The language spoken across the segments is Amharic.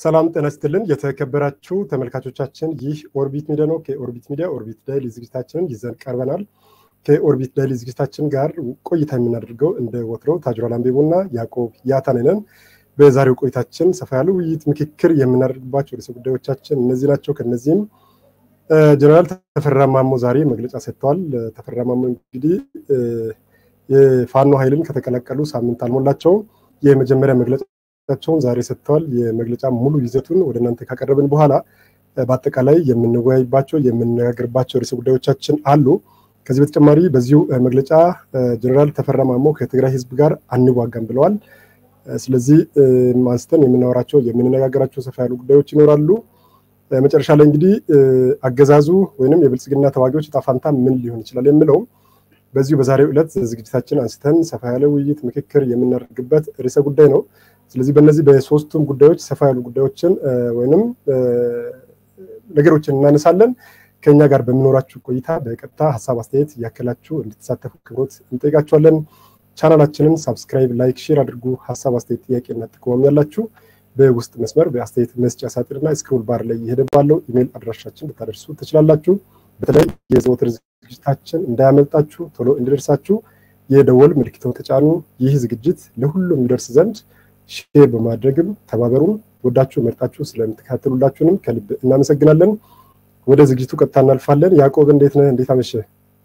ሰላም ጤና ይስጥልን የተከበራችሁ ተመልካቾቻችን፣ ይህ ኦርቢት ሚዲያ ነው። ከኦርቢት ሚዲያ ኦርቢት ዳይሊ ዝግጅታችንን ይዘን ቀርበናል። ከኦርቢት ዳይሊ ዝግጅታችን ጋር ቆይታ የምናደርገው እንደ ወትሮው ታጅሯል አምቤቦ እና ያዕቆብ ያታነነን። በዛሬው ቆይታችን ሰፋ ያለ ውይይት፣ ምክክር የምናደርግባቸው ርዕሰ ጉዳዮቻችን እነዚህ ናቸው። ከነዚህም ጀነራል ተፈራ ማሞ ዛሬ መግለጫ ሰጥተዋል። ተፈራ ማሞ እንግዲህ የፋኖ ኃይልን ከተቀላቀሉ ሳምንት አልሞላቸውም። የመጀመሪያ መግለጫቸውን ዛሬ ሰጥተዋል። የመግለጫ ሙሉ ይዘቱን ወደ እናንተ ካቀረብን በኋላ በአጠቃላይ የምንወያይባቸው የምንነጋገርባቸው ርዕሰ ጉዳዮቻችን አሉ። ከዚህ በተጨማሪ በዚሁ መግለጫ ጀነራል ተፈራ ማሞ ከትግራይ ሕዝብ ጋር አንዋጋም ብለዋል። ስለዚህ አንስተን የምናወራቸው የምንነጋገራቸው ሰፋ ያሉ ጉዳዮች ይኖራሉ። መጨረሻ ላይ እንግዲህ አገዛዙ ወይንም የብልጽግና ተዋጊዎች ዕጣ ፈንታ ምን ሊሆን ይችላል የሚለው በዚሁ በዛሬው ዕለት ዝግጅታችን አንስተን ሰፋ ያለ ውይይት ምክክር የምናደርግበት ርዕሰ ጉዳይ ነው። ስለዚህ በእነዚህ በሶስቱም ጉዳዮች ሰፋ ያሉ ጉዳዮችን ወይንም ነገሮችን እናነሳለን። ከኛ ጋር በሚኖራችሁ ቆይታ በቀጥታ ሀሳብ አስተያየት እያከላችሁ እንድትሳተፉ ክብሮት እንጠይቃችኋለን። ቻናላችንን ሳብስክራይብ፣ ላይክ፣ ሼር አድርጉ። ሀሳብ አስተያየት፣ ጥያቄና ጥቆማም ያላችሁ በውስጥ መስመር በአስተያየት መስጫ ሳጥንና ስክሮል ባር ላይ እየሄደ ባለው ኢሜይል አድራሻችን ልታደርሱ ትችላላችሁ። በተለይ የዘወትር ዝግጅታችን እንዳያመልጣችሁ ቶሎ እንዲደርሳችሁ የደወል ምልክቱን ተጫኑ። ይህ ዝግጅት ለሁሉም የሚደርስ ዘንድ ሼር በማድረግም ተባበሩን። ወዳችሁ መርጣችሁ ስለምትከታተሉላችሁንም ከልብ እናመሰግናለን። ወደ ዝግጅቱ ቀጥታ እናልፋለን። ያዕቆብ እንዴት ነህ? እንዴት አመሸህ?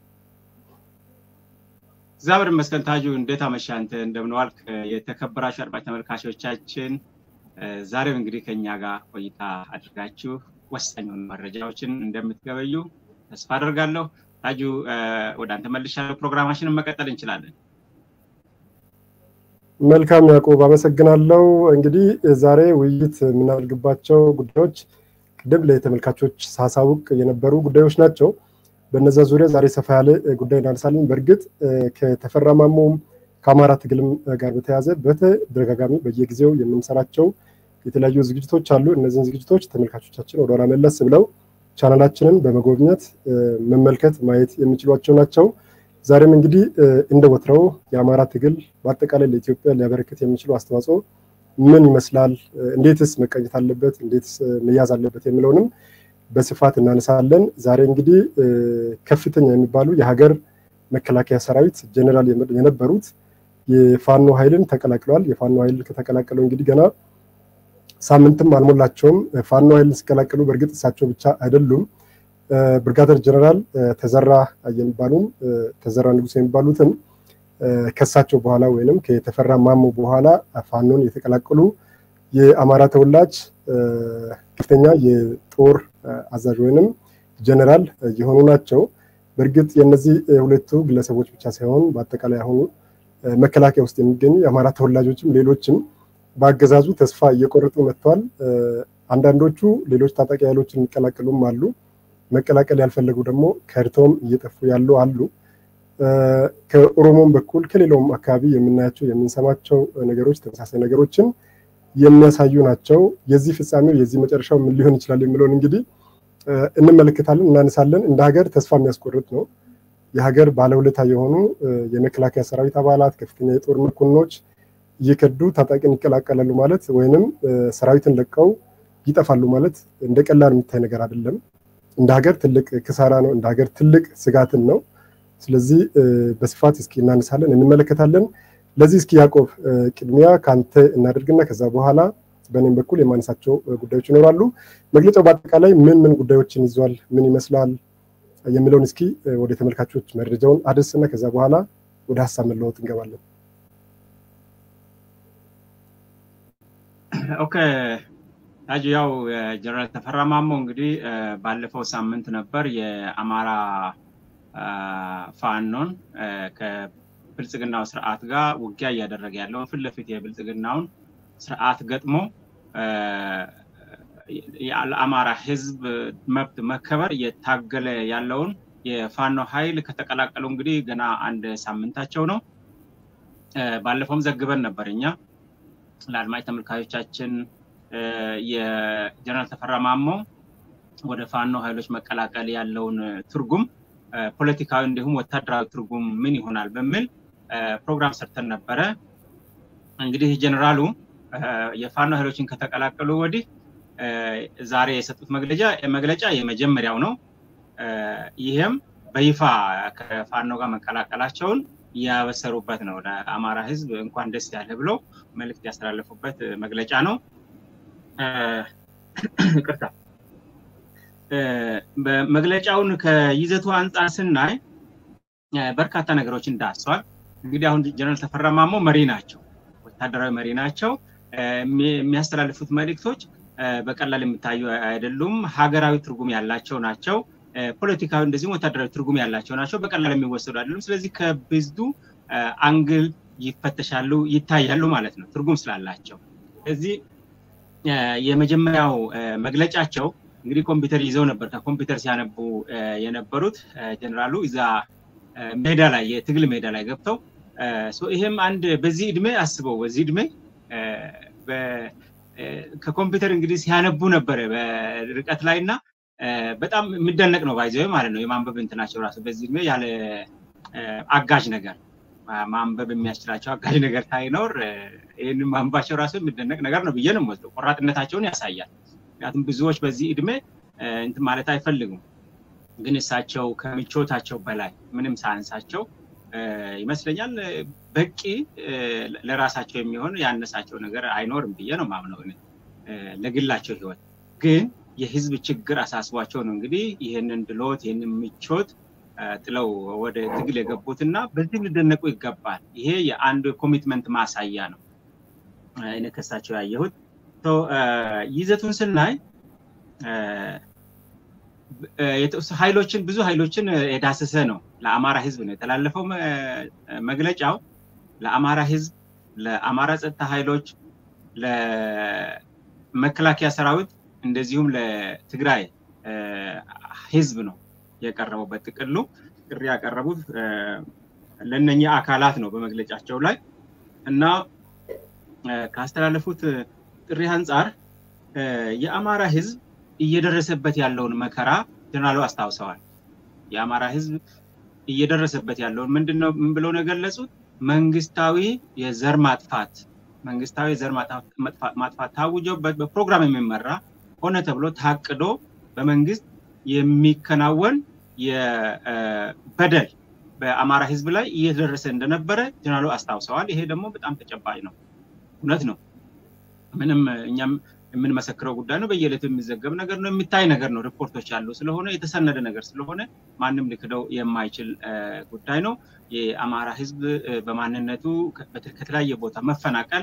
እግዚአብሔር ይመስገን። ታጁ እንዴት አመሸህ? አንተ እንደምን ዋልክ? የተከበራችሁ አድማጭ ተመልካቾቻችን ዛሬም እንግዲህ ከኛ ጋር ቆይታ አድርጋችሁ ወሳኝ የሆኑ መረጃዎችን እንደምትገበዩ ተስፋ አደርጋለሁ። ታጁ ወደ አንተ መልሻለሁ። ፕሮግራማችንን መቀጠል እንችላለን። መልካም ያዕቆብ አመሰግናለሁ። እንግዲህ ዛሬ ውይይት የምናደርግባቸው ጉዳዮች ቅድም ለተመልካቾች ሳሳውቅ የነበሩ ጉዳዮች ናቸው። በነዛ ዙሪያ ዛሬ ሰፋ ያለ ጉዳይ እናነሳለን። በእርግጥ ከተፈራ ማሞም ከአማራ ትግልም ጋር በተያያዘ በተደጋጋሚ በየጊዜው የምንሰራቸው የተለያዩ ዝግጅቶች አሉ። እነዚህን ዝግጅቶች ተመልካቾቻችን ወደኋላ መለስ ብለው ቻናላችንን በመጎብኘት መመልከት ማየት የሚችሏቸው ናቸው። ዛሬም እንግዲህ እንደ ወትረው የአማራ ትግል በአጠቃላይ ለኢትዮጵያ ሊያበረክት የሚችለው አስተዋጽኦ ምን ይመስላል፣ እንዴትስ መቀኘት አለበት፣ እንዴትስ መያዝ አለበት የሚለውንም በስፋት እናነሳለን። ዛሬ እንግዲህ ከፍተኛ የሚባሉ የሀገር መከላከያ ሰራዊት ጀኔራል የነበሩት የፋኖ ኃይልን ተቀላቅለዋል። የፋኖ ኃይልን ከተቀላቀለው እንግዲህ ገና ሳምንትም አልሞላቸውም። ፋኖ ኃይልን ሲቀላቀሉ በእርግጥ እሳቸው ብቻ አይደሉም። ብርጋደር ጀነራል ተዘራ የሚባሉም ተዘራ ንጉስ የሚባሉትም ከሳቸው በኋላ ወይንም ከተፈራ ማሞ በኋላ ፋኖን የተቀላቀሉ የአማራ ተወላጅ ከፍተኛ የጦር አዛዥ ወይንም ጀነራል የሆኑ ናቸው። በእርግጥ የእነዚህ ሁለቱ ግለሰቦች ብቻ ሳይሆን በአጠቃላይ አሁኑ መከላከያ ውስጥ የሚገኙ የአማራ ተወላጆችም ሌሎችም በአገዛዙ ተስፋ እየቆረጡ መጥተዋል። አንዳንዶቹ ሌሎች ታጣቂ ኃይሎችን የሚቀላቀሉም አሉ። መቀላቀል ያልፈለጉ ደግሞ ከድተውም እየጠፉ ያሉ አሉ። ከኦሮሞም በኩል ከሌላውም አካባቢ የምናያቸው የምንሰማቸው ነገሮች ተመሳሳይ ነገሮችን የሚያሳዩ ናቸው። የዚህ ፍጻሜው የዚህ መጨረሻው ምን ሊሆን ይችላል የሚለውን እንግዲህ እንመለከታለን፣ እናነሳለን። እንደ ሀገር ተስፋ የሚያስቆርጥ ነው። የሀገር ባለውለታ የሆኑ የመከላከያ ሰራዊት አባላት፣ ከፍተኛ የጦር መኮንኖች እየከዱ ታጣቂን ይቀላቀላሉ ማለት ወይንም ሰራዊትን ለቀው ይጠፋሉ ማለት እንደ ቀላል የሚታይ ነገር አይደለም። እንደ ሀገር ትልቅ ክሳራ ነው። እንደ ሀገር ትልቅ ስጋትን ነው። ስለዚህ በስፋት እስኪ እናነሳለን፣ እንመለከታለን። ለዚህ እስኪ ያዕቆብ ቅድሚያ ከአንተ እናደርግና ከዛ በኋላ በእኔም በኩል የማነሳቸው ጉዳዮች ይኖራሉ። መግለጫው በአጠቃላይ ምን ምን ጉዳዮችን ይዟል፣ ምን ይመስላል የሚለውን እስኪ ወደ ተመልካቾች መረጃውን አድርስና ከዛ በኋላ ወደ ሀሳብ መለወጥ እንገባለን። ኦኬ ታጁ፣ ያው ጀነራል ተፈራ ማሞ እንግዲህ ባለፈው ሳምንት ነበር የአማራ ፋኖን ከብልጽግናው ስርዓት ጋር ውጊያ እያደረገ ያለውን ፊት ለፊት የብልጽግናውን ስርዓት ገጥሞ የአማራ ሕዝብ መብት መከበር እየታገለ ያለውን የፋኖ ኃይል ከተቀላቀሉ እንግዲህ ገና አንድ ሳምንታቸው ነው። ባለፈውም ዘግበን ነበር እኛ ለአድማጭ ተመልካቾቻችን የጀነራል ተፈራ ማሞ ወደ ፋኖ ኃይሎች መቀላቀል ያለውን ትርጉም ፖለቲካዊ እንዲሁም ወታደራዊ ትርጉም ምን ይሆናል በሚል ፕሮግራም ሰርተን ነበረ። እንግዲህ ጀነራሉ የፋኖ ኃይሎችን ከተቀላቀሉ ወዲህ ዛሬ የሰጡት መግለጫ መግለጫ የመጀመሪያው ነው። ይህም በይፋ ከፋኖ ጋር መቀላቀላቸውን ያበሰሩበት ነው። ለአማራ ህዝብ እንኳን ደስ ያለ ብለው መልእክት ያስተላለፉበት መግለጫ ነው። ቅርታ መግለጫውን ከይዘቱ አንጻር ስናይ በርካታ ነገሮችን ዳስሰዋል። እንግዲህ አሁን ጀነራል ተፈራ ማሞ መሪ ናቸው፣ ወታደራዊ መሪ ናቸው። የሚያስተላልፉት መልእክቶች በቀላል የሚታዩ አይደሉም። ሀገራዊ ትርጉም ያላቸው ናቸው። ፖለቲካዊ እንደዚሁም ወታደራዊ ትርጉም ያላቸው ናቸው። በቀላል የሚወሰዱ አይደሉም። ስለዚህ ከብዙ አንግል ይፈተሻሉ፣ ይታያሉ ማለት ነው ትርጉም ስላላቸው። ስለዚህ የመጀመሪያው መግለጫቸው እንግዲህ ኮምፒውተር ይዘው ነበር። ከኮምፒውተር ሲያነቡ የነበሩት ጀነራሉ እዛ ሜዳ ላይ የትግል ሜዳ ላይ ገብተው ይሄም አንድ በዚህ እድሜ አስበው በዚህ እድሜ ከኮምፒውተር እንግዲህ ሲያነቡ ነበረ በርቀት ላይ እና በጣም የሚደነቅ ነው ባይዘ ማለት ነው የማንበብ እንትናቸው ራሱ በዚህ እድሜ ያለ አጋዥ ነገር ማንበብ የሚያስችላቸው አጋዥ ነገር ሳይኖር ይህንን ማንባቸው ራሱ የሚደነቅ ነገር ነው ብዬ ነው የምወስደው። ቆራጥነታቸውን ያሳያል። ምክንያቱም ብዙዎች በዚህ እድሜ እንትን ማለት አይፈልጉም። ግን እሳቸው ከምቾታቸው በላይ ምንም ሳያንሳቸው ይመስለኛል በቂ ለራሳቸው የሚሆን ያነሳቸው ነገር አይኖርም ብዬ ነው ማምነው ለግላቸው ህይወት ግን የህዝብ ችግር አሳስቧቸው ነው እንግዲህ ይህንን ድሎት ይህንን ምቾት ጥለው ወደ ትግል የገቡት እና በዚህ ሊደነቁ ይገባል። ይሄ የአንድ ኮሚትመንት ማሳያ ነው እኔ ከሳቸው ያየሁት። ይዘቱን ስናይ ኃይሎችን ብዙ ኃይሎችን የዳሰሰ ነው። ለአማራ ህዝብ ነው የተላለፈው መግለጫው። ለአማራ ህዝብ፣ ለአማራ ጸጥታ ኃይሎች፣ ለመከላከያ ሰራዊት እንደዚሁም ለትግራይ ህዝብ ነው የቀረበው። በጥቅሉ ጥሪ ያቀረቡት ለእነኛ አካላት ነው በመግለጫቸው ላይ እና ካስተላለፉት ጥሪ አንጻር የአማራ ህዝብ እየደረሰበት ያለውን መከራ ጀነራሉ አስታውሰዋል። የአማራ ህዝብ እየደረሰበት ያለውን ምንድነው ምን ብለው ነው የገለጹት? መንግስታዊ የዘር ማጥፋት መንግስታዊ የዘር ማጥፋት ታውጆበት በፕሮግራም የሚመራ ሆነ ተብሎ ታቅዶ በመንግስት የሚከናወን የበደል በአማራ ህዝብ ላይ እየተደረሰ እንደነበረ ጀነራሉ አስታውሰዋል። ይሄ ደግሞ በጣም ተጨባጭ ነው፣ እውነት ነው። ምንም እኛም የምንመሰክረው ጉዳይ ነው። በየዕለቱ የሚዘገብ ነገር ነው፣ የሚታይ ነገር ነው። ሪፖርቶች ያሉ ስለሆነ የተሰነደ ነገር ስለሆነ ማንም ሊክደው የማይችል ጉዳይ ነው። የአማራ ህዝብ በማንነቱ ከተለያየ ቦታ መፈናቀል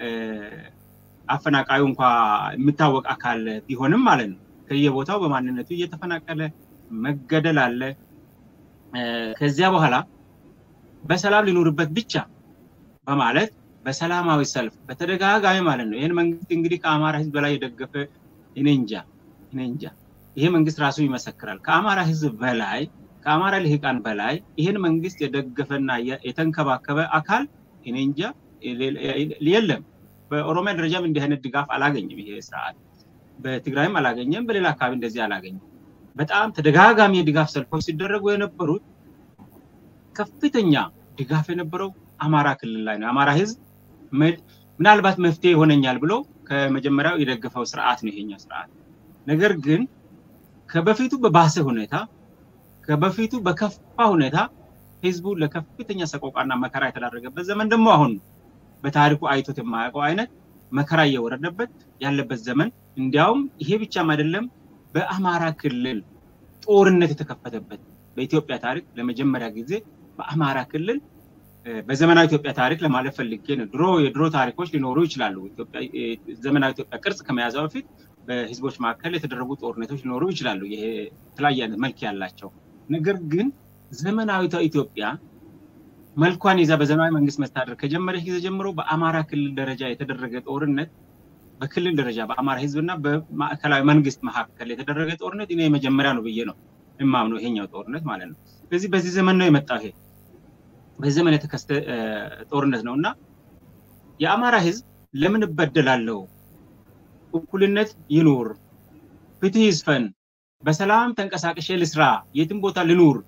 አፈናቃዩ እንኳ የሚታወቅ አካል ቢሆንም ማለት ነው ከየቦታው በማንነቱ እየተፈናቀለ መገደል አለ። ከዚያ በኋላ በሰላም ሊኖርበት ብቻ በማለት በሰላማዊ ሰልፍ በተደጋጋሚ ማለት ነው። ይህን መንግስት እንግዲህ ከአማራ ህዝብ በላይ የደገፈ እኔ እንጃ እኔ እንጃ። ይሄ መንግስት ራሱ ይመሰክራል። ከአማራ ህዝብ በላይ ከአማራ ልሂቃን በላይ ይህን መንግስት የደገፈና የተንከባከበ አካል እኔ እንጃ የለም። በኦሮሚያ ደረጃም እንዲህ አይነት ድጋፍ አላገኝም ይሄ ስርዓት። በትግራይም አላገኘም፣ በሌላ አካባቢ እንደዚህ አላገኘም። በጣም ተደጋጋሚ የድጋፍ ሰልፎች ሲደረጉ የነበሩት ከፍተኛ ድጋፍ የነበረው አማራ ክልል ላይ ነው። አማራ ህዝብ ምናልባት መፍትሄ ይሆነኛል ብሎ ከመጀመሪያው የደገፈው ስርዓት ነው ይሄኛው ስርዓት። ነገር ግን ከበፊቱ በባሰ ሁኔታ ከበፊቱ በከፋ ሁኔታ ህዝቡ ለከፍተኛ ሰቆቃና መከራ የተዳረገበት ዘመን ደግሞ አሁን ነው። በታሪኩ አይቶት የማያውቀው አይነት መከራ እየወረደበት ያለበት ዘመን እንዲያውም ይሄ ብቻም አይደለም፣ በአማራ ክልል ጦርነት የተከፈተበት በኢትዮጵያ ታሪክ ለመጀመሪያ ጊዜ በአማራ ክልል በዘመናዊ ኢትዮጵያ ታሪክ ለማለት ፈልጌ ነው። ድሮ የድሮ ታሪኮች ሊኖሩ ይችላሉ። ዘመናዊ ኢትዮጵያ ቅርጽ ከመያዟ በፊት በህዝቦች መካከል የተደረጉ ጦርነቶች ሊኖሩ ይችላሉ። ይሄ የተለያየ አይነት መልክ ያላቸው ነገር ግን ዘመናዊቷ ኢትዮጵያ መልኳን ይዛ በዘመናዊ መንግስት መስተዳደር ከጀመረች ጊዜ ጀምሮ በአማራ ክልል ደረጃ የተደረገ ጦርነት በክልል ደረጃ በአማራ ህዝብና በማዕከላዊ መንግስት መካከል የተደረገ ጦርነት እኔ የመጀመሪያ ነው ብዬ ነው የማምነው፣ ይሄኛው ጦርነት ማለት ነው። ስለዚህ በዚህ ዘመን ነው የመጣው ይሄ በዚህ ዘመን የተከሰተ ጦርነት ነው እና የአማራ ህዝብ ለምን እበደላለሁ? እኩልነት ይኑር፣ ፍትህ ይስፈን፣ በሰላም ተንቀሳቀሼ ልስራ፣ የትም ቦታ ልኑር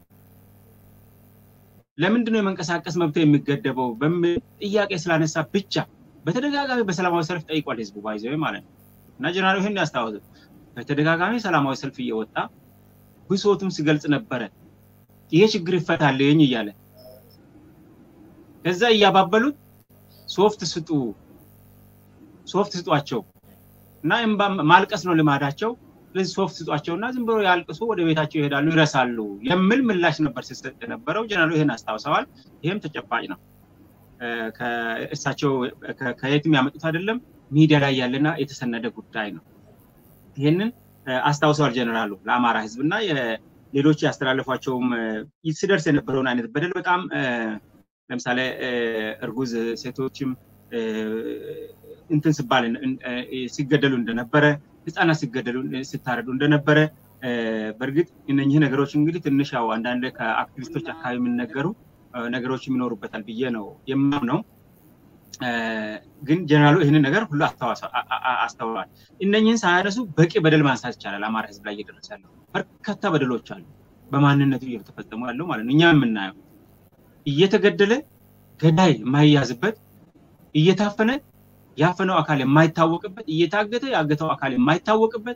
ለምንድን ነው የመንቀሳቀስ መብት የሚገደበው በሚል ጥያቄ ስላነሳ ብቻ በተደጋጋሚ በሰላማዊ ሰልፍ ጠይቋል ህዝቡ ባይዘው ማለት ነው። እና ጀነራሉ ይህን ያስታወሱ በተደጋጋሚ ሰላማዊ ሰልፍ እየወጣ ብሶቱን ሲገልጽ ነበረ። ይሄ ችግር ይፈታልኝ እያለ ከዛ እያባበሉት ሶፍት ስጡ ሶፍት ስጧቸው እና እምባ ማልቀስ ነው ልማዳቸው። ስለዚህ ሶፍት ስጧቸውና ዝም ብሎ ያልቅሱ ወደ ቤታቸው ይሄዳሉ፣ ይረሳሉ የሚል ምላሽ ነበር ሲሰጥ የነበረው። ጀነራሉ ይህን አስታውሰዋል። ይህም ተጨባጭ ነው። እሳቸው ከየትም ያመጡት አይደለም፣ ሚዲያ ላይ ያለና የተሰነደ ጉዳይ ነው። ይህንን አስታውሰዋል ጀነራሉ ለአማራ ህዝብ እና ሌሎች ያስተላለፏቸውም ሲደርስ የነበረውን አይነት በደል በጣም ለምሳሌ እርጉዝ ሴቶችም እንትን ስባል ሲገደሉ እንደነበረ ህፃናት ሲገደሉ ሲታረዱ እንደነበረ በእርግጥ እነኚህ ነገሮች እንግዲህ ትንሽ ያው አንዳንድ ከአክቲቪስቶች አካባቢ የሚነገሩ ነገሮች የሚኖሩበታል ብዬ ነው የማምነው። ግን ጀነራሉ ይህንን ነገር ሁሉ አስተውለዋል። እነኝህን ሳያነሱ በቂ በደል ማንሳት ይቻላል። አማራ ህዝብ ላይ እየደረሰ ያለው በርካታ በደሎች አሉ፣ በማንነቱ እየተፈጸሙ ያለው ማለት ነው። እኛ የምናየው እየተገደለ ገዳይ የማይያዝበት እየታፈነ ያፈነው አካል የማይታወቅበት እየታገተ ያገተው አካል የማይታወቅበት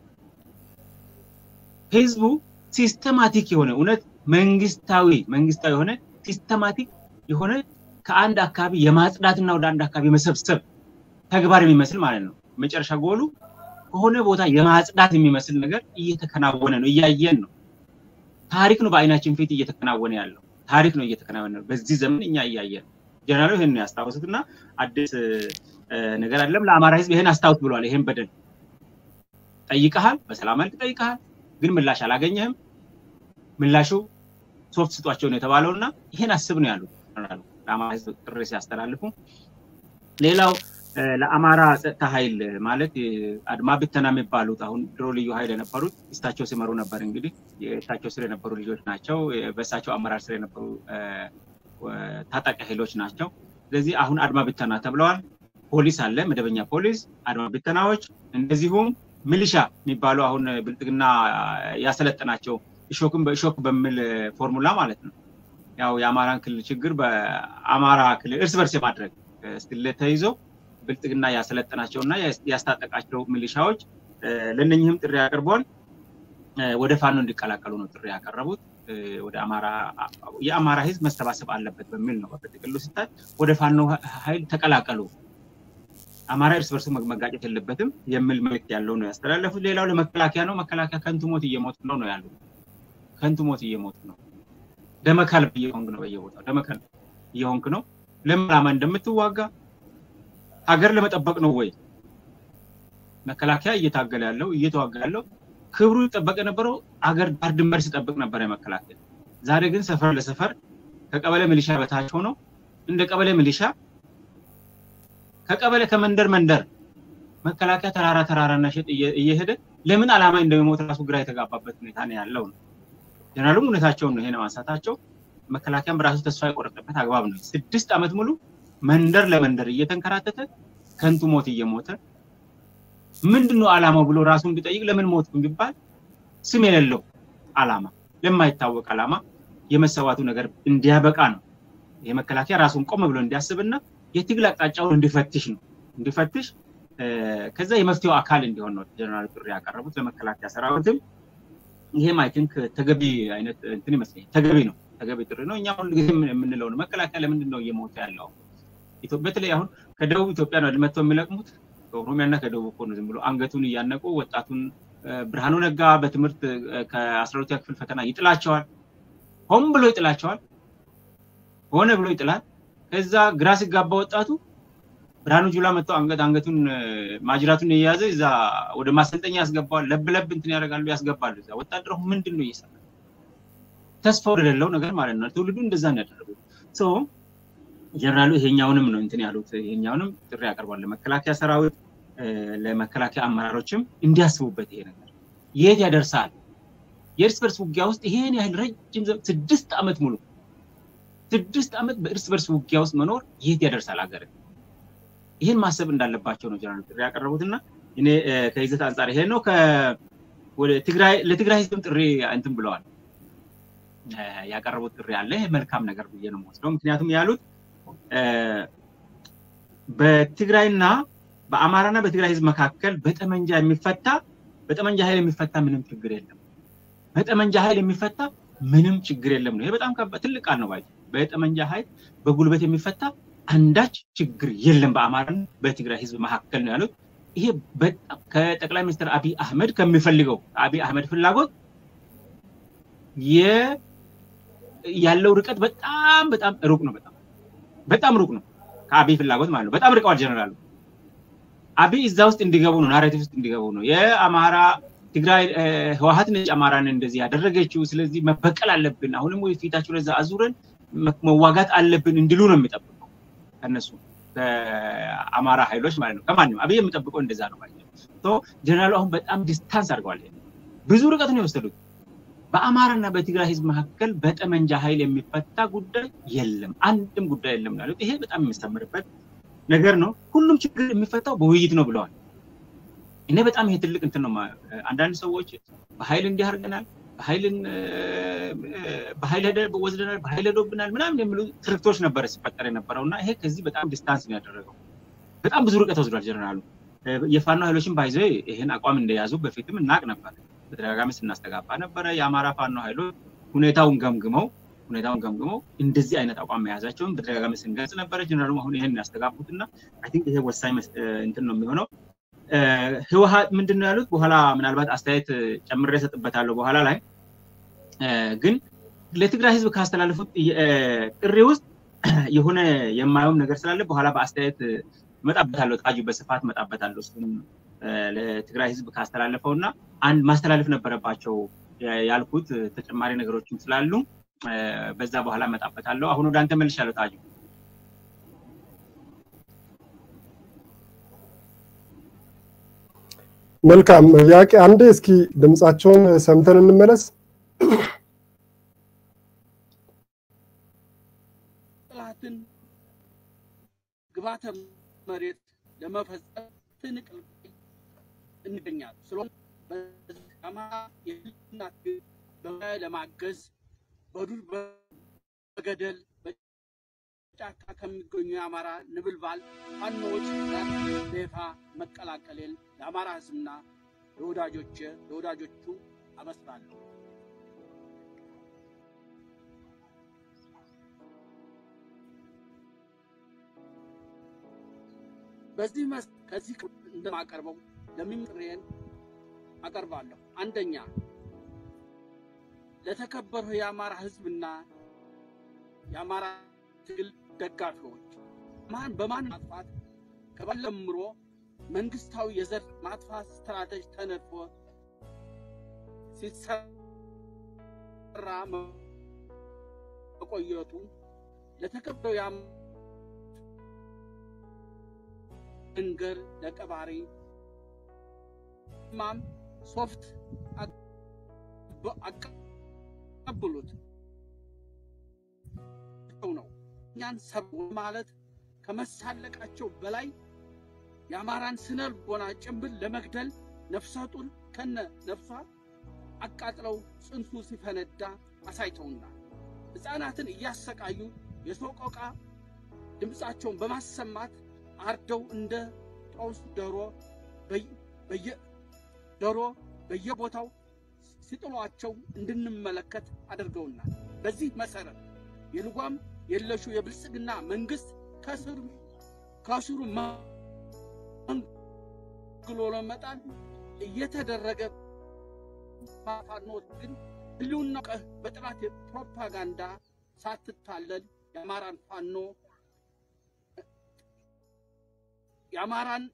ህዝቡ ሲስተማቲክ የሆነ እውነት መንግስታዊ መንግስታዊ የሆነ ሲስተማቲክ የሆነ ከአንድ አካባቢ የማጽዳትና ወደ አንድ አካባቢ የመሰብሰብ ተግባር የሚመስል ማለት ነው። መጨረሻ ጎሉ ከሆነ ቦታ የማጽዳት የሚመስል ነገር እየተከናወነ ነው፣ እያየን ነው። ታሪክ ነው በአይናችን ፊት እየተከናወነ ያለው ታሪክ ነው እየተከናወነ ነው። በዚህ ዘመን እኛ እያየን ጀነራሉ ይህን ያስታውሱት እና አዲስ ነገር አይደለም። ለአማራ ህዝብ ይህን አስታውስ ብሏል። ይህን በደል ጠይቀሃል፣ በሰላም መልክ ጠይቀሃል፣ ግን ምላሽ አላገኘህም። ምላሹ ሶፍት ስጧቸው ነው የተባለው እና ይህን አስብ ነው ያሉት ለአማራ ህዝብ ጥሪ ሲያስተላልፉ። ሌላው ለአማራ ጸጥታ ኃይል ማለት አድማ ብተና የሚባሉት አሁን ድሮ ልዩ ኃይል የነበሩት እሳቸው ሲመሩ ነበር። እንግዲህ የእሳቸው ስር የነበሩ ልጆች ናቸው። በእሳቸው አመራር ስር የነበሩ ታጣቂ ኃይሎች ናቸው። ስለዚህ አሁን አድማ ብተና ተብለዋል። ፖሊስ አለ፣ መደበኛ ፖሊስ፣ አድማ ብተናዎች፣ እንደዚሁም ሚሊሻ የሚባሉ አሁን ብልጽግና ያሰለጠናቸው እሾክን በእሾክ በሚል ፎርሙላ ማለት ነው። ያው የአማራን ክልል ችግር በአማራ ክልል እርስ በርስ የማድረግ ስለ ተይዞ ብልጽግና ያሰለጠናቸው እና ያስታጠቃቸው ሚሊሻዎች ለእነኝህም ጥሪ አቅርቧል። ወደ ፋኖ እንዲቀላቀሉ ነው ጥሪ ያቀረቡት። ወደ አማራ የአማራ ህዝብ መሰባሰብ አለበት በሚል ነው። በጥቅሉ ስታይ ወደ ፋኖ ኃይል ተቀላቀሉ፣ አማራ እርስ በርሱ መጋጨት የለበትም የሚል መልዕክት ያለው ነው ያስተላለፉት። ሌላው ለመከላከያ ነው። መከላከያ ከንቱ ሞት እየሞቱ ነው ነው ያሉት። ከንቱ ሞት እየሞቱ ነው። ደመከልብ እየሆንክ ነው፣ በየቦታው ደመከልብ እየሆንክ ነው። ለምን ዓላማ እንደምትዋጋ ሀገር ለመጠበቅ ነው ወይ? መከላከያ እየታገለ ያለው እየተዋጋ ያለው ክብሩ ይጠበቅ የነበረው አገር ዳር ድንበር ሲጠብቅ ነበር የመከላከያ። ዛሬ ግን ሰፈር ለሰፈር ከቀበሌ ሚሊሻ በታች ሆኖ እንደ ቀበሌ ሚሊሻ ከቀበሌ ከመንደር መንደር መከላከያ ተራራ ተራራና ሸጥ እየሄደ ለምን ዓላማ እንደሚሞት ራሱ ግራ የተጋባበት ሁኔታ ነው ያለው ነው። ጀነራሉም እውነታቸውን ነው ይሄ ማንሳታቸው። መከላከያም በራሱ ተስፋ የቆረጠበት አግባብ ነው። ስድስት ዓመት ሙሉ መንደር ለመንደር እየተንከራተተ ከንቱ ሞት እየሞተ ምንድን ነው ዓላማው ብሎ ራሱን ቢጠይቅ ለምን ሞት ቢባል ስም የሌለው ዓላማ ለማይታወቅ ዓላማ የመሰዋቱ ነገር እንዲያበቃ ነው። የመከላከያ ራሱን ቆም ብሎ እንዲያስብና የትግል አቅጣጫውን እንዲፈትሽ ነው እንዲፈትሽ ከዛ የመፍትሄው አካል እንዲሆን ነው ጀነራል ጥሪ ያቀረቡት ለመከላከያ ሰራዊትም። ይሄም አይ ቲንክ ተገቢ አይነት እንትን ይመስለኛል። ተገቢ ነው፣ ተገቢ ጥሪ ነው። እኛ ሁሉ ጊዜ የምንለው ነው መከላከያ ለምንድን ነው እየሞተ ያለው? በተለይ አሁን ከደቡብ ኢትዮጵያ ነው መጥተው የሚለቅሙት ከኦሮሚያና ከደቡብ እኮ ነው ዝም ብሎ አንገቱን እያነቁ ወጣቱን ብርሃኑ ነጋ በትምህርት ከአስራ ሁለተኛ ክፍል ፈተና ይጥላቸዋል። ሆን ብሎ ይጥላቸዋል። ሆነ ብሎ ይጥላል። ከዛ ግራ ሲጋባ ወጣቱ ብርሃኑ ጁላ መጥተው አንገት አንገቱን ማጅራቱን የያዘ እዛ ወደ ማሰልጠኛ ያስገባዋል። ለብ ለብ እንትን ያደርጋሉ ያስገባሉ። እዛ ወታደሩ ምንድን ነው እየሰራ ተስፋ ወደሌለው ነገር ማለት ነው። ትውልዱ እንደዛ ነው ያደረጉት። ጀነራሉ ይሄኛውንም ነው እንትን ያሉት። ይሄኛውንም ጥሪ ያቀርባል ለመከላከያ ሰራዊት፣ ለመከላከያ አመራሮችም እንዲያስቡበት ይሄ ነገር የት ያደርሳል። የእርስ በርስ ውጊያ ውስጥ ይሄን ያህል ረጅም ስድስት ዓመት ሙሉ ስድስት ዓመት በእርስ በርስ ውጊያ ውስጥ መኖር የት ያደርሳል ሀገር ይህን ማሰብ እንዳለባቸው ነው ጀነራል ጥሪ ያቀረቡትና እኔ ከይዘት አንጻር ይሄ ነው። ለትግራይ ህዝብም ጥሪ እንትን ብለዋል ያቀረቡት ጥሪ አለ። መልካም ነገር ብዬ ነው የምወስደው። ምክንያቱም ያሉት በትግራይና በአማራና በትግራይ ህዝብ መካከል በጠመንጃ የሚፈታ በጠመንጃ ኃይል የሚፈታ ምንም ችግር የለም። በጠመንጃ ኃይል የሚፈታ ምንም ችግር የለም ነው። ይሄ በጣም ትልቅ ቃል ነው። ባይ በጠመንጃ ኃይል በጉልበት የሚፈታ አንዳች ችግር የለም በአማራና በትግራይ ህዝብ መካከል ነው ያሉት። ይሄ በጣም ከጠቅላይ ሚኒስትር አብይ አህመድ ከሚፈልገው አብይ አህመድ ፍላጎት ያለው ርቀት በጣም በጣም ሩቅ ነው። በጣም በጣም ሩቅ ነው ከአብይ ፍላጎት ማለት ነው። በጣም ርቀዋል ጀነራሉ። አብይ እዛ ውስጥ እንዲገቡ ነው፣ ናሬቲቭ ውስጥ እንዲገቡ ነው። የአማራ ትግራይ ህወሀት ነጭ አማራን እንደዚህ ያደረገችው፣ ስለዚህ መበቀል አለብን፣ አሁንም ወይ ፊታቸው ለዛ አዙረን መዋጋት አለብን እንዲሉ ነው የሚጠብቀው ከነሱ ከአማራ ኃይሎች ማለት ነው። ከማንም አብይ የሚጠብቀው እንደዛ ነው ማለት ነው። ጀነራሉ አሁን በጣም ዲስታንስ አድርገዋል። ብዙ ርቀት ነው የወሰዱት። በአማራና በትግራይ ህዝብ መካከል በጠመንጃ ኃይል የሚፈታ ጉዳይ የለም፣ አንድም ጉዳይ የለም ያሉት ይሄ በጣም የሚስተምርበት ነገር ነው። ሁሉም ችግር የሚፈታው በውይይት ነው ብለዋል። እኔ በጣም ይሄ ትልቅ እንትን ነው። አንዳንድ ሰዎች በኃይል እንዲህ አድርገናል፣ በኃይል ወስደናል፣ በኃይል ሄዶብናል ምናምን የሚሉ ትርክቶች ነበረ ሲፈጠር የነበረው እና ይሄ ከዚህ በጣም ዲስታንስ ነው ያደረገው። በጣም ብዙ ርቀት ወስዷል ጀነራሉ። የፋኖ ኃይሎችን ባይዘ ይህን አቋም እንደያዙ በፊትም እናቅ ነበር፣ በተደጋጋሚ ስናስተጋባ ነበረ። የአማራ ፋኖ ኃይሎች ሁኔታውን ገምግመው ሁኔታውን ገምግመው እንደዚህ አይነት አቋም መያዛቸውን በተደጋጋሚ ስንገልጽ ነበረ። ጀነራሉ አሁን ይህን ያስተጋቡት እና አይ ቲንክ ይሄ ወሳኝ እንትን ነው የሚሆነው። ህወሀት ምንድን ነው ያሉት? በኋላ ምናልባት አስተያየት ጨምሬ እሰጥበታለሁ በኋላ ላይ ግን ለትግራይ ህዝብ ካስተላለፉት ጥሪ ውስጥ የሆነ የማየውም ነገር ስላለ በኋላ በአስተያየት መጣበታለሁ። ታጁ በስፋት መጣበታለሁ። እሱም ለትግራይ ህዝብ ካስተላለፈው እና አንድ ማስተላለፍ ነበረባቸው ያልኩት ተጨማሪ ነገሮችም ስላሉ በዛ በኋላ መጣበታለሁ። አሁን ወደ አንተ መልሻለሁ ታጁ። መልካም ያቄ አንዴ እስኪ ድምጻቸውን ሰምተን እንመለስ። ጥላትን ግባተ መሬት ለመፈጸም ትንቅል እንገኛለን። ስለሆነ በአማራ የህልና በላይ ለማገዝ በዱር በገደል በጫካ ከሚገኙ የአማራ ንብልባል ፋኖዎች ጋር በይፋ መቀላቀሌን ለአማራ ህዝብና ለወዳጆች ለወዳጆቹ አበስራለሁ። በዚህ መስ ከዚህ እንደማቀርበው ለሚምጥሬን አቀርባለሁ። አንደኛ ለተከበረው የአማራ ህዝብና የአማራ ትግል ደጋፊዎች ማን በማን ማጥፋት ከባለምሮ መንግስታዊ የዘር ማጥፋት ስትራቴጂ ተነድፎ ሲሰራ መቆየቱ ለተከበረው መንገር ለቀባሪ ማም ሶፍት አቀብሉት ነው። እኛን ሰብ ማለት ከመሳለቃቸው በላይ የአማራን ስነ ልቦና ጭንብል ለመግደል ነፍሰ ጡር ከነ ነፍሷ አቃጥለው ጽንሱ ሲፈነዳ አሳይተውናል። ሕፃናትን እያሰቃዩ የሶቆቃ ድምፃቸውን በማሰማት አርደው እንደ ጦስ ዶሮ ዶሮ በየቦታው ሲጥሏቸው እንድንመለከት አድርገውናል። በዚህ መሰረት የልጓም የለሹ የብልጽግና መንግስት ከስሩ ከስሩ መንግሎ ለመጣል እየተደረገ ፋኖት ግን ህልውና በጥራት ፕሮፓጋንዳ ሳትታለል የአማራን ፋኖ የአማራን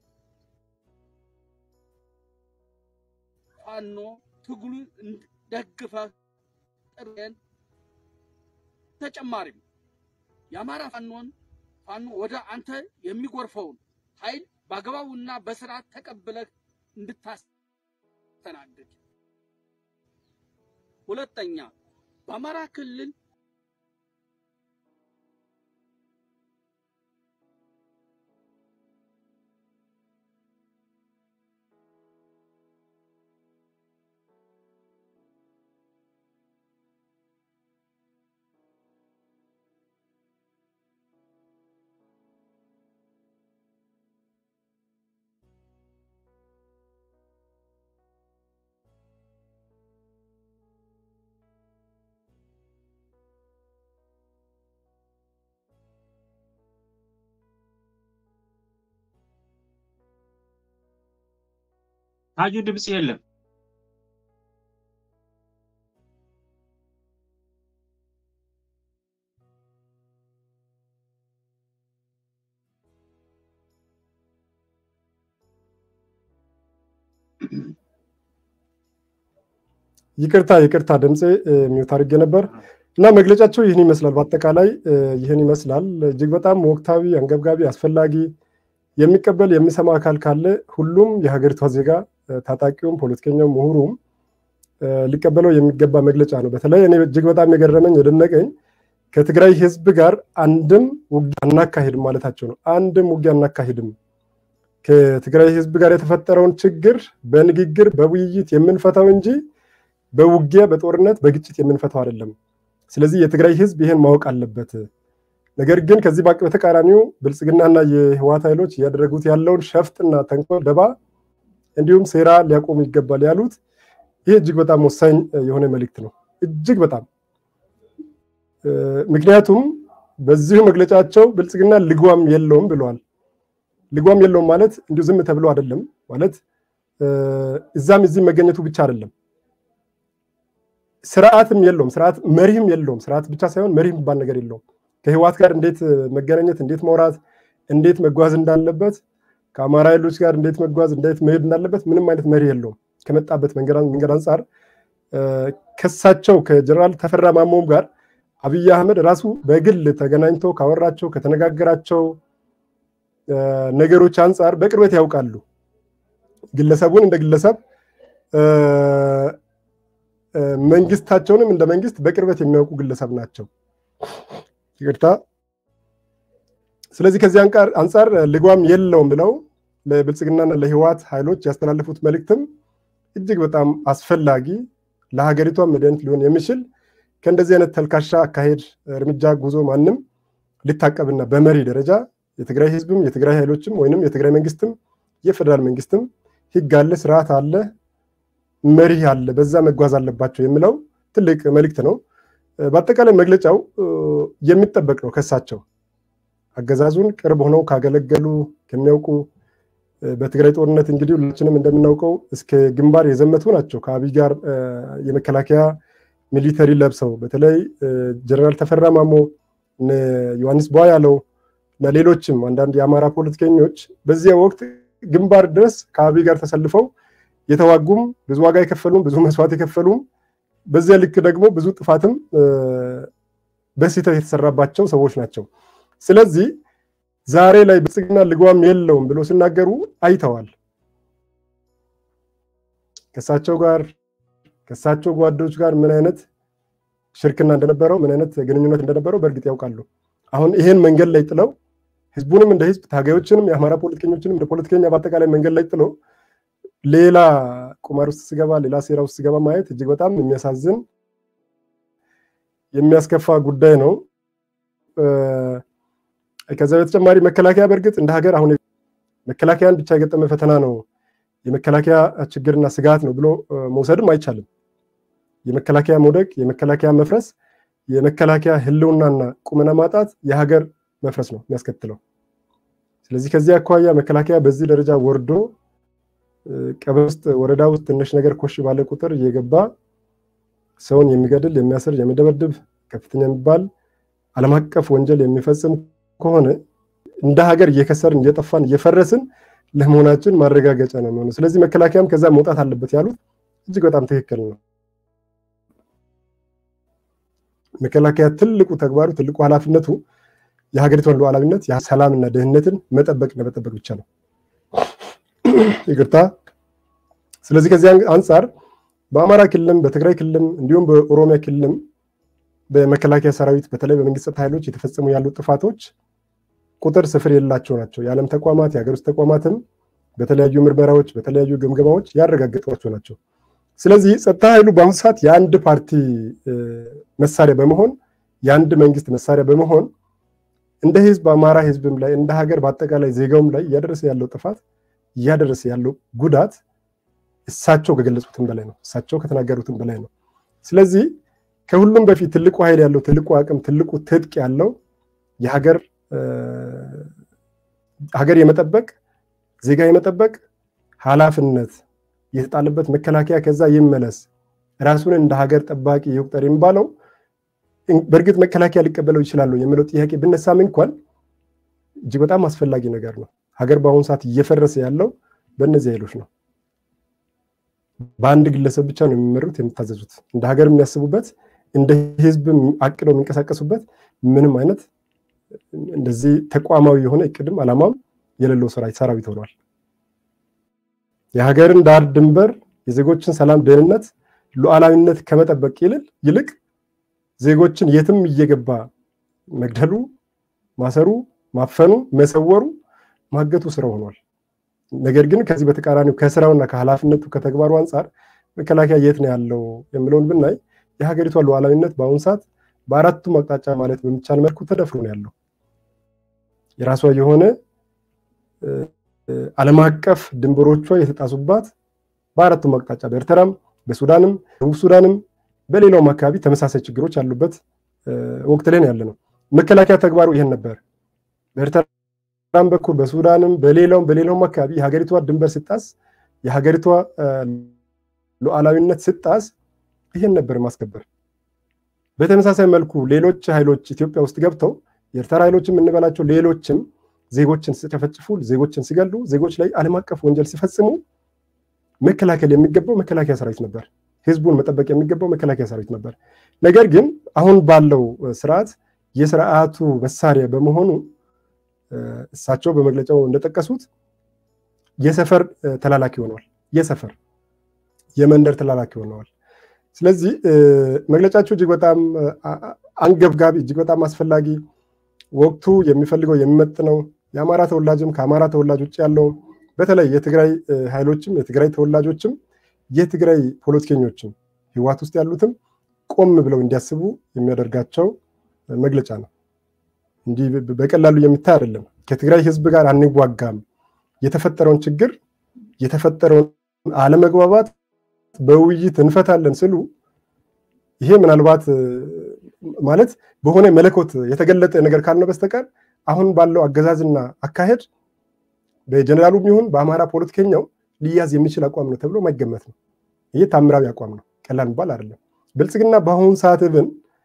ፋኖ ትግሉ ደግፈ ጥሬን ተጨማሪም የአማራ ፋኖን ፋኖ ወደ አንተ የሚጎርፈውን ኃይል በአግባቡና በስርዓት ተቀብለህ እንድታስተናግድ። ሁለተኛ በአማራ ክልል ታጁ ድምፅ የለም። ይቅርታ ይቅርታ፣ ድምፄ ሚውት አድርጌ ነበር እና መግለጫቸው ይህን ይመስላል። በአጠቃላይ ይህን ይመስላል። እጅግ በጣም ወቅታዊ፣ አንገብጋቢ፣ አስፈላጊ የሚቀበል የሚሰማ አካል ካለ ሁሉም የሀገሪቷ ዜጋ ታጣቂውም፣ ፖለቲከኛውም፣ ምሁሩም ሊቀበለው የሚገባ መግለጫ ነው። በተለይ እኔ እጅግ በጣም የገረመኝ የደነቀኝ ከትግራይ ህዝብ ጋር አንድም ውጊያ አናካሂድም ማለታቸው ነው። አንድም ውጊያ አናካሂድም ከትግራይ ህዝብ ጋር የተፈጠረውን ችግር በንግግር በውይይት የምንፈታው እንጂ በውጊያ በጦርነት በግጭት የምንፈታው አይደለም። ስለዚህ የትግራይ ህዝብ ይህን ማወቅ አለበት። ነገር ግን ከዚህ ባቅ በተቃራኒው ብልጽግናና የህወሓት ኃይሎች እያደረጉት ያለውን ሸፍጥና ተንኮል፣ ደባ እንዲሁም ሴራ ሊያቆሙ ይገባል ያሉት ይህ እጅግ በጣም ወሳኝ የሆነ መልእክት ነው። እጅግ በጣም ምክንያቱም በዚሁ መግለጫቸው ብልጽግና ልጓም የለውም ብለዋል። ልጓም የለውም ማለት እንዲሁ ዝም ተብሎ አይደለም ማለት እዛም እዚህም መገኘቱ ብቻ አይደለም። ስርዓትም የለውም፣ ስርዓት መሪህም የለውም። ስርዓት ብቻ ሳይሆን መሪህ የሚባል ነገር የለውም። ከህወሓት ጋር እንዴት መገናኘት፣ እንዴት መውራት፣ እንዴት መጓዝ እንዳለበት ከአማራ ኃይሎች ጋር እንዴት መጓዝ፣ እንዴት መሄድ እንዳለበት ምንም አይነት መሪ የለውም። ከመጣበት መንገድ አንጻር ከሳቸው ከጀነራል ተፈራ ማሞም ጋር አብይ አህመድ ራሱ በግል ተገናኝቶ ካወራቸው ከተነጋገራቸው ነገሮች አንጻር በቅርበት ያውቃሉ። ግለሰቡን እንደ ግለሰብ መንግስታቸውንም እንደ መንግስት በቅርበት የሚያውቁ ግለሰብ ናቸው። ይቅርታ። ስለዚህ ከዚህ አንጻር ልጓም የለውም ብለው ለብልጽግናና ለህወሓት ኃይሎች ያስተላለፉት መልእክትም እጅግ በጣም አስፈላጊ ለሀገሪቷ መድኃኒት ሊሆን የሚችል ከእንደዚህ አይነት ተልካሻ አካሄድ እርምጃ ጉዞ ማንም ሊታቀብና በመሪ ደረጃ የትግራይ ህዝብም የትግራይ ኃይሎችም ወይንም የትግራይ መንግስትም የፌዴራል መንግስትም ህግ አለ፣ ስርዓት አለ፣ መሪ አለ፣ በዛ መጓዝ አለባቸው የሚለው ትልቅ መልእክት ነው። በአጠቃላይ መግለጫው የሚጠበቅ ነው ከሳቸው አገዛዙን ቅርብ ሆነው ካገለገሉ ከሚያውቁ በትግራይ ጦርነት እንግዲህ ሁላችንም እንደምናውቀው እስከ ግንባር የዘመቱ ናቸው። ከአብይ ጋር የመከላከያ ሚሊተሪ ለብሰው በተለይ ጀነራል ተፈራ ማሞ፣ ዮሐንስ ቧ ያለው እና ሌሎችም አንዳንድ የአማራ ፖለቲከኞች በዚያ ወቅት ግንባር ድረስ ከአብይ ጋር ተሰልፈው የተዋጉም ብዙ ዋጋ የከፈሉም ብዙ መስዋዕት የከፈሉም በዚያ ልክ ደግሞ ብዙ ጥፋትም በስህተት የተሰራባቸው ሰዎች ናቸው። ስለዚህ ዛሬ ላይ ብልጽግና ልጓም የለውም ብሎ ሲናገሩ አይተዋል። ከእሳቸው ጋር ከእሳቸው ጓዶች ጋር ምን አይነት ሽርክና እንደነበረው ምን አይነት ግንኙነት እንደነበረው በእርግጥ ያውቃሉ። አሁን ይሄን መንገድ ላይ ጥለው ህዝቡንም እንደ ህዝብ ታጋዮችንም የአማራ ፖለቲከኞችንም እንደ ፖለቲከኛ በአጠቃላይ መንገድ ላይ ጥለው ሌላ ቁማር ውስጥ ስገባ ሌላ ሴራ ውስጥ ስገባ ማየት እጅግ በጣም የሚያሳዝን የሚያስከፋ ጉዳይ ነው። ከዛ በተጨማሪ መከላከያ በእርግጥ እንደ ሀገር አሁን መከላከያን ብቻ የገጠመ ፈተና ነው የመከላከያ ችግርና ስጋት ነው ብሎ መውሰድም አይቻልም። የመከላከያ መውደቅ፣ የመከላከያ መፍረስ፣ የመከላከያ ህልውናና ቁመና ማጣት የሀገር መፍረስ ነው የሚያስከትለው። ስለዚህ ከዚህ አኳያ መከላከያ በዚህ ደረጃ ወርዶ ቀበሌ ውስጥ ወረዳ ውስጥ ትንሽ ነገር ኮሽ ባለ ቁጥር እየገባ ሰውን የሚገድል የሚያስር የሚደበድብ ከፍተኛ የሚባል ዓለም አቀፍ ወንጀል የሚፈጽም ከሆነ እንደ ሀገር እየከሰርን እየጠፋን እየፈረስን ለመሆናችን ማረጋገጫ ነው የሚሆነው። ስለዚህ መከላከያም ከዛ መውጣት አለበት ያሉት እጅግ በጣም ትክክል ነው። መከላከያ ትልቁ ተግባሩ ትልቁ ኃላፊነቱ የሀገሪቷን ሉዓላዊነት ሰላምና ደህንነትን መጠበቅና መጠበቅ ብቻ ነው። ይቅርታ። ስለዚህ ከዚህ አንጻር በአማራ ክልልም በትግራይ ክልልም እንዲሁም በኦሮሚያ ክልልም በመከላከያ ሰራዊት በተለይ በመንግስት ጸጥታ ኃይሎች የተፈጸሙ ያሉ ጥፋቶች ቁጥር ስፍር የሌላቸው ናቸው። የዓለም ተቋማት የሀገር ውስጥ ተቋማትም በተለያዩ ምርመራዎች በተለያዩ ግምገማዎች ያረጋገጧቸው ናቸው። ስለዚህ ጸጥታ ኃይሉ በአሁኑ ሰዓት የአንድ ፓርቲ መሳሪያ በመሆን የአንድ መንግስት መሳሪያ በመሆን እንደ ህዝብ አማራ ህዝብም ላይ እንደ ሀገር በአጠቃላይ ዜጋውም ላይ እያደረሰ ያለው ጥፋት እያደረሰ ያለው ጉዳት እሳቸው ከገለጹትም በላይ ነው። እሳቸው ከተናገሩትም በላይ ነው። ስለዚህ ከሁሉም በፊት ትልቁ ኃይል ያለው ትልቁ አቅም ትልቁ ትጥቅ ያለው የሀገር ሀገር የመጠበቅ ዜጋ የመጠበቅ ኃላፊነት የተጣለበት መከላከያ ከዛ ይመለስ፣ ራሱን እንደ ሀገር ጠባቂ ይቁጠር የሚባለው በእርግጥ መከላከያ ሊቀበለው ይችላሉ የሚለው ጥያቄ ብነሳም እንኳን እጅግ በጣም አስፈላጊ ነገር ነው። ሀገር በአሁኑ ሰዓት እየፈረሰ ያለው በእነዚህ ኃይሎች ነው። በአንድ ግለሰብ ብቻ ነው የሚመሩት የሚታዘዙት። እንደ ሀገር የሚያስቡበት እንደ ህዝብ አቅደው የሚንቀሳቀሱበት ምንም አይነት እንደዚህ ተቋማዊ የሆነ እቅድም አላማም የሌለው ሰራዊት ሆኗል። የሀገርን ዳር ድንበር የዜጎችን ሰላም፣ ደህንነት፣ ሉዓላዊነት ከመጠበቅ ይልቅ ዜጎችን የትም እየገባ መግደሉ፣ ማሰሩ፣ ማፈኑ፣ መሰወሩ፣ ማገቱ ስራው ሆኗል። ነገር ግን ከዚህ በተቃራኒው ከስራውና ከኃላፊነቱ ከተግባሩ አንጻር መከላከያ የት ነው ያለው የሚለውን ብናይ የሀገሪቷ ሉዓላዊነት በአሁኑ ሰዓት በአራቱም አቅጣጫ ማለት በሚቻል መልኩ ተደፍሮ ነው ያለው። የራሷ የሆነ ዓለም አቀፍ ድንበሮቿ የተጣሱባት በአራቱም አቅጣጫ በኤርትራም፣ በሱዳንም፣ ደቡብ ሱዳንም በሌላውም አካባቢ ተመሳሳይ ችግሮች ያሉበት ወቅት ላይ ያለ ነው። መከላከያ ተግባሩ ይሄን ነበር። በኤርትራም በኩል በሱዳንም በሌላውም በሌላውም አካባቢ የሀገሪቷ ድንበር ስጣስ የሀገሪቷ ሉዓላዊነት ስጣስ ይሄን ነበር ማስከበር። በተመሳሳይ መልኩ ሌሎች ኃይሎች ኢትዮጵያ ውስጥ ገብተው የኤርትራ ኃይሎችም እንበላቸው ሌሎችም ዜጎችን ሲጨፈጭፉ፣ ዜጎችን ሲገሉ፣ ዜጎች ላይ ዓለም አቀፍ ወንጀል ሲፈጽሙ መከላከል የሚገባው መከላከያ ሰራዊት ነበር። ህዝቡን መጠበቅ የሚገባው መከላከያ ሰራዊት ነበር። ነገር ግን አሁን ባለው ስርዓት የስርዓቱ መሳሪያ በመሆኑ እሳቸው በመግለጫው እንደጠቀሱት የሰፈር ተላላኪ ሆነዋል። የሰፈር የመንደር ተላላኪ ሆነዋል። ስለዚህ መግለጫቸው እጅግ በጣም አንገብጋቢ፣ እጅግ በጣም አስፈላጊ፣ ወቅቱ የሚፈልገው የሚመጥነው የአማራ ተወላጅም ከአማራ ተወላጅ ውጭ ያለው በተለይ የትግራይ ኃይሎችም የትግራይ ተወላጆችም የትግራይ ፖለቲከኞችም ህወሓት ውስጥ ያሉትም ቆም ብለው እንዲያስቡ የሚያደርጋቸው መግለጫ ነው። እንዲህ በቀላሉ የሚታይ አይደለም። ከትግራይ ህዝብ ጋር አንዋጋም፣ የተፈጠረውን ችግር የተፈጠረውን አለመግባባት በውይይት እንፈታለን ስሉ ይሄ ምናልባት ማለት በሆነ መለኮት የተገለጠ ነገር ካልሆነ በስተቀር አሁን ባለው አገዛዝና አካሄድ በጀኔራሉም ይሁን በአማራ ፖለቲከኛው ሊያዝ የሚችል አቋም ነው ተብሎ ማይገመት ነው። ይህ ታምራዊ አቋም ነው፣ ቀላል የሚባል አይደለም። ብልጽግና በአሁኑ ሰዓት ብን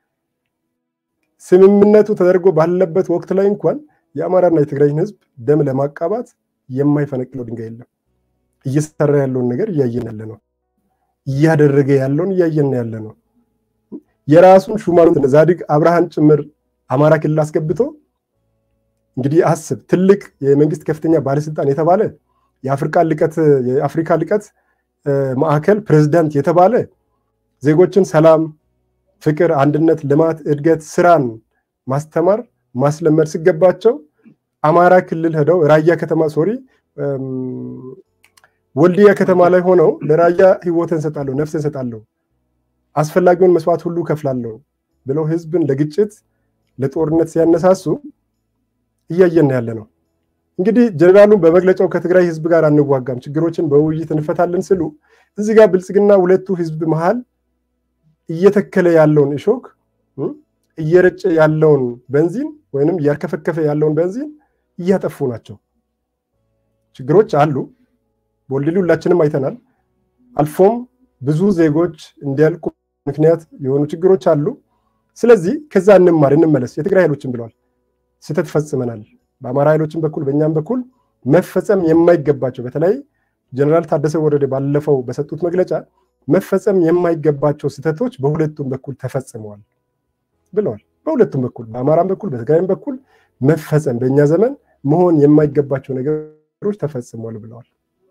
ስምምነቱ ተደርጎ ባለበት ወቅት ላይ እንኳን የአማራና የትግራይን ህዝብ ደም ለማቃባት የማይፈነቅለው ድንጋይ የለም። እየሰራ ያለውን ነገር እያየን ያለ ነው። እያደረገ ያለውን እያየን ያለ ነው። የራሱን ሹማኑት ዛዲግ አብርሃን ጭምር አማራ ክልል አስገብቶ እንግዲህ አስብ ትልቅ የመንግስት ከፍተኛ ባለስልጣን የተባለ የአፍሪካ ልቀት የአፍሪካ ልቀት ማዕከል ፕሬዝዳንት የተባለ ዜጎችን ሰላም፣ ፍቅር፣ አንድነት፣ ልማት፣ እድገት፣ ስራን ማስተማር ማስለመድ ሲገባቸው አማራ ክልል ሄደው ራያ ከተማ ሶሪ ወልዲያ ከተማ ላይ ሆነው ለራያ ህይወትን እንሰጣለሁ፣ ነፍስ እንሰጣለሁ፣ አስፈላጊውን መስዋዕት ሁሉ ከፍላለሁ ብለው ህዝብን ለግጭት ለጦርነት ሲያነሳሱ እያየን ያለ ነው። እንግዲህ ጀኔራሉን በመግለጫው ከትግራይ ህዝብ ጋር አንዋጋም፣ ችግሮችን በውይይት እንፈታለን ስሉ እዚህ ጋር ብልጽግና ሁለቱ ህዝብ መሃል እየተከለ ያለውን እሾክ እየረጨ ያለውን በንዚን ወይንም እያርከፈከፈ ያለውን በንዚን እያጠፉ ናቸው። ችግሮች አሉ። በወልድሊ ሁላችንም አይተናል። አልፎም ብዙ ዜጎች እንዲያልቁ ምክንያት የሆኑ ችግሮች አሉ። ስለዚህ ከዛ እንማር እንመለስ። የትግራይ ኃይሎችን ብለዋል፣ ስህተት ፈጽመናል። በአማራ ኃይሎችን በኩል በእኛም በኩል መፈጸም የማይገባቸው በተለይ ጀነራል ታደሰ ወረደ ባለፈው በሰጡት መግለጫ መፈጸም የማይገባቸው ስህተቶች በሁለቱም በኩል ተፈጽመዋል ብለዋል። በሁለቱም በኩል በአማራም በኩል በትግራይም በኩል መፈጸም በእኛ ዘመን መሆን የማይገባቸው ነገሮች ተፈጽመዋል ብለዋል።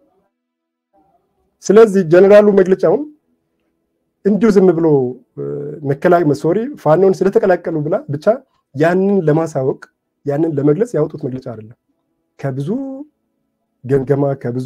ስለዚህ ጀነራሉ መግለጫውን እንዲሁ ዝም ብሎ መከላከያ ሶሪ ፋኖን ስለተቀላቀሉ ብላ ብቻ ያንን ለማሳወቅ ያንን ለመግለጽ ያወጡት መግለጫ አይደለም። ከብዙ ገምገማ ከብዙ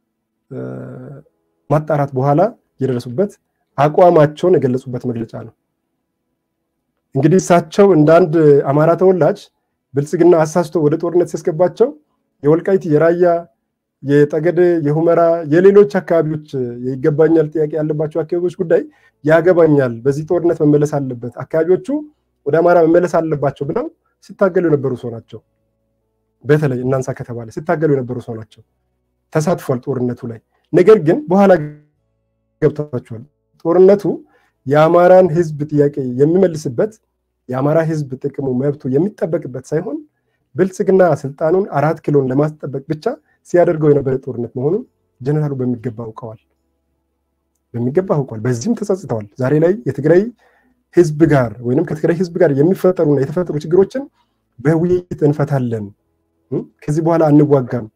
ማጣራት በኋላ የደረሱበት አቋማቸውን የገለጹበት መግለጫ ነው። እንግዲህ እሳቸው እንደ አንድ አማራ ተወላጅ ብልጽግና አሳስቶ ወደ ጦርነት ሲያስገባቸው የወልቃይት የራያ የጠገዴ የሁመራ የሌሎች አካባቢዎች ይገባኛል ጥያቄ ያለባቸው አካባቢዎች ጉዳይ ያገባኛል፣ በዚህ ጦርነት መመለስ አለበት፣ አካባቢዎቹ ወደ አማራ መመለስ አለባቸው ብለው ሲታገሉ የነበሩ ሰው ናቸው። በተለይ እናንሳ ከተባለ ሲታገሉ የነበሩ ሰው ናቸው። ተሳትፏል ጦርነቱ ላይ። ነገር ግን በኋላ ገብቷቸዋል። ጦርነቱ የአማራን ህዝብ ጥያቄ የሚመልስበት የአማራ ህዝብ ጥቅሙ መብቱ የሚጠበቅበት ሳይሆን ብልጽግና ስልጣኑን አራት ኪሎን ለማስጠበቅ ብቻ ሲያደርገው የነበረ ጦርነት መሆኑን ጀነራሉ በሚገባ አውቀዋል። በሚገባ አውቀዋል። በዚህም ተጸጽተዋል። ዛሬ ላይ የትግራይ ህዝብ ጋር ወይም ከትግራይ ህዝብ ጋር የሚፈጠሩና የተፈጠሩ ችግሮችን በውይይት እንፈታለን፣ ከዚህ በኋላ አንዋጋም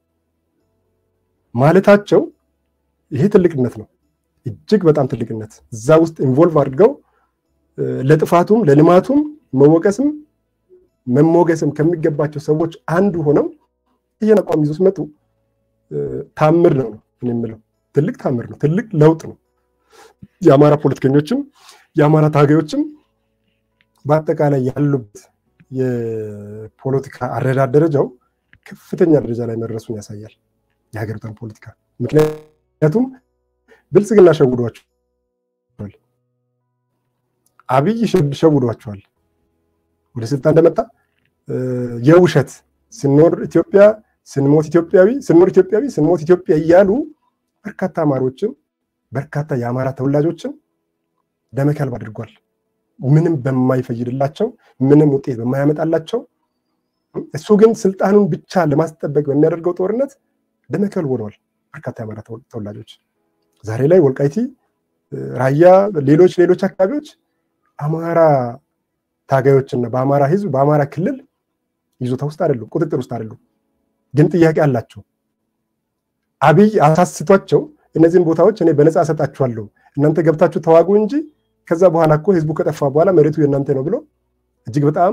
ማለታቸው ይሄ ትልቅነት ነው። እጅግ በጣም ትልቅነት እዛ ውስጥ ኢንቮልቭ አድርገው ለጥፋቱም ለልማቱም መወቀስም መሞገስም ከሚገባቸው ሰዎች አንዱ ሆነው ይህን አቋም ይዞ ሲመጡ ታምር ነው የምለው። ትልቅ ታምር ነው። ትልቅ ለውጥ ነው። የአማራ ፖለቲከኞችም የአማራ ታጋዮችም በአጠቃላይ ያሉበት የፖለቲካ አረዳድ ደረጃው ከፍተኛ ደረጃ ላይ መድረሱን ያሳያል የሀገሪቷን ፖለቲካ። ምክንያቱም ብልጽግና ሸውዷቸዋል፣ አብይ ሸውዷቸዋል። ወደ ስልጣን እንደመጣ የውሸት ስንኖር ኢትዮጵያ ስንሞት ኢትዮጵያዊ ስንኖር ኢትዮጵያዊ ስንሞት ኢትዮጵያ እያሉ በርካታ አማሮችን በርካታ የአማራ ተወላጆችን ደመከልብ አድርጓል። ምንም በማይፈይድላቸው ምንም ውጤት በማያመጣላቸው እሱ ግን ስልጣኑን ብቻ ለማስጠበቅ በሚያደርገው ጦርነት ደመከልብ ሆነዋል በርካታ የአማራ ተወላጆች። ዛሬ ላይ ወልቃይቲ፣ ራያ፣ ሌሎች ሌሎች አካባቢዎች አማራ ታጋዮችና በአማራ ህዝብ በአማራ ክልል ይዞታ ውስጥ አይደሉም፣ ቁጥጥር ውስጥ አይደሉም። ግን ጥያቄ አላቸው። አብይ አሳስቷቸው እነዚህን ቦታዎች እኔ በነፃ እሰጣችኋለሁ እናንተ ገብታችሁ ተዋጉ እንጂ ከዛ በኋላ እኮ ህዝቡ ከጠፋ በኋላ መሬቱ የእናንተ ነው ብሎ እጅግ በጣም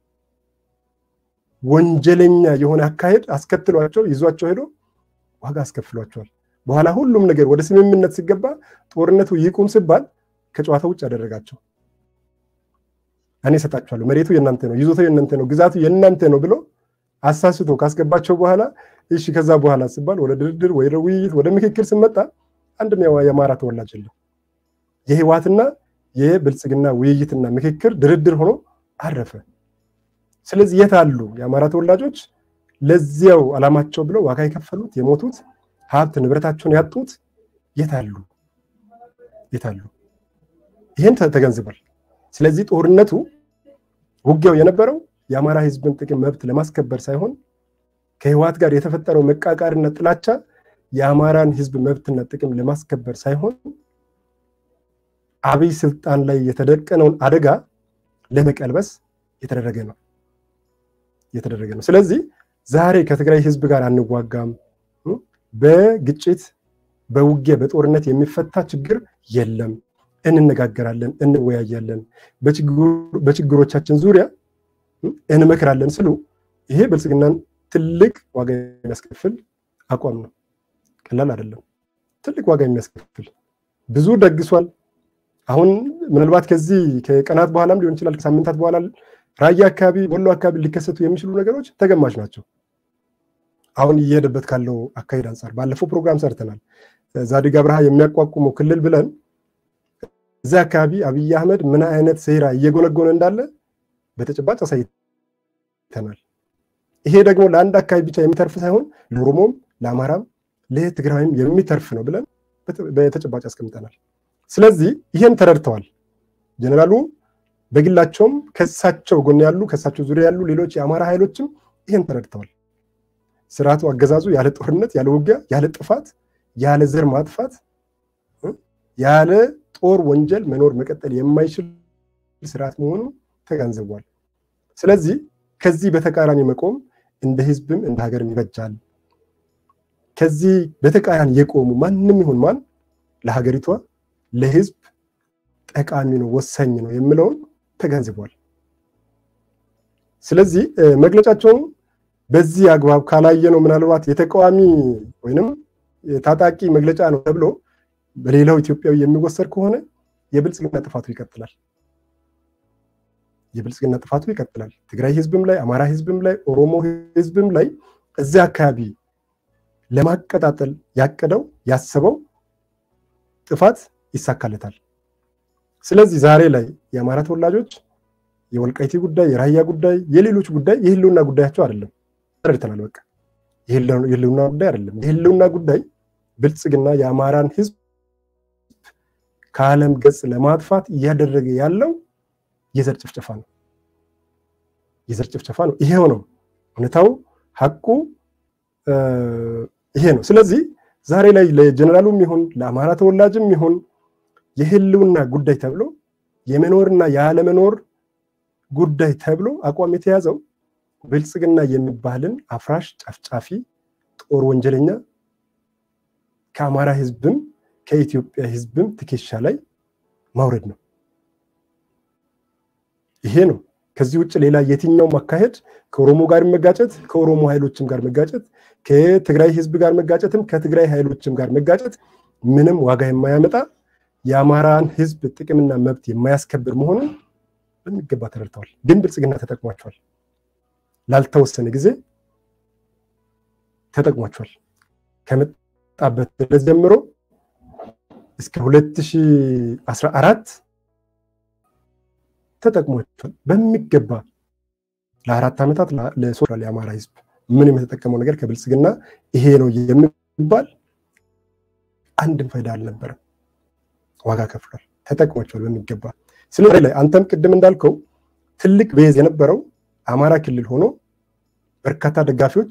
ወንጀለኛ የሆነ አካሄድ አስከትሏቸው ይዟቸው ሄዶ ዋጋ አስከፍሏቸዋል። በኋላ ሁሉም ነገር ወደ ስምምነት ሲገባ ጦርነቱ ይቁም ሲባል ከጨዋታ ውጭ ያደረጋቸው እኔ እሰጣችኋለሁ፣ መሬቱ የእናንተ ነው፣ ይዞታው የእናንተ ነው፣ ግዛቱ የእናንተ ነው ብሎ አሳስቶ ካስገባቸው በኋላ እሺ፣ ከዛ በኋላ ሲባል ወደ ድርድር፣ ወደ ውይይት፣ ወደ ምክክር ስመጣ አንድም የአማራ ተወላጅ የለም። የህወሓትና የብልጽግና ውይይትና ምክክር ድርድር ሆኖ አረፈ። ስለዚህ የት አሉ የአማራ ተወላጆች ለዚያው ዓላማቸው ብለው ዋጋ የከፈሉት የሞቱት ሀብት ንብረታቸውን ያጡት የት አሉ? የት አሉ? ይህን ተገንዝቧል። ስለዚህ ጦርነቱ ውጊያው የነበረው የአማራ ህዝብን ጥቅም መብት ለማስከበር ሳይሆን ከህወሓት ጋር የተፈጠረው መቃቃርና ጥላቻ የአማራን ህዝብ መብትና ጥቅም ለማስከበር ሳይሆን አብይ ስልጣን ላይ የተደቀነውን አደጋ ለመቀልበስ የተደረገ ነው የተደረገ ነው። ስለዚህ ዛሬ ከትግራይ ህዝብ ጋር አንዋጋም፣ በግጭት በውጊያ በጦርነት የሚፈታ ችግር የለም፣ እንነጋገራለን፣ እንወያያለን፣ በችግሮቻችን ዙሪያ እንመክራለን ስሉ ይሄ ብልጽግናን ትልቅ ዋጋ የሚያስከፍል አቋም ነው። ቀላል አይደለም። ትልቅ ዋጋ የሚያስከፍል ብዙ ደግሷል። አሁን ምናልባት ከዚህ ከቀናት በኋላም ሊሆን ይችላል ከሳምንታት በኋላ ራያ አካባቢ፣ ወሎ አካባቢ ሊከሰቱ የሚችሉ ነገሮች ተገማች ናቸው። አሁን እየሄደበት ካለው አካሄድ አንጻር ባለፈው ፕሮግራም ሰርተናል። ዛዲግ አብርሃ የሚያቋቁመው ክልል ብለን እዚያ አካባቢ አብይ አህመድ ምን አይነት ሴራ እየጎነጎነ እንዳለ በተጨባጭ አሳይተናል። ይሄ ደግሞ ለአንድ አካባቢ ብቻ የሚተርፍ ሳይሆን ለኦሮሞም፣ ለአማራም፣ ለትግራይም የሚተርፍ ነው ብለን በተጨባጭ አስቀምጠናል። ስለዚህ ይሄን ተረድተዋል ጀኔራሉ በግላቸውም ከሳቸው ጎን ያሉ ከሳቸው ዙሪያ ያሉ ሌሎች የአማራ ኃይሎችም ይሄን ተረድተዋል። ስርዓቱ አገዛዙ ያለ ጦርነት፣ ያለ ውጊያ፣ ያለ ጥፋት፣ ያለ ዘር ማጥፋት፣ ያለ ጦር ወንጀል መኖር መቀጠል የማይችል ስርዓት መሆኑ ተገንዝቧል። ስለዚህ ከዚህ በተቃራኒ መቆም እንደ ህዝብም እንደ ሀገርም ይበጃል። ከዚህ በተቃራኒ የቆሙ ማንም ይሁን ማን ለሀገሪቷ ለህዝብ ጠቃሚ ነው፣ ወሳኝ ነው የሚለውን ተገንዝቧል። ስለዚህ መግለጫቸውን በዚህ አግባብ ካላየ ነው ምናልባት የተቃዋሚ ወይንም ታጣቂ መግለጫ ነው ተብሎ በሌላው ኢትዮጵያዊ የሚወሰድ ከሆነ የብልጽግና ጥፋቱ ይቀጥላል። የብልጽግና ጥፋቱ ይቀጥላል። ትግራይ ህዝብም ላይ፣ አማራ ህዝብም ላይ፣ ኦሮሞ ህዝብም ላይ እዚያ አካባቢ ለማቀጣጠል ያቀደው ያሰበው ጥፋት ይሳካለታል። ስለዚህ ዛሬ ላይ የአማራ ተወላጆች የወልቃይቲ ጉዳይ፣ የራያ ጉዳይ፣ የሌሎች ጉዳይ የህልውና ጉዳያቸው አይደለም። ተረድተናል። በቃ የህልውና ጉዳይ አይደለም። የህልውና ጉዳይ ብልጽግና የአማራን ህዝብ ከዓለም ገጽ ለማጥፋት እያደረገ ያለው የዘር ጭፍጨፋ ነው። የዘር ጭፍጨፋ ነው። ይሄው ነው እውነታው፣ ሀቁ ይሄ ነው። ስለዚህ ዛሬ ላይ ለጀነራሉም ይሁን ለአማራ ተወላጅም ይሁን የህልውና ጉዳይ ተብሎ የመኖርና ያለመኖር ጉዳይ ተብሎ አቋም የተያዘው ብልጽግና የሚባልን አፍራሽ ጨፍጫፊ ጦር ወንጀለኛ ከአማራ ህዝብም ከኢትዮጵያ ህዝብም ትከሻ ላይ ማውረድ ነው። ይሄ ነው። ከዚህ ውጭ ሌላ የትኛውም አካሄድ ከኦሮሞ ጋር መጋጨት፣ ከኦሮሞ ኃይሎችም ጋር መጋጨት፣ ከትግራይ ህዝብ ጋር መጋጨትም ከትግራይ ኃይሎችም ጋር መጋጨት ምንም ዋጋ የማያመጣ የአማራን ህዝብ ጥቅምና መብት የማያስከብር መሆኑን በሚገባ ተረድተዋል። ግን ብልጽግና ተጠቅሟቸዋል። ላልተወሰነ ጊዜ ተጠቅሟቸዋል። ከመጣበት ዕለት ጀምሮ እስከ 2014 ተጠቅሟቸዋል በሚገባ ለአራት ዓመታት ለሶሻል የአማራ ህዝብ ምንም የተጠቀመው ነገር ከብልጽግና ይሄ ነው የሚባል አንድም ፋይዳ አልነበረም። ዋጋ ከፍሏል፣ ተጠቅሟቸዋል በሚገባ። ስለዚህ ላይ አንተም ቅድም እንዳልከው ትልቅ ቤዝ የነበረው አማራ ክልል ሆኖ በርካታ ደጋፊዎች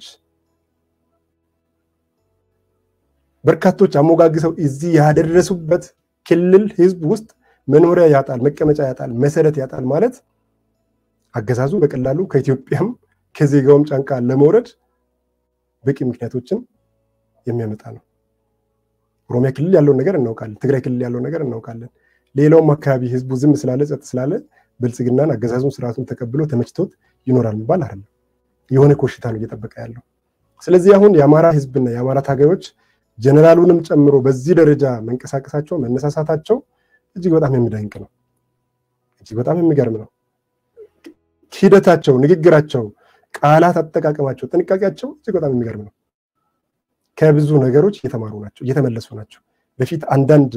በርካቶች አሞጋግሰው እዚህ ያደረሱበት ክልል ህዝብ ውስጥ መኖሪያ ያጣል፣ መቀመጫ ያጣል፣ መሰረት ያጣል ማለት አገዛዙ በቀላሉ ከኢትዮጵያም ከዜጋውም ጫንቃ ለመውረድ በቂ ምክንያቶችን የሚያመጣ ነው። ኦሮሚያ ክልል ያለውን ነገር እናውቃለን። ትግራይ ክልል ያለውን ነገር እናውቃለን። ሌላውም አካባቢ ህዝቡ ዝም ስላለ ጸጥ ስላለ ብልጽግናን አገዛዙን ስርዓቱን ተቀብሎ ተመችቶት ይኖራል የሚባል አይደለም። የሆነ ኮሽታ ነው እየጠበቀ ያለው። ስለዚህ አሁን የአማራ ህዝብና የአማራ ታጋዮች ጀነራሉንም ጨምሮ በዚህ ደረጃ መንቀሳቀሳቸው መነሳሳታቸው እጅግ በጣም የሚደንቅ ነው። እጅግ በጣም የሚገርም ነው። ሂደታቸው፣ ንግግራቸው፣ ቃላት አጠቃቀማቸው፣ ጥንቃቄያቸው እጅግ በጣም የሚገርም ነው። ከብዙ ነገሮች እየተማሩ ናቸው፣ እየተመለሱ ናቸው። በፊት አንዳንድ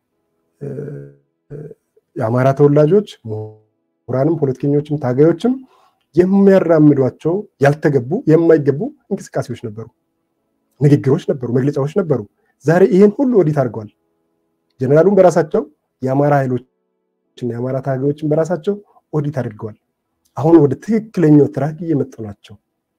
የአማራ ተወላጆች ምሁራንም፣ ፖለቲከኞችም ታጋዮችም የሚያራምዷቸው ያልተገቡ የማይገቡ እንቅስቃሴዎች ነበሩ፣ ንግግሮች ነበሩ፣ መግለጫዎች ነበሩ። ዛሬ ይህን ሁሉ ኦዲት አድርገዋል። ጀነራሉን በራሳቸው የአማራ ኃይሎችና የአማራ ታጋዮችን በራሳቸው ኦዲት አድርገዋል። አሁን ወደ ትክክለኛው ትራክ እየመጡ ናቸው።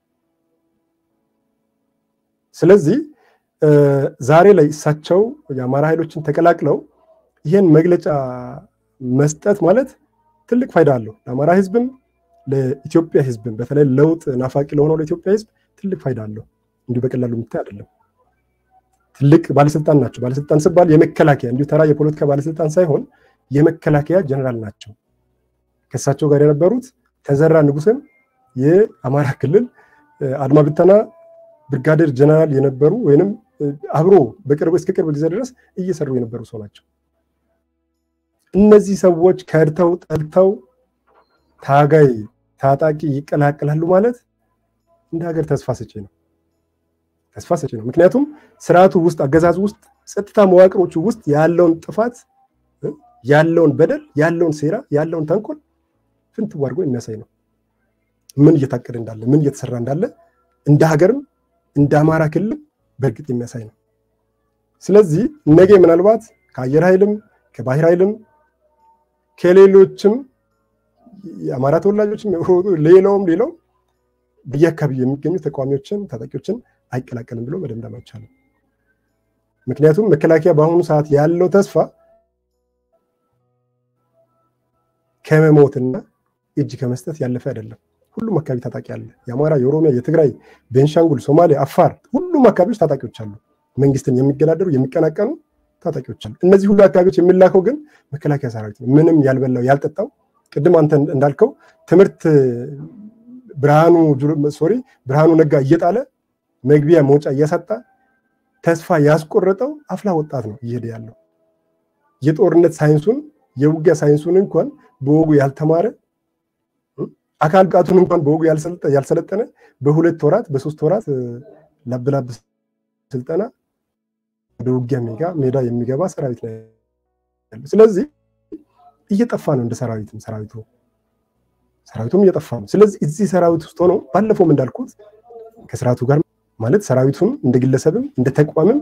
ስለዚህ ዛሬ ላይ እሳቸው የአማራ ኃይሎችን ተቀላቅለው ይህን መግለጫ መስጠት ማለት ትልቅ ፋይዳ አለው ለአማራ ህዝብም ለኢትዮጵያ ህዝብም በተለይ ለውጥ ናፋቂ ለሆነው ለኢትዮጵያ ህዝብ ትልቅ ፋይዳ አለው። እንዲሁ በቀላሉ የምታይ አይደለም። ትልቅ ባለስልጣን ናቸው። ባለስልጣን ስባል የመከላከያ እንዲሁ ተራ የፖለቲካ ባለስልጣን ሳይሆን የመከላከያ ጀነራል ናቸው። ከእሳቸው ጋር የነበሩት ተዘራ ንጉስም የአማራ ክልል አድማ ብተና ብርጋዴር ጀነራል የነበሩ ወይንም አብሮ በቅርብ እስከ ቅርብ ጊዜ ድረስ እየሰሩ የነበሩ ሰው ናቸው። እነዚህ ሰዎች ከድተው ጠልተው ታጋይ ታጣቂ ይቀላቀላሉ ማለት እንደ ሀገር ተስፋ ሰጪ ነው። ተስፋ ሰጪ ነው። ምክንያቱም ስርዓቱ ውስጥ አገዛዙ ውስጥ ጸጥታ መዋቅሮቹ ውስጥ ያለውን ጥፋት፣ ያለውን በደል፣ ያለውን ሴራ፣ ያለውን ተንኮል ፍንትው አድርጎ የሚያሳይ ነው። ምን እየታቀደ እንዳለ፣ ምን እየተሰራ እንዳለ እንደ ሀገርም እንደ አማራ ክልል በእርግጥ የሚያሳይ ነው። ስለዚህ ነገ ምናልባት ከአየር ኃይልም ከባህር ኃይልም ከሌሎችም የአማራ ተወላጆችም ሌላውም ሌላው በየአካባቢው የሚገኙ ተቃዋሚዎችን ታጣቂዎችን አይቀላቀልም ብሎ መደምደም አይቻልም። ምክንያቱም መከላከያ በአሁኑ ሰዓት ያለው ተስፋ ከመሞትና እጅ ከመስጠት ያለፈ አይደለም። ሁሉም አካባቢ ታጣቂ አለ። የአማራ፣ የኦሮሚያ፣ የትግራይ፣ ቤንሻንጉል፣ ሶማሌ፣ አፋር ሁሉም አካባቢዎች ታጣቂዎች አሉ። መንግስትን የሚገዳደሩ የሚቀናቀኑ ታጣቂዎች አሉ። እነዚህ ሁሉ አካባቢዎች የሚላከው ግን መከላከያ ሰራዊት ነው። ምንም ያልበላው ያልጠጣው ቅድም አንተ እንዳልከው ትምህርት ብርሃኑ ሶሪ ብርሃኑ ነጋ እየጣለ መግቢያ መውጫ እያሳጣ ተስፋ ያስቆረጠው አፍላ ወጣት ነው እየሄደ ያለው። የጦርነት ሳይንሱን የውጊያ ሳይንሱን እንኳን በወጉ ያልተማረ አካል ብቃቱን እንኳን በወጉ ያልሰለጠነ በሁለት ወራት በሶስት ወራት ላብላብ ስልጠና ወደ ውጊያ ሜዳ የሚገባ ሰራዊት ነው ያለው። ስለዚህ እየጠፋ ነው እንደ ሰራዊትም ሰራዊቱ ሰራዊቱም እየጠፋ ነው። ስለዚህ እዚህ ሰራዊት ውስጥ ሆኖ ባለፈውም እንዳልኩት ከስርዓቱ ጋር ማለት ሰራዊቱም እንደ ግለሰብም እንደ ተቋምም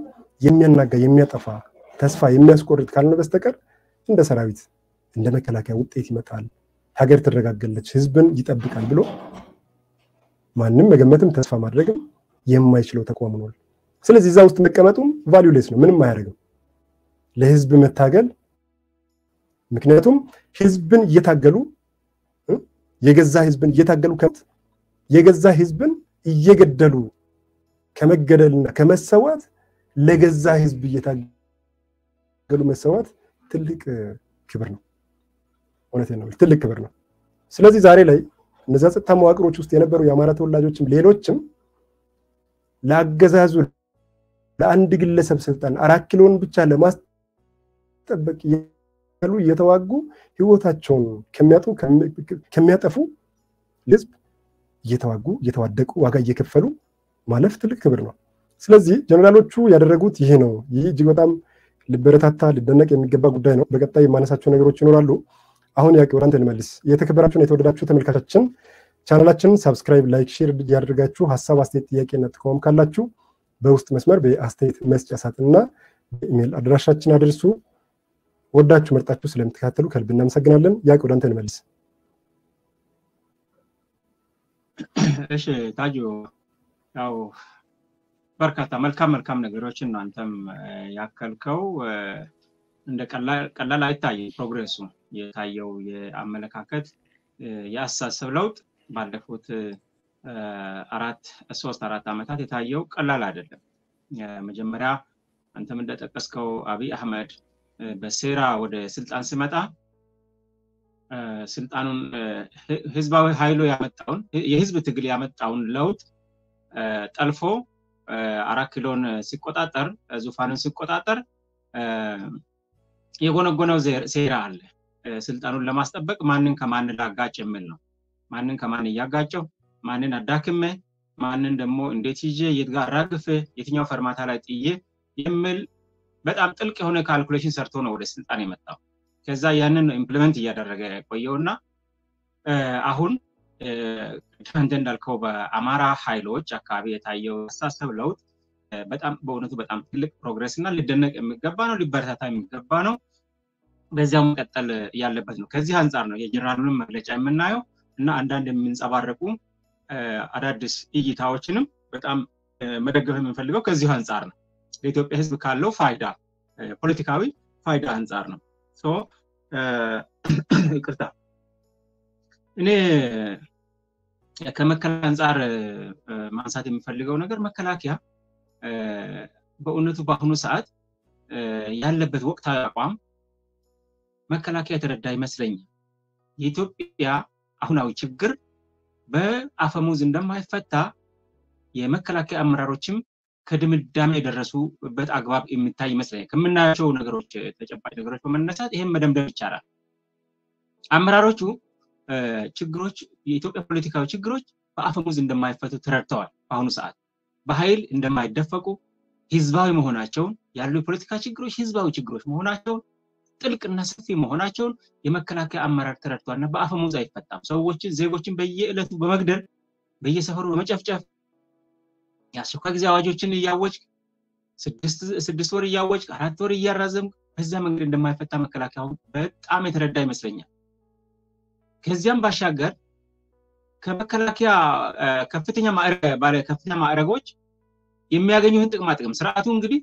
የሚያናጋ የሚያጠፋ ተስፋ የሚያስቆርጥ ካልሆነ በስተቀር እንደ ሰራዊት እንደ መከላከያ ውጤት ይመጣል፣ ሀገር ትረጋገለች፣ ህዝብን ይጠብቃል ብሎ ማንም መገመትም ተስፋ ማድረግም የማይችለው ተቋም ሆኗል። ስለዚህ እዛ ውስጥ መቀመጡም ቫሊዩሌስ ነው፣ ምንም አያደርግም ለህዝብ መታገል። ምክንያቱም ህዝብን እየታገሉ የገዛ ህዝብን እየታገሉ የገዛ ህዝብን እየገደሉ ከመገደልና ከመሰዋት ለገዛ ህዝብ እየታገሉ መሰዋት ትልቅ ክብር ነው። እውነቴን ነው፣ ትልቅ ክብር ነው። ስለዚህ ዛሬ ላይ እነዚያ ጸጥታ መዋቅሮች ውስጥ የነበሩ የአማራ ተወላጆችም ሌሎችም ለአገዛዙ ለአንድ ግለሰብ ስልጣን አራት ኪሎን ብቻ ለማስጠበቅ ያሉ እየተዋጉ ህይወታቸውን ከሚያጡ ከሚያጠፉ ህዝብ እየተዋጉ እየተዋደቁ ዋጋ እየከፈሉ ማለፍ ትልቅ ክብር ነው። ስለዚህ ጀነራሎቹ ያደረጉት ይሄ ነው። ይህ እጅግ በጣም ሊበረታታ ሊደነቅ የሚገባ ጉዳይ ነው። በቀጣይ የማነሳቸው ነገሮች ይኖራሉ። አሁን ያቄ ወደ አንተ ልመልስ። የተከበራችሁን የተወደዳችሁ ተመልካቻችን ቻናላችንን ሳብስክራይብ፣ ላይክ፣ ሼር እያደረጋችሁ ሀሳብ፣ አስተያየት፣ ጥያቄና ጥቆማም ካላችሁ በውስጥ መስመር በአስተያየት መስጫ ሳጥንና በኢሜይል አድራሻችን አድርሱ። ወዳችሁ መርጣችሁ ስለምትከታተሉ ከልብ እናመሰግናለን። ያቄ ወደ አንተ ልመልስ። እሺ ታጁ ያው በርካታ መልካም መልካም ነገሮችን ነው አንተም ያከልከው። እንደ ቀላል አይታይም ፕሮግሬሱ የታየው የአመለካከት የአስተሳሰብ ለውጥ ባለፉት አራት ሶስት አራት ዓመታት የታየው ቀላል አይደለም። መጀመሪያ አንተም እንደጠቀስከው አብይ አህመድ በሴራ ወደ ስልጣን ሲመጣ ስልጣኑን ህዝባዊ ኃይሉ ያመጣውን የህዝብ ትግል ያመጣውን ለውጥ ጠልፎ አራት ኪሎን ሲቆጣጠር ዙፋንን ሲቆጣጠር የጎነጎነው ሴራ አለ። ስልጣኑን ለማስጠበቅ ማንን ከማን ላጋጭ የሚል ነው። ማንን ከማን እያጋጨው፣ ማንን አዳክሜ፣ ማንን ደግሞ እንዴት ይዤ የት ጋር አራግፌ፣ የትኛው ፈርማታ ላይ ጥዬ የሚል በጣም ጥልቅ የሆነ ካልኩሌሽን ሰርቶ ነው ወደ ስልጣን የመጣው። ከዛ ያንን ኢምፕሊመንት እያደረገ ቆየውና አሁን አንተ እንዳልከው በአማራ ኃይሎች አካባቢ የታየው አስተሳሰብ ለውጥ በጣም በእውነቱ በጣም ትልቅ ፕሮግረስ እና ሊደነቅ የሚገባ ነው፣ ሊበረታታ የሚገባ ነው። በዚያው መቀጠል ያለበት ነው። ከዚህ አንጻር ነው የጀነራሉንም መግለጫ የምናየው እና አንዳንድ የምንጸባረቁ አዳዲስ እይታዎችንም በጣም መደገፍ የምንፈልገው ከዚሁ አንጻር ነው። ለኢትዮጵያ ሕዝብ ካለው ፋይዳ ፖለቲካዊ ፋይዳ አንጻር ነው። ይቅርታ እኔ ከመከላከያ አንጻር ማንሳት የሚፈልገው ነገር መከላከያ በእውነቱ በአሁኑ ሰዓት ያለበት ወቅታዊ አቋም መከላከያ የተረዳ ይመስለኛል። የኢትዮጵያ አሁናዊ ችግር በአፈሙዝ እንደማይፈታ የመከላከያ አመራሮችም ከድምዳሜ የደረሱበት አግባብ የሚታይ ይመስለኛል። ከምናያቸው ነገሮች ተጨባጭ ነገሮች በመነሳት ይህም መደምደም ይቻላል። አመራሮቹ ችግሮች የኢትዮጵያ ፖለቲካዊ ችግሮች በአፈሙዝ እንደማይፈቱ ተረድተዋል። በአሁኑ ሰዓት በኃይል እንደማይደፈቁ ህዝባዊ መሆናቸውን ያሉ የፖለቲካ ችግሮች ህዝባዊ ችግሮች መሆናቸውን ጥልቅና ሰፊ መሆናቸውን የመከላከያ አመራር ተረድቷል እና በአፈሙዝ አይፈታም። ሰዎችን ዜጎችን በየዕለቱ በመግደል በየሰፈሩ በመጨፍጨፍ የአስቸኳይ ጊዜ አዋጆችን እያወጅ ስድስት ወር እያወጅ አራት ወር እያራዘም በዛ መንገድ እንደማይፈታ መከላከያውን በጣም የተረዳ ይመስለኛል። ከዚያም ባሻገር ከመከላከያ ከፍተኛ ባለ ከፍተኛ ማዕረጎች የሚያገኙትን ጥቅማ ጥቅም ስርዓቱ እንግዲህ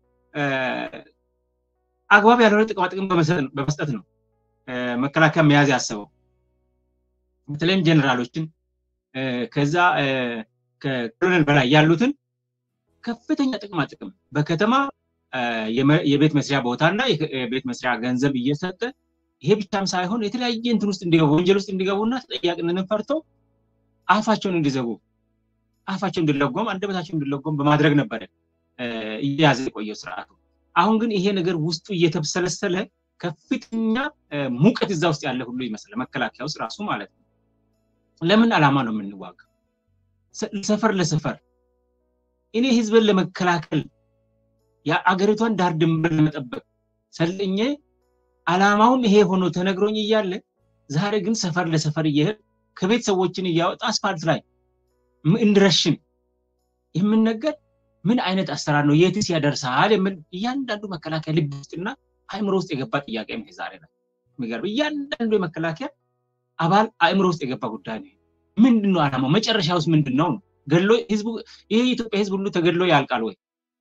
አግባብ ያልሆነ ጥቅማ ጥቅም በመስጠት ነው መከላከያ መያዝ ያሰበው። በተለይም ጀኔራሎችን ከዛ ከኮሎኔል በላይ ያሉትን ከፍተኛ ጥቅማ ጥቅም በከተማ የቤት መስሪያ ቦታ እና የቤት መስሪያ ገንዘብ እየሰጠ ይሄ ብቻም ሳይሆን የተለያየ እንትን ውስጥ እንዲገቡ ወንጀል ውስጥ እንዲገቡና ተጠያቂነትን ፈርተው አፋቸውን እንዲዘጉ አፋቸው እንዲለጎም አንደበታቸው እንዲለጎም በማድረግ ነበረ እየያዘ የቆየው ስርዓቱ። አሁን ግን ይሄ ነገር ውስጡ እየተብሰለሰለ ከፍተኛ ሙቀት እዛ ውስጥ ያለ ሁሉ ይመስላል። መከላከያ ውስጥ ራሱ ማለት ነው። ለምን ዓላማ ነው የምንዋጋ? ሰፈር ለሰፈር እኔ ህዝብን ለመከላከል የአገሪቷን ዳር ድንበር ለመጠበቅ ሰልኜ ዓላማውም ይሄ ሆኖ ተነግሮኝ እያለ ዛሬ ግን ሰፈር ለሰፈር እየሄድ ከቤት ሰዎችን እያወጣ አስፋልት ላይ እንድረሽን የምንነገር ምን አይነት አሰራር ነው? የትስ ያደርሳል? የሚል እያንዳንዱ መከላከያ ልብ ውስጥና አእምሮ ውስጥ የገባ ጥያቄ ነው። ዛሬ ነው የሚገርም። እያንዳንዱ የመከላከያ አባል አእምሮ ውስጥ የገባ ጉዳይ ነው። ምንድን ነው ዓላማው? መጨረሻ ውስጥ ምንድን ነው? ገድሎ ህዝቡ ይሄ የኢትዮጵያ ህዝብ ሁሉ ተገድሎ ያልቃል ወይ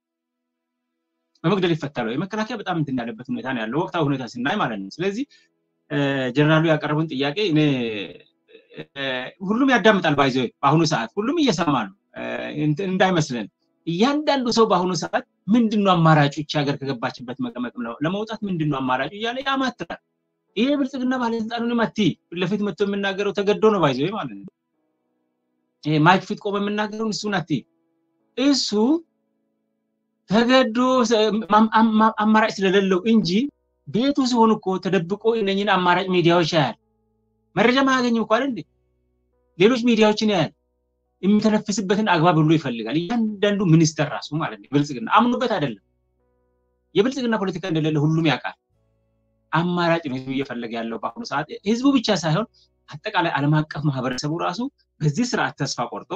በመግደል ይፈታል ወይ? መከላከያ በጣም እንትን ያለበት ሁኔታ ነው ያለው ወቅታዊ ሁኔታ ስናይ ማለት ነው። ስለዚህ ጀነራሉ ያቀረቡን ጥያቄ እኔ ሁሉም ያዳምጣል። ባይዘ በአሁኑ ሰዓት ሁሉም እየሰማ ነው እንዳይመስለን። እያንዳንዱ ሰው በአሁኑ ሰዓት ምንድን ነው አማራጩ? ይቺ ሀገር ከገባችበት መቀመቅ ለመውጣት ምንድን ነው አማራጩ እያለ ያማትራል። ይሄ ብልጽግና ባለስልጣኑን መቲ ፊት ለፊት መጥቶ የምናገረው ተገዶ ነው ባይዘ ማለት ነው። ይሄ ማይክ ፊት ቆመ የምናገረውን እሱን አቲ እሱ ተገዶ አማራጭ ስለሌለው እንጂ ቤቱ ሲሆን እኮ ተደብቆ እነኝን አማራጭ ሚዲያዎች ያያል። መረጃ ማያገኝም እኮ አይደል? ሌሎች ሚዲያዎችን ያያል። የሚተነፍስበትን አግባብ ሁሉ ይፈልጋል። እያንዳንዱ ሚኒስተር ራሱ ማለት ነው። ብልጽግና አምኖበት አይደለም። የብልጽግና ፖለቲካ እንደሌለ ሁሉም ያውቃል። አማራጭ ነው ህዝቡ እየፈለገ ያለው በአሁኑ ሰዓት። ህዝቡ ብቻ ሳይሆን አጠቃላይ ዓለም አቀፍ ማህበረሰቡ ራሱ በዚህ ስርዓት ተስፋ ቆርጦ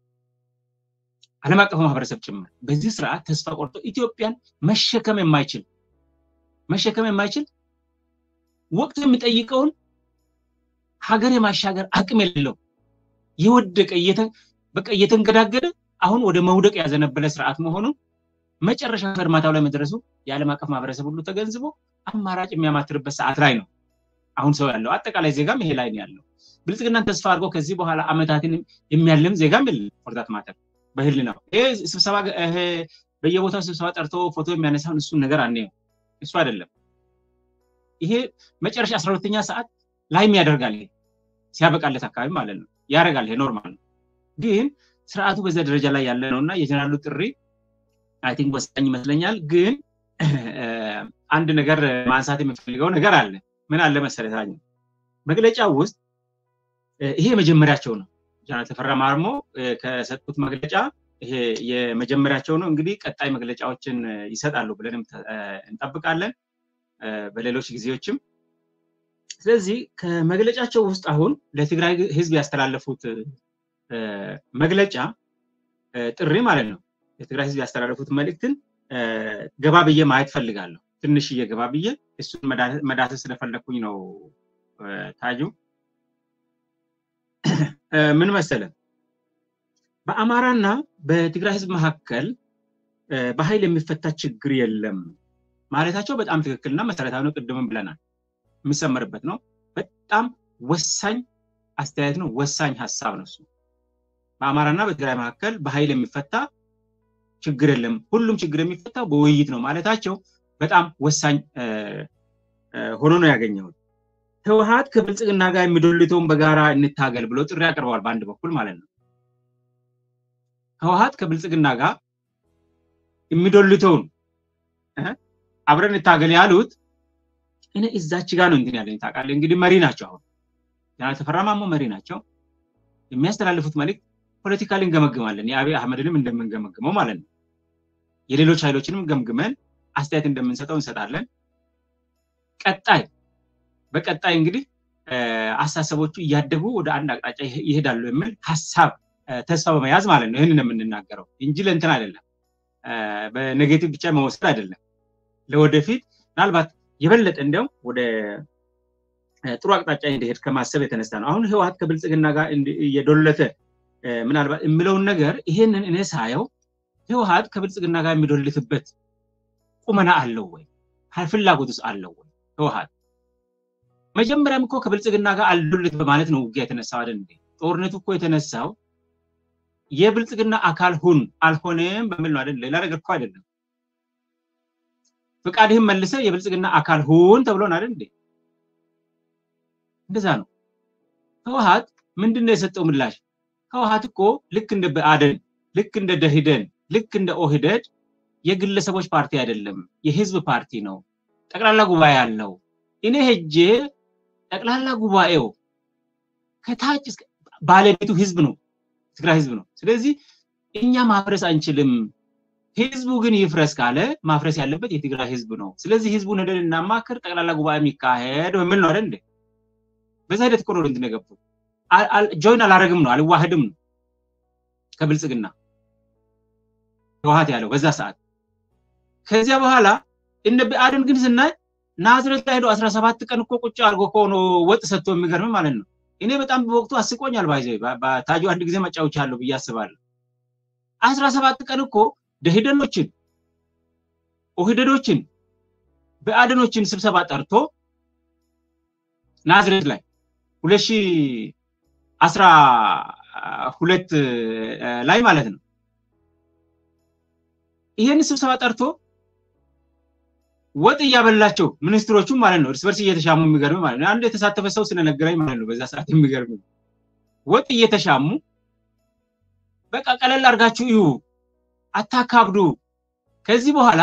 ዓለም አቀፍ ማህበረሰብ ጭምር በዚህ ስርዓት ተስፋ ቆርጦ ኢትዮጵያን መሸከም የማይችል መሸከም የማይችል ወቅቱ የሚጠይቀውን ሀገር የማሻገር አቅም የሌለው የወደቀ በቃ እየተንገዳገደ አሁን ወደ መውደቅ ያዘነበለ ስርዓት መሆኑን መጨረሻ ፈርማታው ላይ መድረሱ የዓለም አቀፍ ማህበረሰብ ሁሉ ተገንዝቦ አማራጭ የሚያማትርበት ሰዓት ላይ ነው አሁን ሰው ያለው። አጠቃላይ ዜጋም ይሄ ላይ ነው ያለው። ብልጽግናን ተስፋ አድርጎ ከዚህ በኋላ አመታትን የሚያልም ዜጋም የለም። ፎርዛት ማተር በህል ነው ይሄ ስብሰባ በየቦታው ስብሰባ ጠርቶ ፎቶ የሚያነሳውን እሱን ነገር አናየው። እሱ አይደለም። ይሄ መጨረሻ አስራ ሁለተኛ ሰዓት ላይም ያደርጋል። ይሄ ሲያበቃለት አካባቢ ማለት ነው ያደርጋል። ይሄ ኖርማል ነው። ግን ስርዓቱ በዛ ደረጃ ላይ ያለ ነው እና የጀነራሉ ጥሪ አይ ቲንክ ወሳኝ ይመስለኛል። ግን አንድ ነገር ማንሳት የምፈልገው ነገር አለ። ምን አለ መሰለታኝ መግለጫ ውስጥ ይሄ የመጀመሪያቸው ነው። ጀነራል ተፈራ ማርሞ ከሰጡት መግለጫ ይሄ የመጀመሪያቸው ነው። እንግዲህ ቀጣይ መግለጫዎችን ይሰጣሉ ብለንም እንጠብቃለን በሌሎች ጊዜዎችም። ስለዚህ ከመግለጫቸው ውስጥ አሁን ለትግራይ ህዝብ ያስተላለፉት መግለጫ ጥሪ ማለት ነው። ለትግራይ ህዝብ ያስተላለፉት መልእክትን ገባ ብዬ ማየት ፈልጋለሁ። ትንሽዬ ገባ ብዬ እሱን መዳሰስ ስለፈለግኩኝ ነው። ታጁ ምን መሰለ በአማራና በትግራይ ህዝብ መካከል በኃይል የሚፈታ ችግር የለም ማለታቸው በጣም ትክክልና መሰረታዊ ነው። ቅድምም ብለናል፣ የሚሰመርበት ነው። በጣም ወሳኝ አስተያየት ነው። ወሳኝ ሀሳብ ነው እሱ። በአማራና በትግራይ መካከል በኃይል የሚፈታ ችግር የለም፣ ሁሉም ችግር የሚፈታው በውይይት ነው ማለታቸው በጣም ወሳኝ ሆኖ ነው ያገኘሁት። ህወሀት ከብልጽግና ጋር የሚዶልተውን በጋራ እንታገል ብሎ ጥሪ ያቀርበዋል። በአንድ በኩል ማለት ነው ህወሀት ከብልጽግና ጋር የሚዶልተውን አብረን እንታገል ያሉት እኔ እዛች ጋር ነው እንትን ያለኝ ታውቃለህ። እንግዲህ መሪ ናቸው። አሁን ጀነራል ተፈራ ማሞ መሪ ናቸው። የሚያስተላልፉት መልእክት ፖለቲካሊ እንገመግማለን። የአብይ አህመድንም እንደምንገመግመው ማለት ነው። የሌሎች ኃይሎችንም ገምግመን አስተያየት እንደምንሰጠው እንሰጣለን። ቀጣይ በቀጣይ እንግዲህ አሳሰቦቹ እያደጉ ወደ አንድ አቅጣጫ ይሄዳሉ የሚል ሀሳብ ተስፋ በመያዝ ማለት ነው ይህንን የምንናገረው እንጂ ለእንትን አይደለም፣ በኔጌቲቭ ብቻ መወሰድ አይደለም። ለወደፊት ምናልባት የበለጠ እንዲያውም ወደ ጥሩ አቅጣጫ እንዲሄድ ከማሰብ የተነሳ ነው። አሁን ህወሀት ከብልጽግና ጋር እየዶለተ ምናልባት የምለውን ነገር ይሄንን እኔ ሳየው ህወሀት ከብልጽግና ጋር የሚዶልትበት ቁመና አለው ወይ? ፍላጎትስ አለው ወይ? ህወሀት መጀመሪያም እኮ ከብልጽግና ጋር አልዶልት በማለት ነው ውጊያ የተነሳው አይደል እንዴ? ጦርነቱ እኮ የተነሳው የብልጽግና አካል ሁን አልሆነም በሚል ነው አይደል? ሌላ ነገር እኮ አይደለም። ፍቃድህን መልሰ የብልጽግና አካል ሁን ተብሎን አይደል እንዴ? እንደዛ ነው። ህወሀት ምንድን ነው የሰጠው ምላሽ? ህወሀት እኮ ልክ እንደ ብአዴን፣ ልክ እንደ ደኢህዴን፣ ልክ እንደ ኦህዴድ የግለሰቦች ፓርቲ አይደለም፣ የህዝብ ፓርቲ ነው። ጠቅላላ ጉባኤ አለው። እኔ ሄጄ ጠቅላላ ጉባኤው ከታች ባለቤቱ ህዝብ ነው፣ ትግራይ ህዝብ ነው። ስለዚህ እኛ ማፍረስ አንችልም። ህዝቡ ግን ይፍረስ ካለ ማፍረስ ያለበት የትግራይ ህዝብ ነው። ስለዚህ ህዝቡን ሄደን እናማክር፣ ጠቅላላ ጉባኤ የሚካሄድ በሚል ነው አይደል እንዴ? በዛ ሂደት እኮ ነው እንትን የገቡት። ጆይን አላረግም ነው አልዋህድም ነው ከብልጽግና ህወሓት ያለው በዛ ሰዓት። ከዚያ በኋላ እነ ብአዴን ግን ስናይ ናዝሬት ላይ ሄዶ 17 ቀን እኮ ቁጭ አድርጎ እኮ ነው ወጥ ሰጥቶ የሚገርም ማለት ነው። እኔ በጣም በወቅቱ አስቆኛል። ባይዘ ታጁ አንድ ጊዜ መጫወቻለሁ ብዬ አስባለሁ። 17 ቀን እኮ ደኢህዴኖችን ኦህዴዶችን ብአዴኖችን ስብሰባ ጠርቶ ናዝሬት ላይ ሁለት ሺህ አስራ ሁለት ላይ ማለት ነው። ይሄን ስብሰባ ጠርቶ ወጥ እያበላቸው ሚኒስትሮቹም ማለት ነው እርስ በርስ እየተሻሙ የሚገርም ማለት ነው። አንድ የተሳተፈ ሰው ስለነገረኝ ማለት ነው በዛ ሰዓት የሚገርም ወጥ እየተሻሙ በቃ ቀለል አድርጋችሁ እዩ፣ አታካብዱ። ከዚህ በኋላ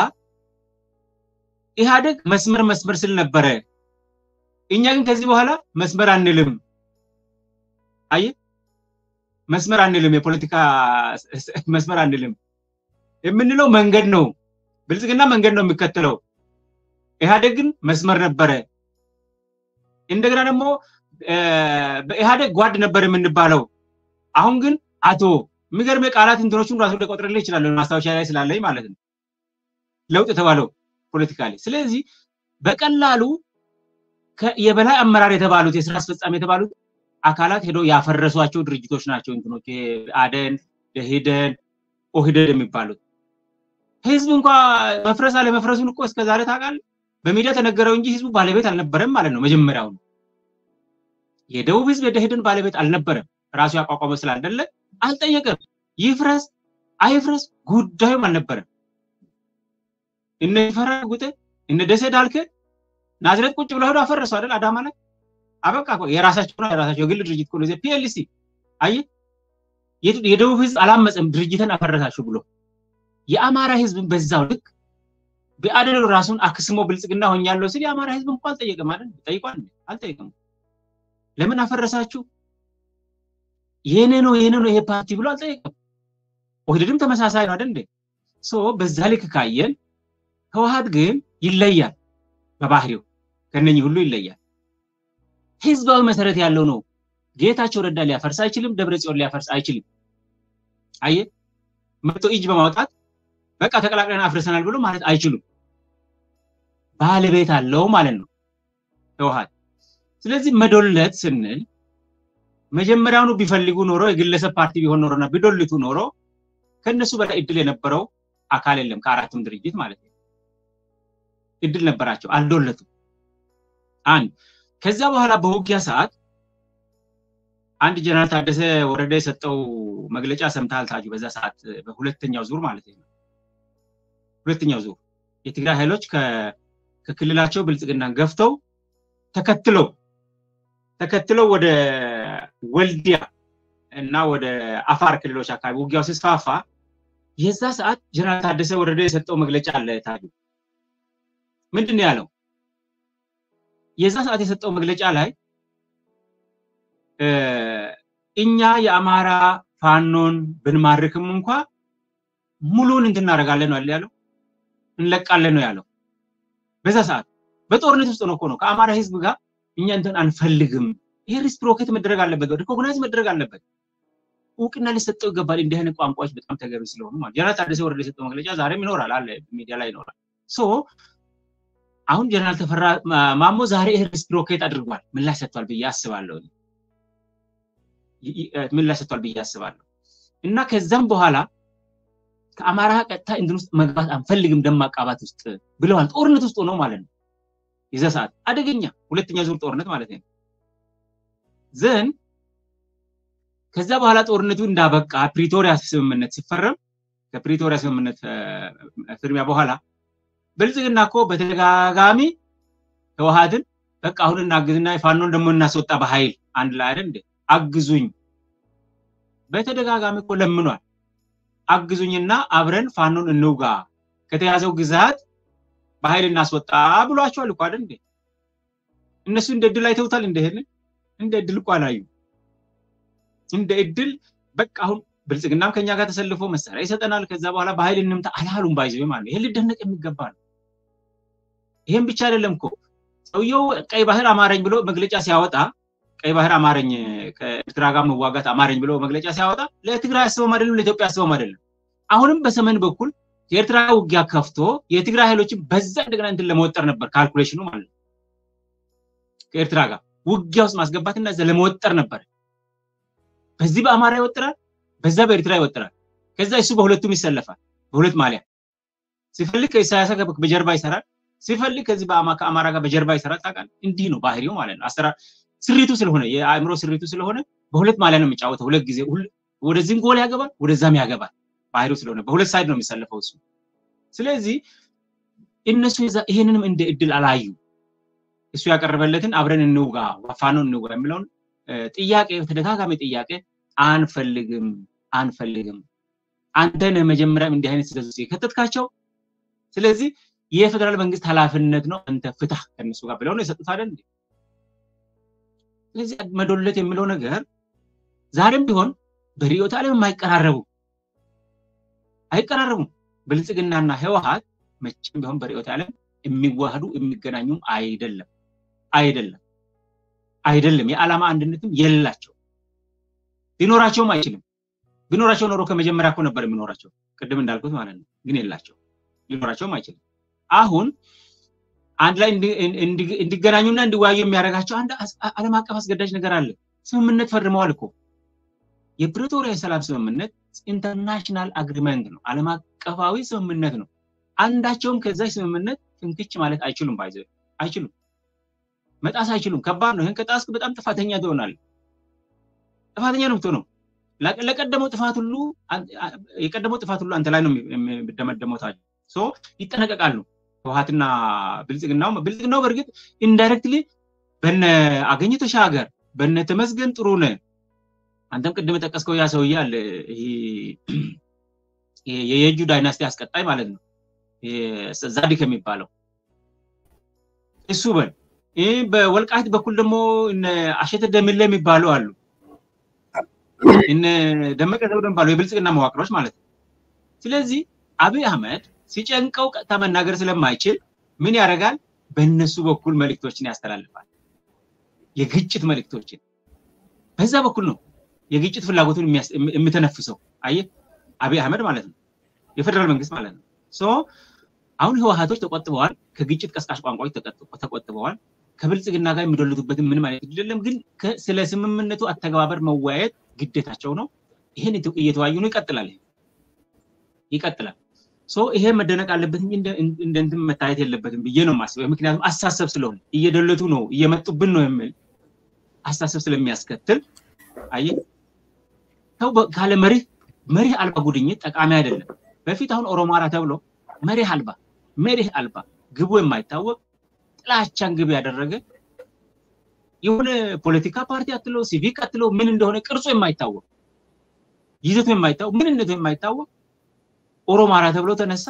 ኢህአደግ መስመር መስመር ስል ነበረ፣ እኛ ግን ከዚህ በኋላ መስመር አንልም። አየ መስመር አንልም፣ የፖለቲካ መስመር አንልም። የምንለው መንገድ ነው። ብልጽግና መንገድ ነው የሚከተለው። ኢህአደግ ግን መስመር ነበረ። እንደገና ደግሞ በኢህአደግ ጓድ ነበር የምንባለው። አሁን ግን አቶ የሚገርም የቃላት እንትኖቹን ራሱ ልቆጥርልህ ይችላል ማስታወሻ ላይ ስላለኝ ማለት ነው። ለውጥ የተባለው ፖለቲካ ላይ። ስለዚህ በቀላሉ የበላይ አመራር የተባሉት የስራ አስፈጻሚ የተባሉት አካላት ሄደው ያፈረሷቸው ድርጅቶች ናቸው። እንትኖች አደን፣ ደኢህዴን፣ ኦህዴድ የሚባሉት ህዝብ እንኳ መፍረስ አለመፍረሱን እኮ እስከዛሬ ታውቃለህ። በሚዲያ ተነገረው እንጂ ህዝቡ ባለቤት አልነበረም ማለት ነው። መጀመሪያው የደቡብ ህዝብ የደኢህዴን ባለቤት አልነበረም። ራሱ ያቋቋመው ስላልደለ አልጠየቀም። ይፍረስ አይፍረስ ጉዳዩም አልነበረም። እነ ይፈራ ጉጤ እነ ደሴ ዳልከ ናዝሬት ቁጭ ብለው ሄዶ አፈረሱ አይደል? አዳማ ላይ አበቃ። የራሳቸው ነው የራሳቸው የግል ድርጅት ነው። ፒኤልሲ አየ የደቡብ ህዝብ አላመፀም ድርጅትን አፈረሳችሁ ብሎ የአማራ ህዝብን በዛው ልክ ብአዴን ራሱን አክስሞ ብልጽግና ሆኛለሁ ሲል የአማራ ህዝብ እንኳን አልጠየቀም አይደል? ጠይቋል? አልጠየቀም። ለምን አፈረሳችሁ? የኔ ነው የኔ ነው ይሄ ፓርቲ ብሎ አልጠየቀም። ኦህዴድም ተመሳሳይ ነው አይደል እንዴ? ሶ በዛ ልክ ካየን ህወሓት ግን ይለያል፣ በባህሪው ከነኚህ ሁሉ ይለያል። ህዝባዊ መሰረት ያለው ነው። ጌታቸው ረዳ ሊያፈርስ አይችልም። ደብረ ጽዮን ሊያፈርስ አይችልም። አየ መቶ እጅ በማውጣት በቃ ተቀላቅለን አፍርሰናል ብሎ ማለት አይችሉም። ባለቤት አለው ማለት ነው ህወሓት። ስለዚህ መዶለት ስንል መጀመሪያውኑ ቢፈልጉ ኖሮ የግለሰብ ፓርቲ ቢሆን ኖሮና ቢዶልቱ ኖሮ ከነሱ በላይ እድል የነበረው አካል የለም። ከአራቱም ድርጅት ማለት ነው እድል ነበራቸው፣ አልዶለቱም። አንድ ከዚያ በኋላ በውጊያ ሰዓት አንድ ጀነራል ታደሰ ወረደ የሰጠው መግለጫ ሰምተሃል ታጁ? በዛ ሰዓት በሁለተኛው ዙር ማለት ነው ሁለተኛው ዙር የትግራይ ኃይሎች ከክልላቸው ብልጽግናን ገፍተው ተከትለው ተከትለው ወደ ወልዲያ እና ወደ አፋር ክልሎች አካባቢ ውጊያው ሲስፋፋ የዛ ሰዓት ጀነራል ታደሰ ወረደ የሰጠው መግለጫ አለ ታጁ። ምንድን ነው ያለው? የዛ ሰዓት የሰጠው መግለጫ ላይ እኛ የአማራ ፋኖን ብንማርክም እንኳ ሙሉን እንትን እናደርጋለን ነው ያለው፣ እንለቃለን ነው ያለው። በዛ ሰዓት በጦርነት ውስጥ ነው እኮ ነው ከአማራ ህዝብ ጋር እኛ እንትን አንፈልግም። ይሄ ሪስፕሮኬት መደረግ አለበት፣ ሪኮግናይዝ መደረግ አለበት፣ እውቅና ሊሰጠው ይገባል። እንዲህ አይነት ቋንቋዎች በጣም ተገቢ ስለሆኑ ማለት ጀነራል ታደሰ ወረደ የሰጠው መግለጫ ዛሬም ይኖራል አለ ሚዲያ ላይ ይኖራል። ሶ አሁን ጀነራል ተፈራ ማሞ ዛሬ ይሄ ሪስፕሮኬት አድርጓል፣ ምላሽ ሰጥቷል ብዬ አስባለሁ። ምላሽ ሰጥቷል ብዬ አስባለሁ። እና ከዛም በኋላ ከአማራ ቀጥታ እንትን ውስጥ መግባት አንፈልግም፣ ደም ማቃባት ውስጥ ብለዋል። ጦርነት ውስጥ ሆነው ማለት ነው። የዛ ሰዓት አደገኛ ሁለተኛ ዙር ጦርነት ማለት ነው። ዘን ከዛ በኋላ ጦርነቱ እንዳበቃ ፕሪቶሪያ ስምምነት ሲፈረም ከፕሪቶሪያ ስምምነት ፍርሚያ በኋላ ብልጽግና እኮ በተደጋጋሚ ህወሓትን በቃ አሁን እናግዝና ፋኖን ደግሞ እናስወጣ በኃይል አንድ ላይ አይደል እንዴ አግዙኝ በተደጋጋሚ እኮ ለምኗል። አግዙኝና አብረን ፋኖን እንውጋ ከተያዘው ግዛት በኃይል እናስወጣ ብሏቸዋል እኮ አይደል እንዴ? እነሱ እንደ እድል አይተውታል። እንደሄን እንደ እድል እኮ አላዩ። እንደ እድል በቃ አሁን ብልጽግናም ከኛ ጋር ተሰልፎ መሳሪያ ይሰጠናል፣ ከዛ በኋላ በኃይል እንምታ አላሉም። ባይዘ ማለት ይሄ ሊደነቅ የሚገባ ነው። ይሄም ብቻ አይደለም እኮ ሰውየው ቀይ ባህር አማረኝ ብሎ መግለጫ ሲያወጣ ቀይ ባህር አማረኝ ከኤርትራ ጋር መዋጋት አማረኝ ብሎ መግለጫ ሲያወጣ ለትግራይ አስበውም አይደለም፣ ለኢትዮጵያ አስበውም አይደለም። አሁንም በሰሜን በኩል የኤርትራ ውጊያ ከፍቶ የትግራይ ኃይሎችን በዛ እንደገና እንትን ለመወጠር ነበር ካልኩሌሽኑ ማለት ነው። ከኤርትራ ጋር ውጊያ ውስጥ ማስገባትና እዛ ለመወጠር ነበር። በዚህ በአማራ ይወጥራል፣ በዛ በኤርትራ ይወጥራል። ከዛ እሱ በሁለቱም ይሰለፋል፣ በሁለት ማሊያ ሲፈልግ ከኢሳያስ ጋር በጀርባ ይሰራል፣ ሲፈልግ ከዚህ ከአማራ ጋር በጀርባ ይሰራል። ታውቃለህ፣ እንዲህ ነው ባህሪው ማለት ነው። አሰራር ስሪቱ ስለሆነ የአእምሮ ስሪቱ ስለሆነ በሁለት ማሊያ ነው የሚጫወተው። ሁለት ጊዜ ወደዚህም ጎል ያገባል፣ ወደዛም ያገባል። ባህሪው ስለሆነ በሁለት ሳይድ ነው የሚሰለፈው እሱ። ስለዚህ እነሱ ይሄንንም እንደ እድል አላዩ። እሱ ያቀረበለትን አብረን እንውጋ፣ ፋኖ እንውጋ የሚለውን ጥያቄ ተደጋጋሚ ጥያቄ አንፈልግም አንፈልግም፣ አንተ ነህ መጀመሪያም እንዲህ አይነት ስህተት ውስጥ የከተትካቸው። ስለዚህ የፌደራል መንግስት ኃላፊነት ነው፣ አንተ ፍታህ ከእነሱ ጋር ብለው ነው የሰጡት አይደል? ስለዚህ መዶለት የሚለው ነገር ዛሬም ቢሆን በርዕዮተ ዓለም የማይቀራረቡ አይቀራረቡም። ብልጽግናና ህወሓት መቼም ቢሆን በርዕዮተ ዓለም የሚዋህዱ የሚገናኙም አይደለም አይደለም አይደለም። የዓላማ አንድነትም የላቸው ሊኖራቸውም አይችልም። ቢኖራቸው ኖሮ ከመጀመሪያ እኮ ነበር የሚኖራቸው ቅድም እንዳልኩት ማለት ነው። ግን የላቸው ሊኖራቸውም አይችልም። አሁን አንድ ላይ እንዲገናኙና እንዲወያዩ የሚያደርጋቸው አንድ ዓለም አቀፍ አስገዳጅ ነገር አለ። ስምምነት ፈርመዋል እኮ የፕሪቶሪያ የሰላም ስምምነት ኢንተርናሽናል አግሪመንት ነው፣ ዓለም አቀፋዊ ስምምነት ነው። አንዳቸውም ከዛ ስምምነት ፍንክች ማለት አይችሉም፣ ባይዘ አይችሉም፣ መጣስ አይችሉም። ከባድ ነው። ይህን ከጣስክ በጣም ጥፋተኛ ትሆናለህ። ጥፋተኛ ነው የምትሆነው። ለቀደመው ጥፋት ሁሉ የቀደመው ጥፋት ሁሉ አንተ ላይ ነው የሚደመደመው። ታዲያ ሶ ይጠነቀቃሉ። ህወሓትና ብልጽግናው ብልጽግናው በእርግጥ ኢንዳይሬክትሊ በነ አገኘ ተሻገር በነ ተመስገን ጥሩነህ አንተም ቅድም የጠቀስከው ያ ሰውዬ አለ የየጁ ዳይናስቲ አስቀጣይ ማለት ነው ዛዲክ የሚባለው እሱ በል ይህ በወልቃይት በኩል ደግሞ እነ አሸተ ደምለ የሚባሉ አሉ እነ ደመቀ ዘውዱ የሚባሉ የብልጽግና መዋቅሮች ማለት ነው። ስለዚህ አብይ አህመድ ሲጨንቀው ቀጥታ መናገር ስለማይችል ምን ያደርጋል? በእነሱ በኩል መልእክቶችን ያስተላልፋል። የግጭት መልእክቶችን በዛ በኩል ነው የግጭት ፍላጎቱን የሚተነፍሰው። አየህ አብይ አህመድ ማለት ነው፣ የፌደራል መንግስት ማለት ነው። ሶ አሁን ህወሓቶች ተቆጥበዋል፣ ከግጭት ቀስቃሽ ቋንቋዎች ተቆጥበዋል። ከብልጽግና ጋር የሚዶልቱበትን ምንም አይነት የለም። ግን ስለ ስምምነቱ አተገባበር መወያየት ግዴታቸው ነው። ይሄን እየተወያዩ ነው። ይቀጥላል ይቀጥላል። ሶ ይሄ መደነቅ አለበት እንጂ እንደ እንትን መታየት የለበትም ብዬ ነው የማስበው። ምክንያቱም አሳሰብ ስለሆነ እየደለቱ ነው እየመጡብን ነው የሚል አሳሰብ ስለሚያስከትል አየህ ሰው ካለ መሪህ መሪህ አልባ ጉድኝት ጠቃሚ አይደለም። በፊት አሁን ኦሮማራ ተብሎ መሪህ አልባ መሪህ አልባ ግቡ የማይታወቅ ጥላቻን ግብ ያደረገ የሆነ ፖለቲካ ፓርቲ አትለው ሲቪክ አትለው ምን እንደሆነ ቅርጹ የማይታወቅ ይዘቱ የማይታወቅ ምንነቱ የማይታወቅ ኦሮማራ ተብሎ ተነሳ።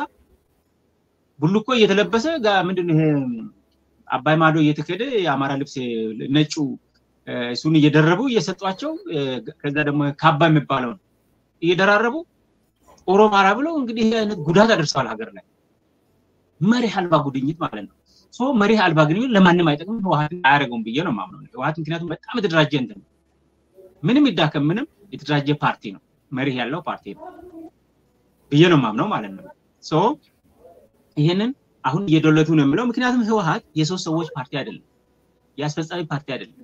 ቡልኮ እየተለበሰ ምንድን ይሄ አባይ ማዶ እየተከደ የአማራ ልብስ ነጩ እሱን እየደረቡ እየሰጧቸው ከዛ ደግሞ ካባ የሚባለው እየደራረቡ ኦሮማራ ብለው እንግዲህ አይነት ጉዳት አደርሰዋል ሀገር ላይ መሪህ አልባ ጉድኝት ማለት ነው። ሶ መሪህ አልባ ግንኙነት ለማንም አይጠቅም፣ ህወሓትን አያደርገውም ብዬ ነው የማምነው። ህወሓት ምክንያቱም በጣም የተደራጀ እንትን ነው። ምንም ይዳከም ምንም የተደራጀ ፓርቲ ነው፣ መሪህ ያለው ፓርቲ ነው ብዬ ነው የማምነው ማለት ነው። ሶ ይህንን አሁን እየዶለቱ ነው የምለው ምክንያቱም ህወሓት የሶስት ሰዎች ፓርቲ አይደለም፣ የአስፈጻሚ ፓርቲ አይደለም።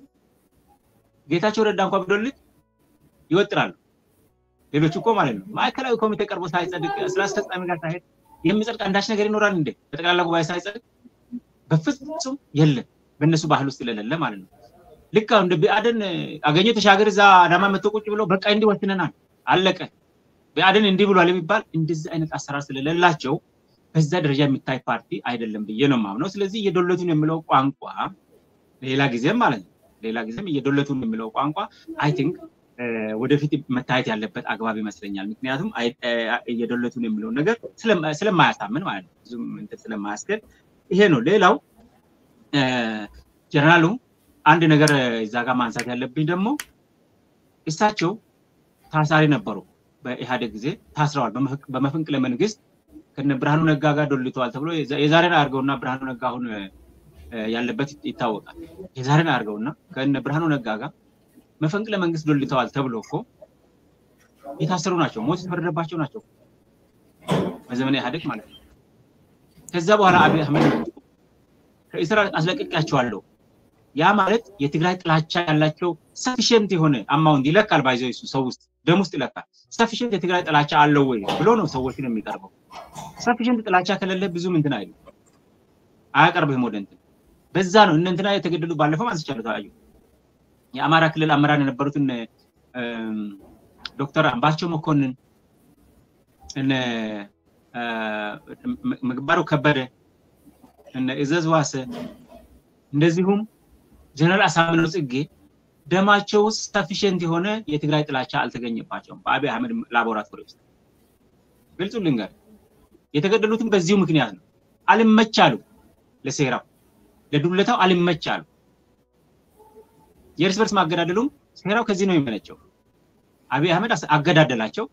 ጌታቸው ረዳ እንኳ ቢዶልት ይወጥራሉ። ሌሎች እኮ ማለት ነው ማዕከላዊ ኮሚቴ ቀርቦ ሳይጸድቅ ስራ አስፈጻሚ ጋር ሳይሄድ የሚጸድቅ አንዳች ነገር ይኖራል እንዴ? በጠቅላላ ጉባኤ ሳይጸድቅ በፍጹም የለም። በእነሱ ባህል ውስጥ ስለሌለ ማለት ነው። ልክ አሁን እንደ ብአዴን አገኘ ተሻገር እዛ አዳማ መጥቶ ቁጭ ብሎ በቃ እንዲህ ወስነናል አለቀ፣ ብአዴን እንዲህ ብሏል የሚባል እንደዚህ አይነት አሰራር ስለሌላቸው በዛ ደረጃ የሚታይ ፓርቲ አይደለም ብዬ ነው የማምነው። ስለዚህ እየዶለቱን የሚለው ቋንቋ ሌላ ጊዜም ማለት ነው ሌላ ጊዜም እየዶለቱን የሚለው ቋንቋ አይ ቲንክ ወደፊት መታየት ያለበት አግባብ ይመስለኛል። ምክንያቱም እየዶለቱን የሚለውን ነገር ስለማያሳምን ማለት ነው ብዙም እንትን ስለማያስገድ ይሄ ነው። ሌላው ጀነራሉ አንድ ነገር እዛ ጋር ማንሳት ያለብኝ ደግሞ እሳቸው ታሳሪ ነበሩ። በኢህአዴግ ጊዜ ታስረዋል። በመፈንቅለ መንግስት ከነ ብርሃኑ ነጋ ጋር ዶልተዋል ተብሎ የዛሬን አድርገውና ብርሃኑ ነጋ አሁን ያለበት ይታወቃል። የዛሬን አድርገውና ከነ ብርሃኑ ነጋ ጋር መፈንቅለ መንግስት ዶልተዋል ተብሎ እኮ የታሰሩ ናቸው። ሞት የተፈረደባቸው ናቸው። በዘመነ ኢህአዴግ ማለት ነው። ከዛ በኋላ አብይ አህመድ ከእስር አስለቅቄያቸዋለሁ። ያ ማለት የትግራይ ጥላቻ ያላቸው ሰፊሽንት የሆነ አማውንት ይለካል። ባይዘው እሱ ሰው ውስጥ ደም ውስጥ ይለካል። ሰፊሽንት የትግራይ ጥላቻ አለው ወይ ብሎ ነው ሰዎችን የሚቀርበው። ሰፊሽንት ጥላቻ ከሌለ ብዙም እንትን አይሉ አያቀርብህም ወደ እንትን። በዛ ነው እነ እንትና የተገደሉ ባለፈው አንስቻለሁ። ታዩ የአማራ ክልል አመራር የነበሩትን ዶክተር አምባቸው መኮንን እነ ምግባሩ ከበደ እነ እዘዝ ዋሰ እንደዚሁም ጀነራል አሳምነው ጽጌ ደማቸው ውስጥ ሰፊሽንት የሆነ የትግራይ ጥላቻ አልተገኘባቸውም በአብይ አህመድ ላቦራቶሪ ውስጥ። ግልጹ ልንገር፣ የተገደሉትም በዚሁ ምክንያት ነው። አልመቻሉ፣ ለሴራው ለዱለታው አልመቻሉ። የእርስ በርስ ማገዳደሉም ሴራው ከዚህ ነው የሚመነጨው። አብይ አህመድ አገዳደላቸው።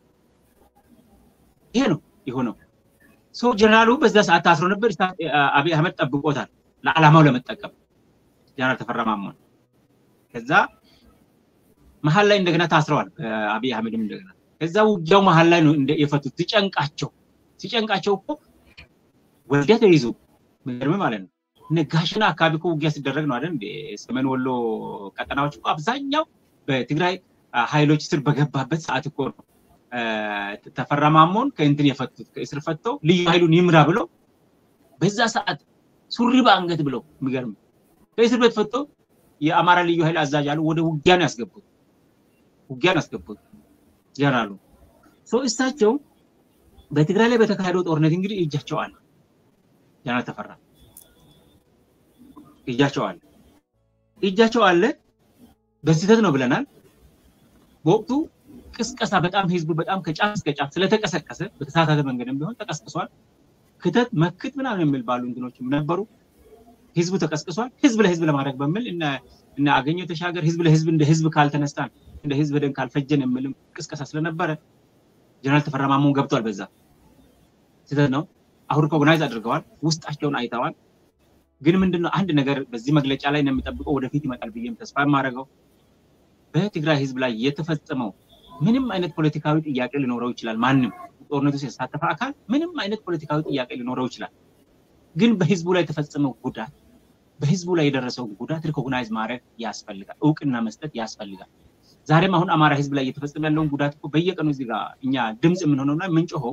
ይሄ ነው የሆነው። ሰው ጀነራሉ በዛ ሰዓት ታስሮ ነበር። አብይ አህመድ ጠብቆታል ለዓላማው ለመጠቀም ጀነራል ተፈራ ማሞን። ከዛ መሀል ላይ እንደገና ታስረዋል አብይ አህመድም እንደገና። ከዛ ውጊያው መሀል ላይ ነው የፈቱት። ሲጨንቃቸው ሲጨንቃቸው እኮ ወልዲያ ተይዞ ምርም ማለት ነው። እነ ጋሽና አካባቢ እኮ ውጊያ ሲደረግ ነው አይደል? ሰሜን ወሎ ቀጠናዎች እኮ አብዛኛው በትግራይ ኃይሎች ስር በገባበት ሰዓት እኮ ነው ተፈራ ማሞን ከእንትን የፈቱት ከእስር ፈተው ልዩ ኃይሉን ይምራ ብለው በዛ ሰዓት ሱሪ በአንገት ብለው የሚገርም ከእስር ቤት ፈተው የአማራ ልዩ ኃይል አዛዥ አሉ ወደ ውጊያ ነው ያስገቡት። ውጊያ ነው ያስገቡት ጀነራሉ። ሰው እሳቸው በትግራይ ላይ በተካሄደው ጦርነት እንግዲህ እጃቸው አለ። ጀነራል ተፈራ እጃቸው አለ እጃቸው አለ። በስህተት ነው ብለናል። በወቅቱ ቅስቀሳ በጣም ህዝቡ በጣም ከጫፍ እስከ ጫፍ ስለተቀሰቀሰ በተሳሳተ መንገድም ቢሆን ተቀስቅሷል። ክተት መክት ምናምን የሚል ባሉ እንትኖችም ነበሩ። ህዝቡ ተቀስቅሷል። ህዝብ ለህዝብ ለማድረግ በሚል እና አገኘው ተሻገር ህዝብ ለህዝብ እንደ ህዝብ ካልተነስታን እንደ ህዝብ ደን ካልፈጀን የሚልም ቅስቀሳ ስለነበረ ጀነራል ተፈራ ማሞን ገብቷል። በዛ ስህተት ነው። አሁን ሪኮግናይዝ አድርገዋል። ውስጣቸውን አይተዋል። ግን ምንድነው አንድ ነገር በዚህ መግለጫ ላይ ነው የሚጠብቀው ወደፊት ይመጣል ብዬም ተስፋ የማደርገው በትግራይ ህዝብ ላይ የተፈጸመው ምንም አይነት ፖለቲካዊ ጥያቄ ሊኖረው ይችላል። ማንም ጦርነቱ ውስጥ የተሳተፈ አካል ምንም አይነት ፖለቲካዊ ጥያቄ ሊኖረው ይችላል። ግን በህዝቡ ላይ የተፈጸመው ጉዳት በህዝቡ ላይ የደረሰው ጉዳት ሪኮግናይዝ ማድረግ ያስፈልጋል፣ እውቅና መስጠት ያስፈልጋል። ዛሬም አሁን አማራ ህዝብ ላይ እየተፈጸመ ያለውን ጉዳት እኮ በየቀኑ እዚህ ጋር እኛ ድምፅ የምንሆነውና የምንጮኸው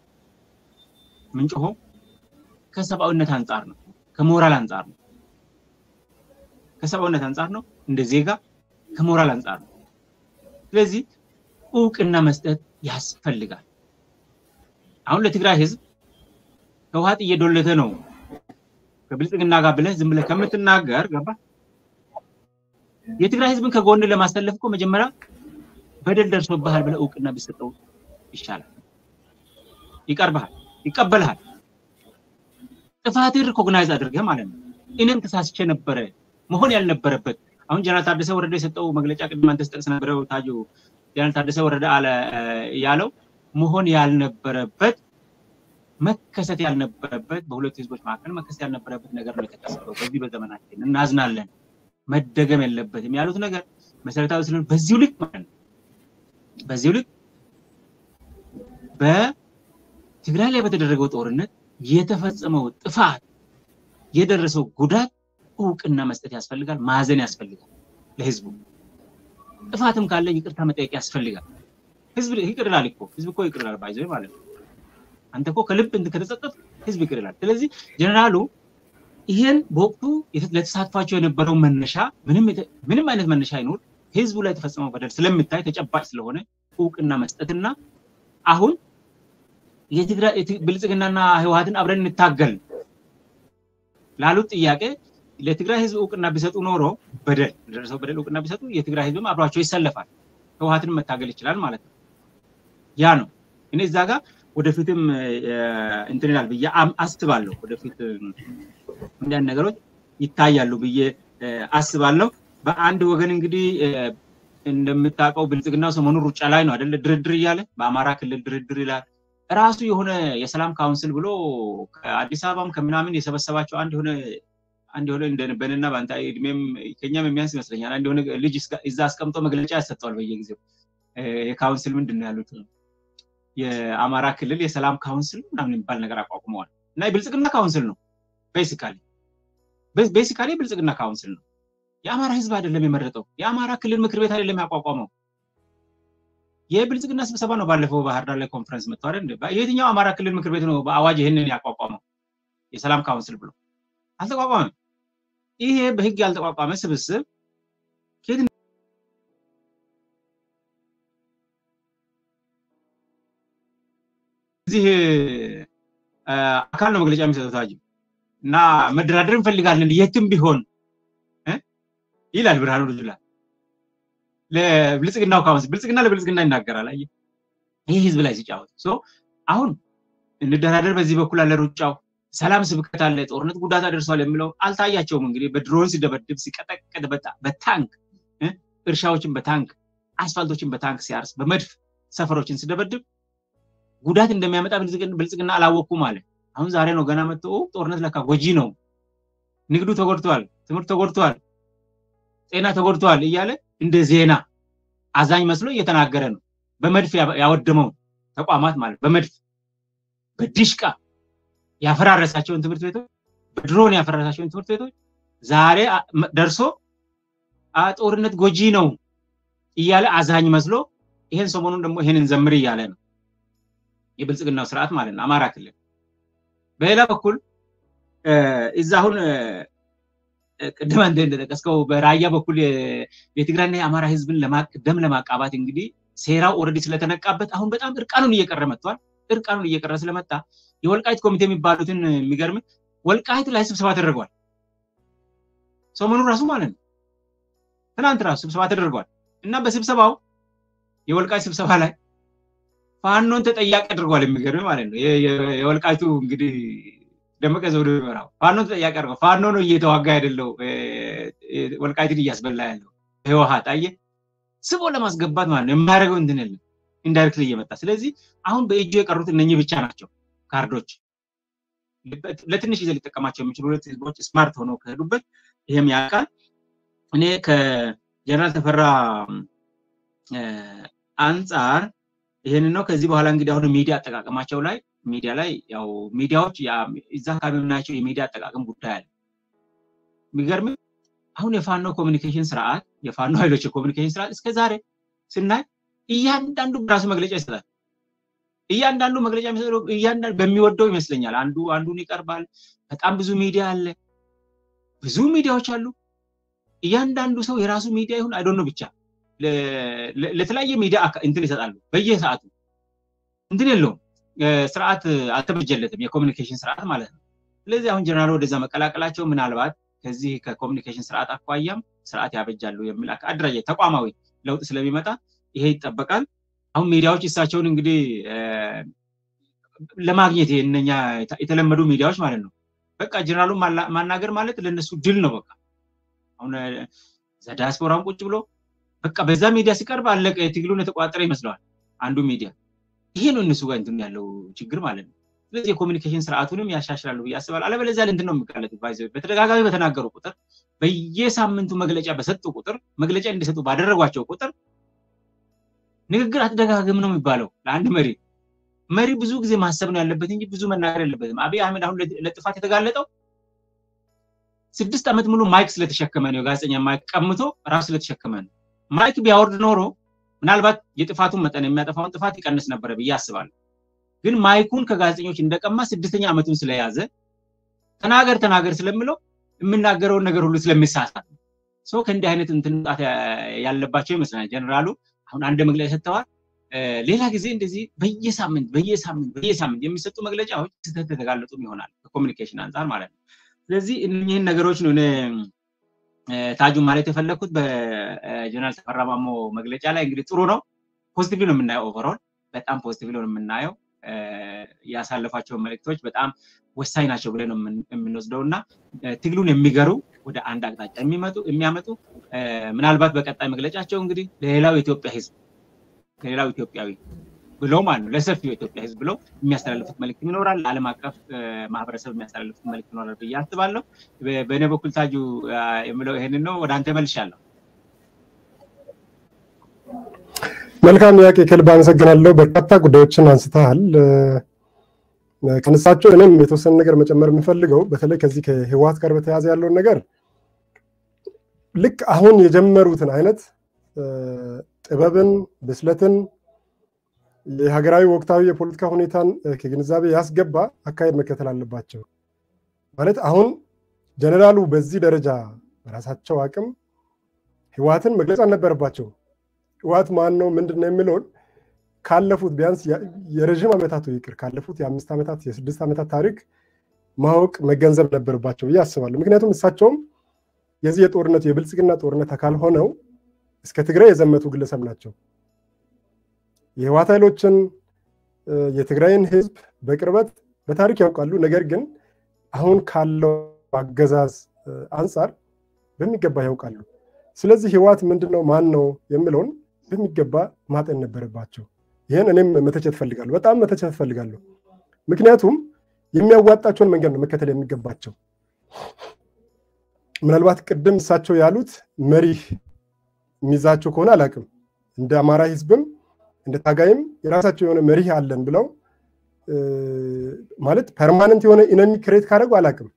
ምንጮኸው ከሰብአዊነት አንጻር ነው፣ ከሞራል አንጻር ነው። ከሰብአዊነት አንጻር ነው፣ እንደ ዜጋ ከሞራል አንጻር ነው። ስለዚህ እውቅና መስጠት ያስፈልጋል። አሁን ለትግራይ ህዝብ ህወሓት እየዶለተ ነው ከብልጽግና ጋር ብለህ ዝም ብለህ ከምትናገር ገባ የትግራይ ህዝብን ከጎን ለማሰለፍ እኮ መጀመሪያ በደል ደርሶብሃል ብለህ እውቅና ቢሰጠው ይሻላል። ይቀርብሃል፣ ይቀበልሃል። ጥፋትን ሪኮግናይዝ አድርገህ ማለት ነው። እኔም ተሳስቼ ነበረ መሆን ያልነበረበት አሁን ጀነራል ታደሰ ወረደ የሰጠው መግለጫ ቅድም አንተ ስጠቅስ ነበረው ታጁ ጀነራል ታደሰ ወረደ አለ ያለው መሆን ያልነበረበት መከሰት ያልነበረበት በሁለቱ ህዝቦች መካከል መከሰት ያልነበረበት ነገር ነው የተከሰተው። በዚህ በዘመናችን እናዝናለን፣ መደገም የለበትም ያሉት ነገር መሰረታዊ ስለሆነ በዚሁ ልክ ማለት ነው በዚሁ ልክ በትግራይ ላይ በተደረገው ጦርነት የተፈጸመው ጥፋት የደረሰው ጉዳት እውቅና መስጠት ያስፈልጋል። ማዘን ያስፈልጋል። ለህዝቡ ጥፋትም ካለ ይቅርታ መጠየቅ ያስፈልጋል። ህዝብ ይቅር ይላል እኮ ህዝብ እኮ ይቅር ይላል ባይዘ ማለት ነው። አንተ እኮ ከልብ ከተጸጸት ህዝብ ይቅር ይላል። ስለዚህ ጀነራሉ ይሄን በወቅቱ ለተሳትፏቸው የነበረው መነሻ ምንም አይነት መነሻ አይኖር ህዝቡ ላይ የተፈጸመው በደል ስለምታይ ተጨባጭ ስለሆነ እውቅና መስጠትና አሁን የትግራይ ብልጽግናና ህወሓትን አብረን እንታገል ላሉት ጥያቄ ለትግራይ ህዝብ እውቅና ቢሰጡ ኖሮ በደል ለደረሰው በደል እውቅና ቢሰጡ የትግራይ ህዝብም አብሯቸው ይሰለፋል፣ ህወሓትን መታገል ይችላል ማለት ነው። ያ ነው እኔ እዛ ጋር ወደፊትም እንትን ይላል ብዬ አስባለሁ። ወደፊት እንዲያን ነገሮች ይታያሉ ብዬ አስባለሁ። በአንድ ወገን እንግዲህ እንደምታውቀው ብልጽግናው ሰሞኑን ሩጫ ላይ ነው አይደለ? ድርድር እያለ በአማራ ክልል ድርድር ይላል። ራሱ የሆነ የሰላም ካውንስል ብሎ ከአዲስ አበባም ከምናምን የሰበሰባቸው አንድ የሆነ አንድ የሆነ እንደነበንና በአንተ እድሜም ከኛም የሚያንስ ይመስለኛል። አንድ የሆነ ልጅ እዛ አስቀምጦ መግለጫ ያሰጠዋል በየጊዜው የካውንስል ምንድን ነው ያሉት የአማራ ክልል የሰላም ካውንስል ምናምን የሚባል ነገር አቋቁመዋል እና የብልጽግና ካውንስል ነው ቤሲካሊ ቤሲካሊ የብልጽግና ካውንስል ነው። የአማራ ህዝብ አይደለም የመረጠው። የአማራ ክልል ምክር ቤት አይደለም ያቋቋመው። የብልጽግና ስብሰባ ነው። ባለፈው ባህር ዳር ላይ ኮንፈረንስ መጥተዋል። የትኛው አማራ ክልል ምክር ቤት ነው በአዋጅ ይህንን ያቋቋመው? የሰላም ካውንስል ብሎ አልተቋቋመም። ይሄ በህግ ያልተቋቋመ ስብስብ ከየት እዚህ አካል ነው መግለጫ የሚሰጡት ታጅ እና መደራደር እንፈልጋለን የትም ቢሆን ይላል ብርሃኑ ጁላ ለብልጽግናው ካውንስል ብልጽግና ለብልጽግና ይናገራል። አየህ ይህ ህዝብ ላይ ሲጫወት አሁን እንደራደር በዚህ በኩል አለ ሩጫው ሰላም ስብከት አለ ጦርነት ጉዳት አደርሷል የሚለው አልታያቸውም። እንግዲህ በድሮን ሲደበድብ ሲቀጠቅጥ በታንክ እርሻዎችን በታንክ አስፋልቶችን በታንክ ሲያርስ በመድፍ ሰፈሮችን ሲደበድብ ጉዳት እንደሚያመጣ ብልጽግና አላወቅኩም አለ። አሁን ዛሬ ነው ገና መጥቶ ጦርነት ለካ ጎጂ ነው፣ ንግዱ ተጎድቷል፣ ትምህርት ተጎድቷል፣ ጤና ተጎድቷል እያለ እንደ ዜና አዛኝ መስሎ እየተናገረ ነው። በመድፍ ያወደመው ተቋማት ማለት በመድፍ በዲሽቃ ያፈራረሳቸውን ትምህርት ቤቶች በድሮን ያፈራረሳቸውን ትምህርት ቤቶች ዛሬ ደርሶ ጦርነት ጎጂ ነው እያለ አዛኝ መስሎ ይሄን ሰሞኑን ደግሞ ይሄንን ዘምር እያለ ነው የብልጽግናው ስርዓት ማለት ነው አማራ ክልል። በሌላ በኩል እዛ አሁን ቅድም አንተ እንደጠቀስከው በራያ በኩል የትግራይና የአማራ ህዝብን ደም ለማቃባት እንግዲህ ሴራው ኦልሬዲ ስለተነቃበት አሁን በጣም እርቃኑን እየቀረ መጥቷል። እርቃኑን እየቀረ ስለመጣ የወልቃይት ኮሚቴ የሚባሉትን የሚገርም ወልቃይት ላይ ስብሰባ ተደርጓል። ሰሞኑን ራሱ ማለት ነው ትናንት ራሱ ስብሰባ ተደርጓል እና በስብሰባው የወልቃይት ስብሰባ ላይ ፋኖን ተጠያቂ አድርጓል። የሚገርም ማለት ነው የወልቃይቱ እንግዲህ ደመቀ ዘውዱ ይመራው ፋኖን ተጠያቂ አድርጓል። ፋኖ ነው እየተዋጋ አይደለው ወልቃይትን እያስበላ ያለው ህወሓት አየህ ስቦ ለማስገባት ማለት ነው የማያደርገው እንትን የለም ኢንዳይሬክትሊ እየመጣ ስለዚህ አሁን በእጁ የቀሩት እነኚህ ብቻ ናቸው ካርዶች ለትንሽ ጊዜ ሊጠቀማቸው የሚችሉ ሁለት ህዝቦች ስማርት ሆነው ከሄዱበት ይህም ያውቃል እኔ ከጀነራል ተፈራ አንጻር ይህንን ነው ከዚህ በኋላ እንግዲህ አሁን ሚዲያ አጠቃቀማቸው ላይ ሚዲያ ላይ ያው ሚዲያዎች እዛ አካባቢ የምናያቸው የሚዲያ አጠቃቀም ጉዳይ አለ የሚገርም አሁን የፋኖ ኮሚኒኬሽን ስርዓት የፋኖ ኃይሎች የኮሚኒኬሽን ስርዓት እስከ ዛሬ ስናይ እያንዳንዱ በራሱ መግለጫ ይሰጣል። እያንዳንዱ መግለጫ የሚሰጠው እያንዳንዱ በሚወደው ይመስለኛል። አንዱ አንዱን ይቀርባል። በጣም ብዙ ሚዲያ አለ፣ ብዙ ሚዲያዎች አሉ። እያንዳንዱ ሰው የራሱ ሚዲያ ይሁን አይዶኖ ብቻ ለተለያየ ሚዲያ እንትን ይሰጣሉ። በየሰዓቱ እንትን የለውም ስርዓት አልተበጀለትም፣ የኮሚኒኬሽን ስርዓት ማለት ነው። ስለዚህ አሁን ጀነራል ወደዛ መቀላቀላቸው ምናልባት ከዚህ ከኮሚኒኬሽን ስርዓት አኳያም ስርዓት ያበጃሉ የሚል አደራጀት ተቋማዊ ለውጥ ስለሚመጣ ይሄ ይጠበቃል። አሁን ሚዲያዎች እሳቸውን እንግዲህ ለማግኘት እነኛ የተለመዱ ሚዲያዎች ማለት ነው። በቃ ጀነራሉን ማናገር ማለት ለእነሱ ድል ነው። በቃ አሁን ዳያስፖራውን ቁጭ ብሎ በቃ በዛ ሚዲያ ሲቀርብ አለቀ፣ ትግሉን የተቋጠረ ይመስለዋል አንዱ ሚዲያ። ይሄ ነው እነሱ ጋር እንትን ያለው ችግር ማለት ነው። ስለዚህ የኮሚኒኬሽን ስርዓቱንም ያሻሽላሉ ብዬ አስባለሁ። አለበለዚያ ለእንትን ነው የሚጋለጡት። በተደጋጋሚ በተናገሩ ቁጥር፣ በየሳምንቱ መግለጫ በሰጡ ቁጥር፣ መግለጫ እንዲሰጡ ባደረጓቸው ቁጥር ንግግር አትደጋግም ነው የሚባለው ለአንድ መሪ። መሪ ብዙ ጊዜ ማሰብ ነው ያለበት እንጂ ብዙ መናገር የለበትም። አብይ አህመድ አሁን ለጥፋት የተጋለጠው ስድስት ዓመት ሙሉ ማይክ ስለተሸከመ ነው። የጋዜጠኛ ማይክ ቀምቶ ራሱ ስለተሸከመ ነው። ማይክ ቢያወርድ ኖሮ ምናልባት የጥፋቱን መጠን የሚያጠፋውን ጥፋት ይቀንስ ነበረ ብዬ አስባለሁ። ግን ማይኩን ከጋዜጠኞች እንደቀማ ስድስተኛ ዓመቱን ስለያዘ ተናገር ተናገር ስለምለው የምናገረውን ነገር ሁሉ ስለሚሳሳት ነው። ሰው ከእንዲህ አይነት እንትን መውጣት ያለባቸው ይመስለኛል። ጀነራሉ አሁን አንድ መግለጫ ሰጥተዋል። ሌላ ጊዜ እንደዚህ በየሳምንት በየሳምንት በየሳምንት የሚሰጡ መግለጫዎች ስህተት የተጋለጡም ይሆናል ከኮሚኒኬሽን አንጻር ማለት ነው። ስለዚህ እነዚህን ነገሮች ነው እኔ ታጁን ማለት የፈለግኩት በጀነራል ተፈራ ማሞ መግለጫ ላይ እንግዲህ ጥሩ ነው፣ ፖዚቲቭ ነው የምናየው። ኦቨሮል በጣም ፖዚቲቭ ነው የምናየው። ያሳለፏቸው መልእክቶች በጣም ወሳኝ ናቸው ብለን ነው የምንወስደው እና ትግሉን የሚገሩ ወደ አንድ አቅጣጫ የሚመጡ የሚያመጡ ምናልባት በቀጣይ መግለጫቸው እንግዲህ ለሌላው የኢትዮጵያ ሕዝብ ለሌላው ኢትዮጵያዊ ብለው ማለት ነው ለሰፊው የኢትዮጵያ ሕዝብ ብለው የሚያስተላልፉት መልእክት ይኖራል። ለዓለም አቀፍ ማህበረሰብ የሚያስተላልፉት መልእክት ይኖራል ብዬ አስባለሁ። በእኔ በኩል ታጁ የምለው ይሄንን ነው። ወደ አንተ መልሻለሁ። መልካም ያቄ ከልብ አመሰግናለሁ። በርካታ ጉዳዮችን አንስተሃል። ከነሳቸው እኔም የተወሰነ ነገር መጨመር የምፈልገው በተለይ ከዚህ ከህወሓት ጋር በተያያዘ ያለውን ነገር ልክ አሁን የጀመሩትን አይነት ጥበብን፣ ብስለትን፣ የሀገራዊ ወቅታዊ የፖለቲካ ሁኔታን ከግንዛቤ ያስገባ አካሄድ መከተል አለባቸው። ማለት አሁን ጀነራሉ በዚህ ደረጃ በራሳቸው አቅም ህወሓትን መግለጽ አልነበረባቸው። ህወሓት ማን ነው ምንድን ነው የሚለውን ካለፉት ቢያንስ የረዥም ዓመታቱ ይቅር ካለፉት የአምስት ዓመታት የስድስት ዓመታት ታሪክ ማወቅ መገንዘብ ነበረባቸው ብዬ አስባለሁ። ምክንያቱም እሳቸውም የዚህ የጦርነቱ የብልጽግና ጦርነት አካል ሆነው እስከ ትግራይ የዘመቱ ግለሰብ ናቸው። የህወሓት ኃይሎችን የትግራይን ህዝብ በቅርበት በታሪክ ያውቃሉ። ነገር ግን አሁን ካለው አገዛዝ አንጻር በሚገባ ያውቃሉ። ስለዚህ ህወሓት ምንድን ነው ማን ነው የሚለውን በሚገባ ማጠን ነበረባቸው። ይህን እኔም መተቸት ፈልጋለሁ፣ በጣም መተቸት ፈልጋለሁ። ምክንያቱም የሚያዋጣቸውን መንገድ ነው መከተል የሚገባቸው። ምናልባት ቅድም እሳቸው ያሉት መሪህ የሚይዛቸው ከሆነ አላውቅም። እንደ አማራ ህዝብም እንደ ታጋይም የራሳቸው የሆነ መሪህ አለን ብለው ማለት ፐርማነንት የሆነ ኢነሚ ክሬት ካደረጉ አላውቅም።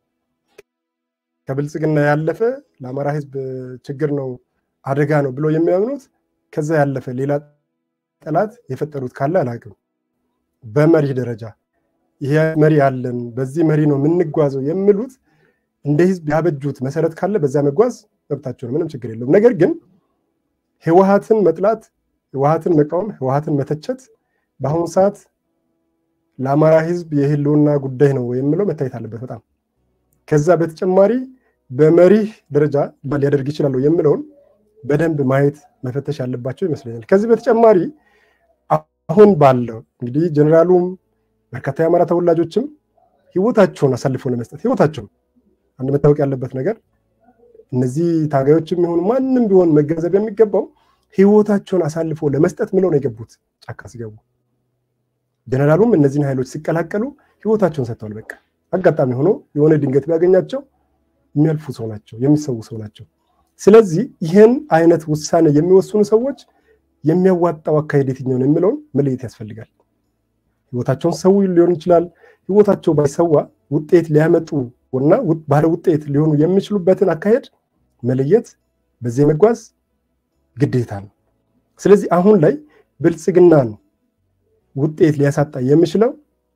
ከብልጽግና ያለፈ ለአማራ ህዝብ ችግር ነው አደጋ ነው ብሎ የሚያምኑት ከዛ ያለፈ ሌላ ጠላት የፈጠሩት ካለ አላውቅም። በመሪህ ደረጃ ይሄ መሪ አለን፣ በዚህ መሪ ነው የምንጓዘው የሚሉት እንደ ህዝብ ያበጁት መሰረት ካለ በዛ መጓዝ መብታቸው ነው፣ ምንም ችግር የለውም። ነገር ግን ህወሓትን መጥላት፣ ህወሓትን መቃወም፣ ህወሓትን መተቸት በአሁኑ ሰዓት ለአማራ ህዝብ የህልውና ጉዳይ ነው የሚለው መታየት አለበት በጣም ከዛ በተጨማሪ በመሪህ ደረጃ ሊያደርግ ይችላሉ የሚለውን በደንብ ማየት መፈተሽ ያለባቸው ይመስለኛል። ከዚህ በተጨማሪ አሁን ባለው እንግዲህ ጀኔራሉም በርካታ የአማራ ተወላጆችም ህይወታቸውን አሳልፈው ለመስጠት ህይወታቸውን አንድ መታወቅ ያለበት ነገር እነዚህ ታጋዮችም ይሁን ማንም ቢሆን መገንዘብ የሚገባው ህይወታቸውን አሳልፈው ለመስጠት ምለው ነው የገቡት ጫካ ሲገቡ። ጀኔራሉም እነዚህን ኃይሎች ሲቀላቀሉ ህይወታቸውን ሰጥተዋል። በቃ አጋጣሚ ሆኖ የሆነ ድንገት ቢያገኛቸው የሚያልፉ ሰው ናቸው፣ የሚሰዉ ሰው ናቸው። ስለዚህ ይህን አይነት ውሳኔ የሚወስኑ ሰዎች የሚያዋጣው አካሄድ የትኛውን የሚለውን መለየት ያስፈልጋል። ህይወታቸውን ሰው ሊሆን ይችላል። ህይወታቸው ባይሰዋ ውጤት ሊያመጡ እና ባለ ውጤት ሊሆኑ የሚችሉበትን አካሄድ መለየት በዚህ መጓዝ ግዴታ ነው። ስለዚህ አሁን ላይ ብልጽግናን ውጤት ሊያሳጣ የሚችለው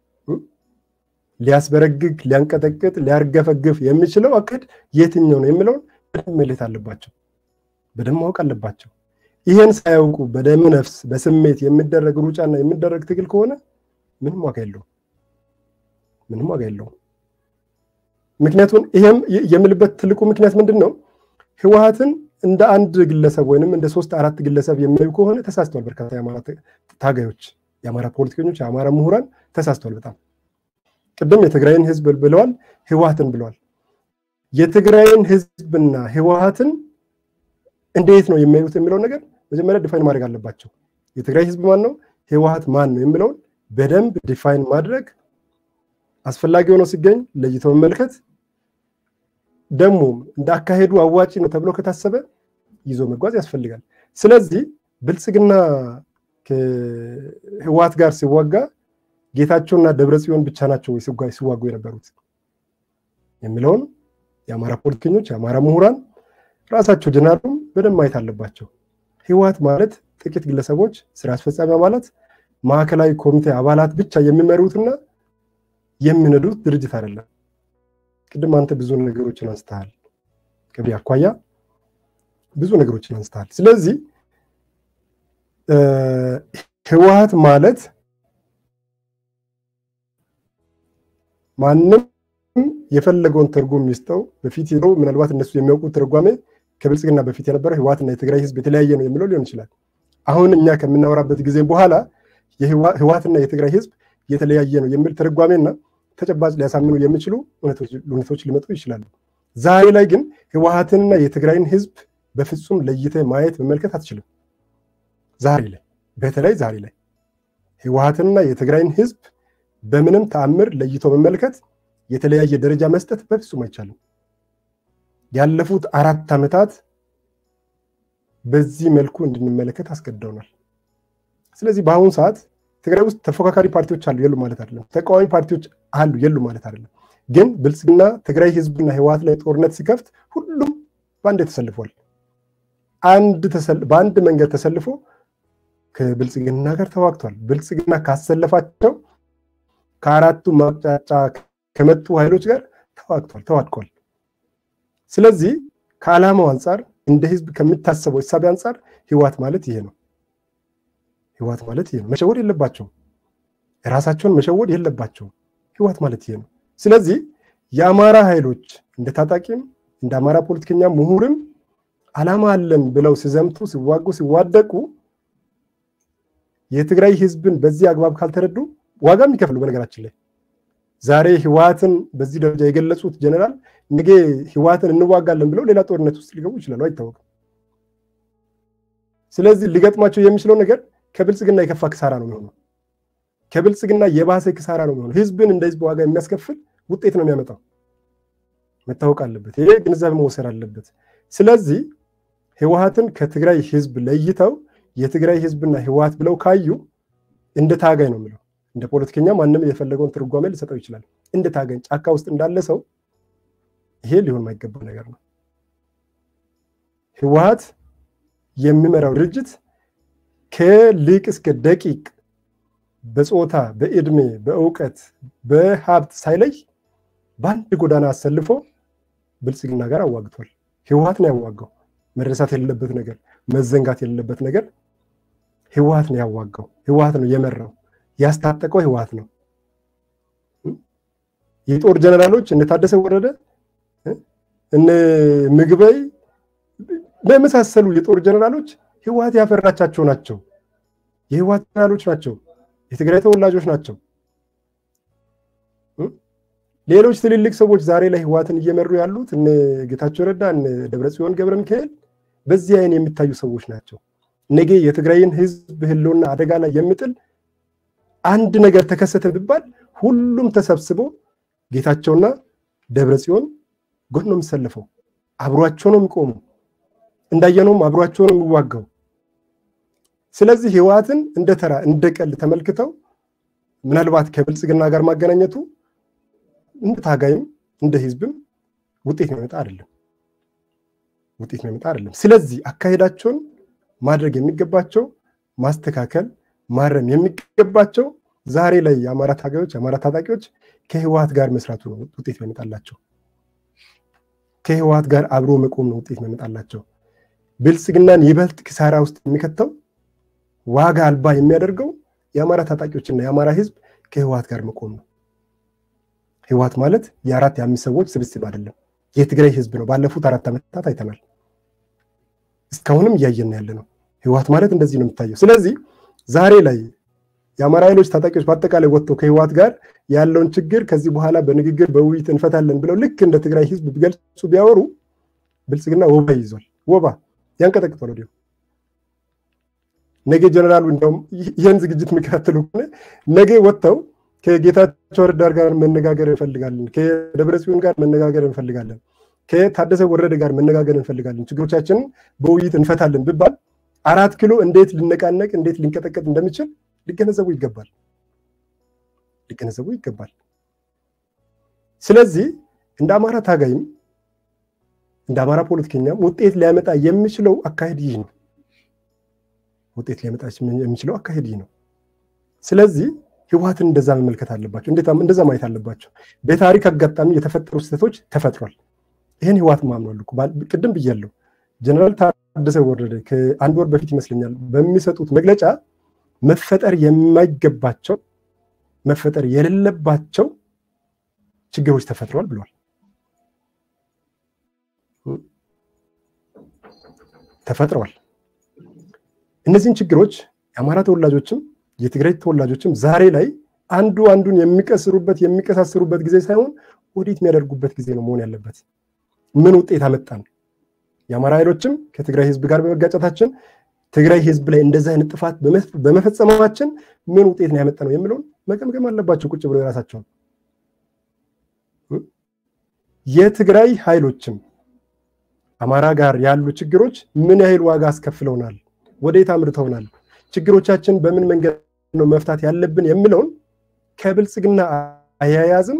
ሊያስበረግግ፣ ሊያንቀጠቅጥ፣ ሊያርገፈግፍ የሚችለው አካሄድ የትኛው ነው የሚለውን በደንብ መለየት አለባቸው፣ በደንብ ማወቅ አለባቸው። ይህን ሳያውቁ በደም ነፍስ በስሜት የሚደረግ ሩጫና የሚደረግ ትግል ከሆነ ምንም ዋጋ የለውም፣ ምንም ዋጋ የለውም። ምክንያቱም ይሄም የምልበት ትልቁ ምክንያት ምንድን ነው? ህወሓትን እንደ አንድ ግለሰብ ወይንም እንደ ሶስት አራት ግለሰብ የሚያዩ ከሆነ ተሳስተዋል። በርካታ የአማራ ታጋዮች፣ የአማራ ፖለቲከኞች፣ የአማራ ምሁራን ተሳስተዋል በጣም ቅድም የትግራይን ህዝብ ብለዋል፣ ህወሓትን ብለዋል። የትግራይን ህዝብና ህወሓትን እንዴት ነው የሚያዩት የሚለውን ነገር መጀመሪያ ዲፋይን ማድረግ አለባቸው። የትግራይ ህዝብ ማን ነው፣ ህወሓት ማን ነው የሚለውን በደንብ ዲፋይን ማድረግ አስፈላጊ ሆኖ ሲገኝ ለይቶ መመልከት፣ ደግሞ እንደ አካሄዱ አዋጪ ነው ተብሎ ከታሰበ ይዞ መጓዝ ያስፈልጋል። ስለዚህ ብልጽግና ከህወሓት ጋር ሲዋጋ ጌታቸውና ደብረ ጽዮን ብቻ ናቸው ወይ ሲዋጉ የነበሩት የሚለውን የአማራ ፖለቲከኞች፣ የአማራ ምሁራን ራሳቸው ጀነራሉም በደንብ ማየት አለባቸው። ህወሓት ማለት ጥቂት ግለሰቦች፣ ስራ አስፈጻሚ አባላት፣ ማዕከላዊ ኮሚቴ አባላት ብቻ የሚመሩትና የሚነዱት ድርጅት አይደለም። ቅድም አንተ ብዙ ነገሮችን አንስተሃል፣ ከዚህ አኳያ ብዙ ነገሮችን አንስተሃል። ስለዚህ ህወሓት ማለት ማንም የፈለገውን ትርጉም ይስጠው በፊት ሄደው ምናልባት እነሱ የሚያውቁት ትርጓሜ ከብልጽግና በፊት የነበረ ህወሓትና የትግራይ ህዝብ የተለያየ ነው የሚለው ሊሆን ይችላል። አሁን እኛ ከምናወራበት ጊዜ በኋላ ህወሓትና የትግራይ ህዝብ የተለያየ ነው የሚል ትርጓሜና ተጨባጭ ሊያሳምኑ የሚችሉ እውነቶች ሊመጡ ይችላሉ። ዛሬ ላይ ግን ህወሓትንና የትግራይን ህዝብ በፍጹም ለይተ ማየት መመልከት አትችልም። ዛሬ ላይ በተለይ ዛሬ ላይ ህወሓትንና የትግራይን ህዝብ በምንም ተአምር ለይቶ መመልከት የተለያየ ደረጃ መስጠት በፍጹም አይቻልም። ያለፉት አራት ዓመታት በዚህ መልኩ እንድንመለከት አስገድደውናል። ስለዚህ በአሁኑ ሰዓት ትግራይ ውስጥ ተፎካካሪ ፓርቲዎች አሉ የሉ ማለት አይደለም። ተቃዋሚ ፓርቲዎች አሉ የሉ ማለት አይደለም። ግን ብልጽግና ትግራይ ህዝብና ህወሓት ላይ ጦርነት ሲከፍት ሁሉም በአንድ ተሰልፏል። አንድ በአንድ መንገድ ተሰልፎ ከብልጽግና ጋር ተዋግቷል። ብልጽግና ካሰለፋቸው ከአራቱ ማቅጫጫ ከመጡ ኃይሎች ጋር ተዋግቷል፣ ተዋድቋል። ስለዚህ ከዓላማው አንጻር እንደ ህዝብ ከሚታሰበው እሳቤ አንጻር ህወሓት ማለት ይሄ ነው። ህወሓት ማለት ይሄ ነው። መሸወድ የለባቸውም። ራሳቸውን መሸወድ የለባቸውም። ህወሓት ማለት ይሄ ነው። ስለዚህ የአማራ ኃይሎች እንደ ታጣቂም እንደ አማራ ፖለቲከኛ ምሁርም ዓላማ አለን ብለው ሲዘምቱ፣ ሲዋጉ፣ ሲዋደቁ የትግራይ ህዝብን በዚህ አግባብ ካልተረዱ ዋጋ የሚከፍሉ በነገራችን ላይ ዛሬ ህወሓትን በዚህ ደረጃ የገለጹት ጀነራል ነገ ህወሓትን እንዋጋለን ብለው ሌላ ጦርነት ውስጥ ሊገቡ ይችላሉ፣ አይታወቅም። ስለዚህ ሊገጥማቸው የሚችለው ነገር ከብልጽግና የከፋ ክሳራ ነው የሚሆነው። ከብልጽግና የባሰ ክሳራ ነው የሚሆነው። ህዝብን እንደ ህዝብ ዋጋ የሚያስከፍል ውጤት ነው የሚያመጣው። መታወቅ አለበት። ይሄ ግንዛቤ መወሰድ አለበት። ስለዚህ ህወሓትን ከትግራይ ህዝብ ለይተው የትግራይ ህዝብና ህወሓት ብለው ካዩ እንደ ታጋይ ነው የሚለው። እንደ ፖለቲከኛ ማንም የፈለገውን ትርጓሜ ሊሰጠው ይችላል። እንደ ታጋይ ጫካ ውስጥ እንዳለ ሰው ይሄ ሊሆን የማይገባ ነገር ነው። ህወሓት የሚመራው ድርጅት ከሊቅ እስከ ደቂቅ በጾታ፣ በእድሜ፣ በእውቀት፣ በሀብት ሳይለይ በአንድ ጎዳና አሰልፎ ብልጽግና ጋር አዋግቷል። ህወሓት ነው ያዋጋው። መረሳት የሌለበት ነገር፣ መዘንጋት የሌለበት ነገር ህወሓት ነው ያዋጋው። ህወሓት ነው የመራው። ያስታጠቀው ህወሓት ነው። የጦር ጀነራሎች እነ ታደሰ ወረደ እነ ምግበይ በመሳሰሉ የጦር ጀነራሎች ህወሓት ያፈራቻቸው ናቸው። የህወሓት ጀነራሎች ናቸው። የትግራይ ተወላጆች ናቸው። ሌሎች ትልልቅ ሰዎች ዛሬ ላይ ህወሓትን እየመሩ ያሉት እነ ጌታቸው ረዳ እነ ደብረጽዮን ገብረ ሚካኤል በዚህ አይን የሚታዩ ሰዎች ናቸው። ነገ የትግራይን ህዝብ ህልውና አደጋ ላይ የሚጥል አንድ ነገር ተከሰተ ቢባል ሁሉም ተሰብስቦ ጌታቸውና ደብረጽዮን ጎን ነው የሚሰለፈው። አብሯቸው ነው የሚቆሙ። እንዳየነውም አብሯቸው ነው የሚዋጋው። ስለዚህ ህወሓትን እንደ ተራ እንደ ቀልድ ተመልክተው ምናልባት ከብልጽግና ጋር ማገናኘቱ እንደ ታጋይም እንደ ህዝብም ውጤት የሚመጣ አይደለም። ውጤት የሚመጣ አይደለም። ስለዚህ አካሄዳቸውን ማድረግ የሚገባቸው ማስተካከል፣ ማረም የሚገባቸው ዛሬ ላይ የአማራ ታጋዮች የአማራ ታጣቂዎች ከህወሓት ጋር መስራቱ ነው ውጤት የሚመጣላቸው። ከህወሓት ጋር አብሮ መቆም ነው ውጤት የሚመጣላቸው። ብልጽግናን ይበልጥ ኪሳራ ውስጥ የሚከተው ዋጋ አልባ የሚያደርገው የአማራ ታጣቂዎችና የአማራ ህዝብ ከህወሓት ጋር መቆም ነው። ህወሓት ማለት የአራት የአምስት ሰዎች ስብስብ አይደለም፣ የትግራይ ህዝብ ነው። ባለፉት አራት ዓመታት አይተናል። እስካሁንም እያየን ያለ ነው። ህወሓት ማለት እንደዚህ ነው የሚታየው። ስለዚህ ዛሬ ላይ የአማራ ኃይሎች ታጣቂዎች በአጠቃላይ ወጥተው ከህወሓት ጋር ያለውን ችግር ከዚህ በኋላ በንግግር በውይይት እንፈታለን ብለው ልክ እንደ ትግራይ ህዝብ ቢገልጹ ቢያወሩ ብልጽግና ወባ ይዟል። ወባ ያንቀጠቅጧል። ወዲያው ነገ ጀነራሉ እንደውም ይህን ዝግጅት የሚከታተሉ ከሆነ ነገ ወጥተው ከጌታቸው ረዳ ጋር መነጋገር እንፈልጋለን፣ ከደብረጽዮን ጋር መነጋገር እንፈልጋለን፣ ከታደሰ ወረደ ጋር መነጋገር እንፈልጋለን፣ ችግሮቻችንን በውይይት እንፈታለን ብባል አራት ኪሎ እንዴት ሊነቃነቅ እንዴት ሊንቀጠቀጥ እንደሚችል ሊገነዘቡ ይገባል ሊገነዘቡ ይገባል። ስለዚህ እንደ አማራ ታጋይም እንደ አማራ ፖለቲከኛም ውጤት ሊያመጣ የሚችለው አካሄድ ይህ ነው። ውጤት ሊያመጣ የሚችለው አካሄድ ይህ ነው። ስለዚህ ህወሓትን እንደዛ መመልከት አለባቸው፣ እንደዛ ማየት አለባቸው። በታሪክ አጋጣሚ የተፈጠሩ ስህተቶች ተፈጥሯል። ይህን ህወሓት ማምኗል። ቅድም ብያለሁ። ጀነራል ታደሰ ወረደ ከአንድ ወር በፊት ይመስለኛል በሚሰጡት መግለጫ መፈጠር የማይገባቸው መፈጠር የሌለባቸው ችግሮች ተፈጥረዋል ብለዋል። ተፈጥረዋል። እነዚህን ችግሮች የአማራ ተወላጆችም የትግራይ ተወላጆችም ዛሬ ላይ አንዱ አንዱን የሚቀስሩበት የሚቀሳስሩበት ጊዜ ሳይሆን ወዴት የሚያደርጉበት ጊዜ ነው መሆን ያለበት። ምን ውጤት አመጣን? የአማራ ኃይሎችም ከትግራይ ህዝብ ጋር በመጋጨታችን ትግራይ ህዝብ ላይ እንደዚህ አይነት ጥፋት በመፈጸማችን ምን ውጤት ነው ያመጣ ነው የሚለውን መገምገም አለባቸው ቁጭ ብሎ የራሳቸውን። የትግራይ ኃይሎችም አማራ ጋር ያሉ ችግሮች ምን ያህል ዋጋ አስከፍለውናል፣ ወዴት አምርተውናል፣ ችግሮቻችን በምን መንገድ ነው መፍታት ያለብን የሚለውን ከብልጽግና አያያዝም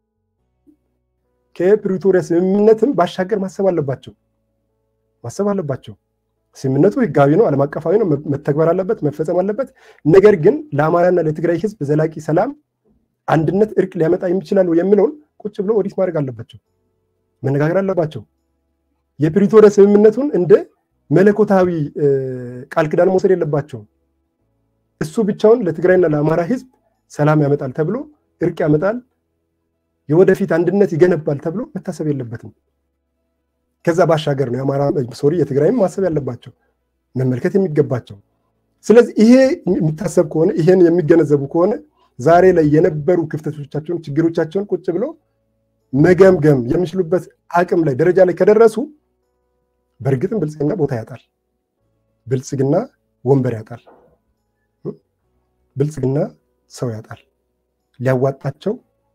ከፕሪቶሪያ ስምምነትም ባሻገር ማሰብ አለባቸው ማሰብ አለባቸው። ስምምነቱ ህጋዊ ነው፣ ዓለም አቀፋዊ ነው፣ መተግበር አለበት፣ መፈጸም አለበት። ነገር ግን ለአማራና ለትግራይ ህዝብ ዘላቂ ሰላም፣ አንድነት፣ እርቅ ሊያመጣ የሚችላል የሚለውን ቁጭ ብሎ ኦዲት ማድረግ አለባቸው፣ መነጋገር አለባቸው። የፕሪቶሪያ ስምምነቱን እንደ መለኮታዊ ቃል ኪዳን መውሰድ የለባቸውም። እሱ ብቻውን ለትግራይና ለአማራ ህዝብ ሰላም ያመጣል ተብሎ እርቅ ያመጣል፣ የወደፊት አንድነት ይገነባል ተብሎ መታሰብ የለበትም። ከዛ ባሻገር ነው የአማራ ሶሪ የትግራይም ማሰብ ያለባቸው መመልከት የሚገባቸው። ስለዚህ ይሄ የሚታሰብ ከሆነ ይሄን የሚገነዘቡ ከሆነ ዛሬ ላይ የነበሩ ክፍተቶቻቸውን፣ ችግሮቻቸውን ቁጭ ብሎ መገምገም የሚችሉበት አቅም ላይ ደረጃ ላይ ከደረሱ በእርግጥም ብልጽግና ቦታ ያጣል። ብልጽግና ወንበር ያጣል። ብልጽግና ሰው ያጣል። ሊያዋጣቸው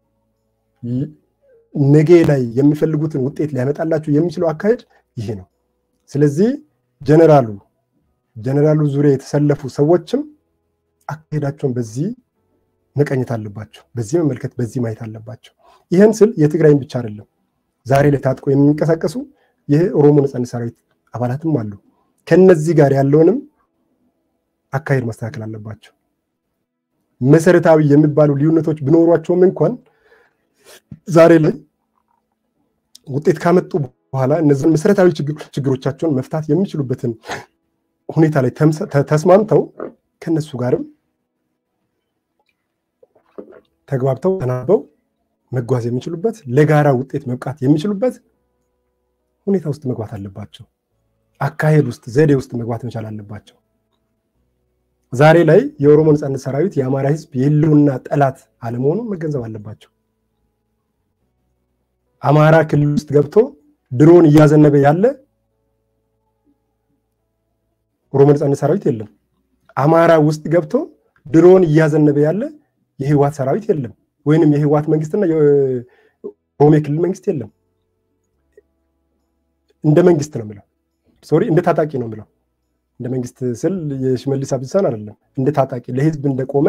ነገ ላይ የሚፈልጉትን ውጤት ሊያመጣላቸው የሚችለው አካሄድ ይሄ ነው። ስለዚህ ጀነራሉ ጀነራሉ ዙሪያ የተሰለፉ ሰዎችም አካሄዳቸውን በዚህ መቀኘት አለባቸው። በዚህ መመልከት፣ በዚህ ማየት አለባቸው። ይህን ስል የትግራይን ብቻ አይደለም። ዛሬ ላይ ታጥቆ የሚንቀሳቀሱ ይህ ኦሮሞ ነጻነት ሰራዊት አባላትም አሉ። ከነዚህ ጋር ያለውንም አካሄድ ማስተካከል አለባቸው። መሰረታዊ የሚባሉ ልዩነቶች ቢኖሯቸውም እንኳን ዛሬ ላይ ውጤት ካመጡ በኋላ እነዚህን መሰረታዊ ችግሮቻቸውን መፍታት የሚችሉበትን ሁኔታ ላይ ተስማምተው ከነሱ ጋርም ተግባብተው ተናበው መጓዝ የሚችሉበት ለጋራ ውጤት መብቃት የሚችሉበት ሁኔታ ውስጥ መግባት አለባቸው። አካሄድ ውስጥ ዘዴ ውስጥ መግባት መቻል አለባቸው። ዛሬ ላይ የኦሮሞ ነጻነት ሰራዊት የአማራ ህዝብ የህልውና ጠላት አለመሆኑን መገንዘብ አለባቸው። አማራ ክልል ውስጥ ገብቶ ድሮን እያዘነበ ያለ ኦሮሞ ነጻነት ሰራዊት የለም። አማራ ውስጥ ገብቶ ድሮን እያዘነበ ያለ የህወሓት ሰራዊት የለም። ወይንም የህወሓት መንግስትና የኦሮሚያ ክልል መንግስት የለም። እንደ መንግስት ነው የምለው፣ ሶሪ እንደ ታጣቂ ነው የምለው። እንደ መንግስት ስል የሽመልስ አብዲሳን አይደለም። እንደ ታጣቂ ለህዝብ እንደቆመ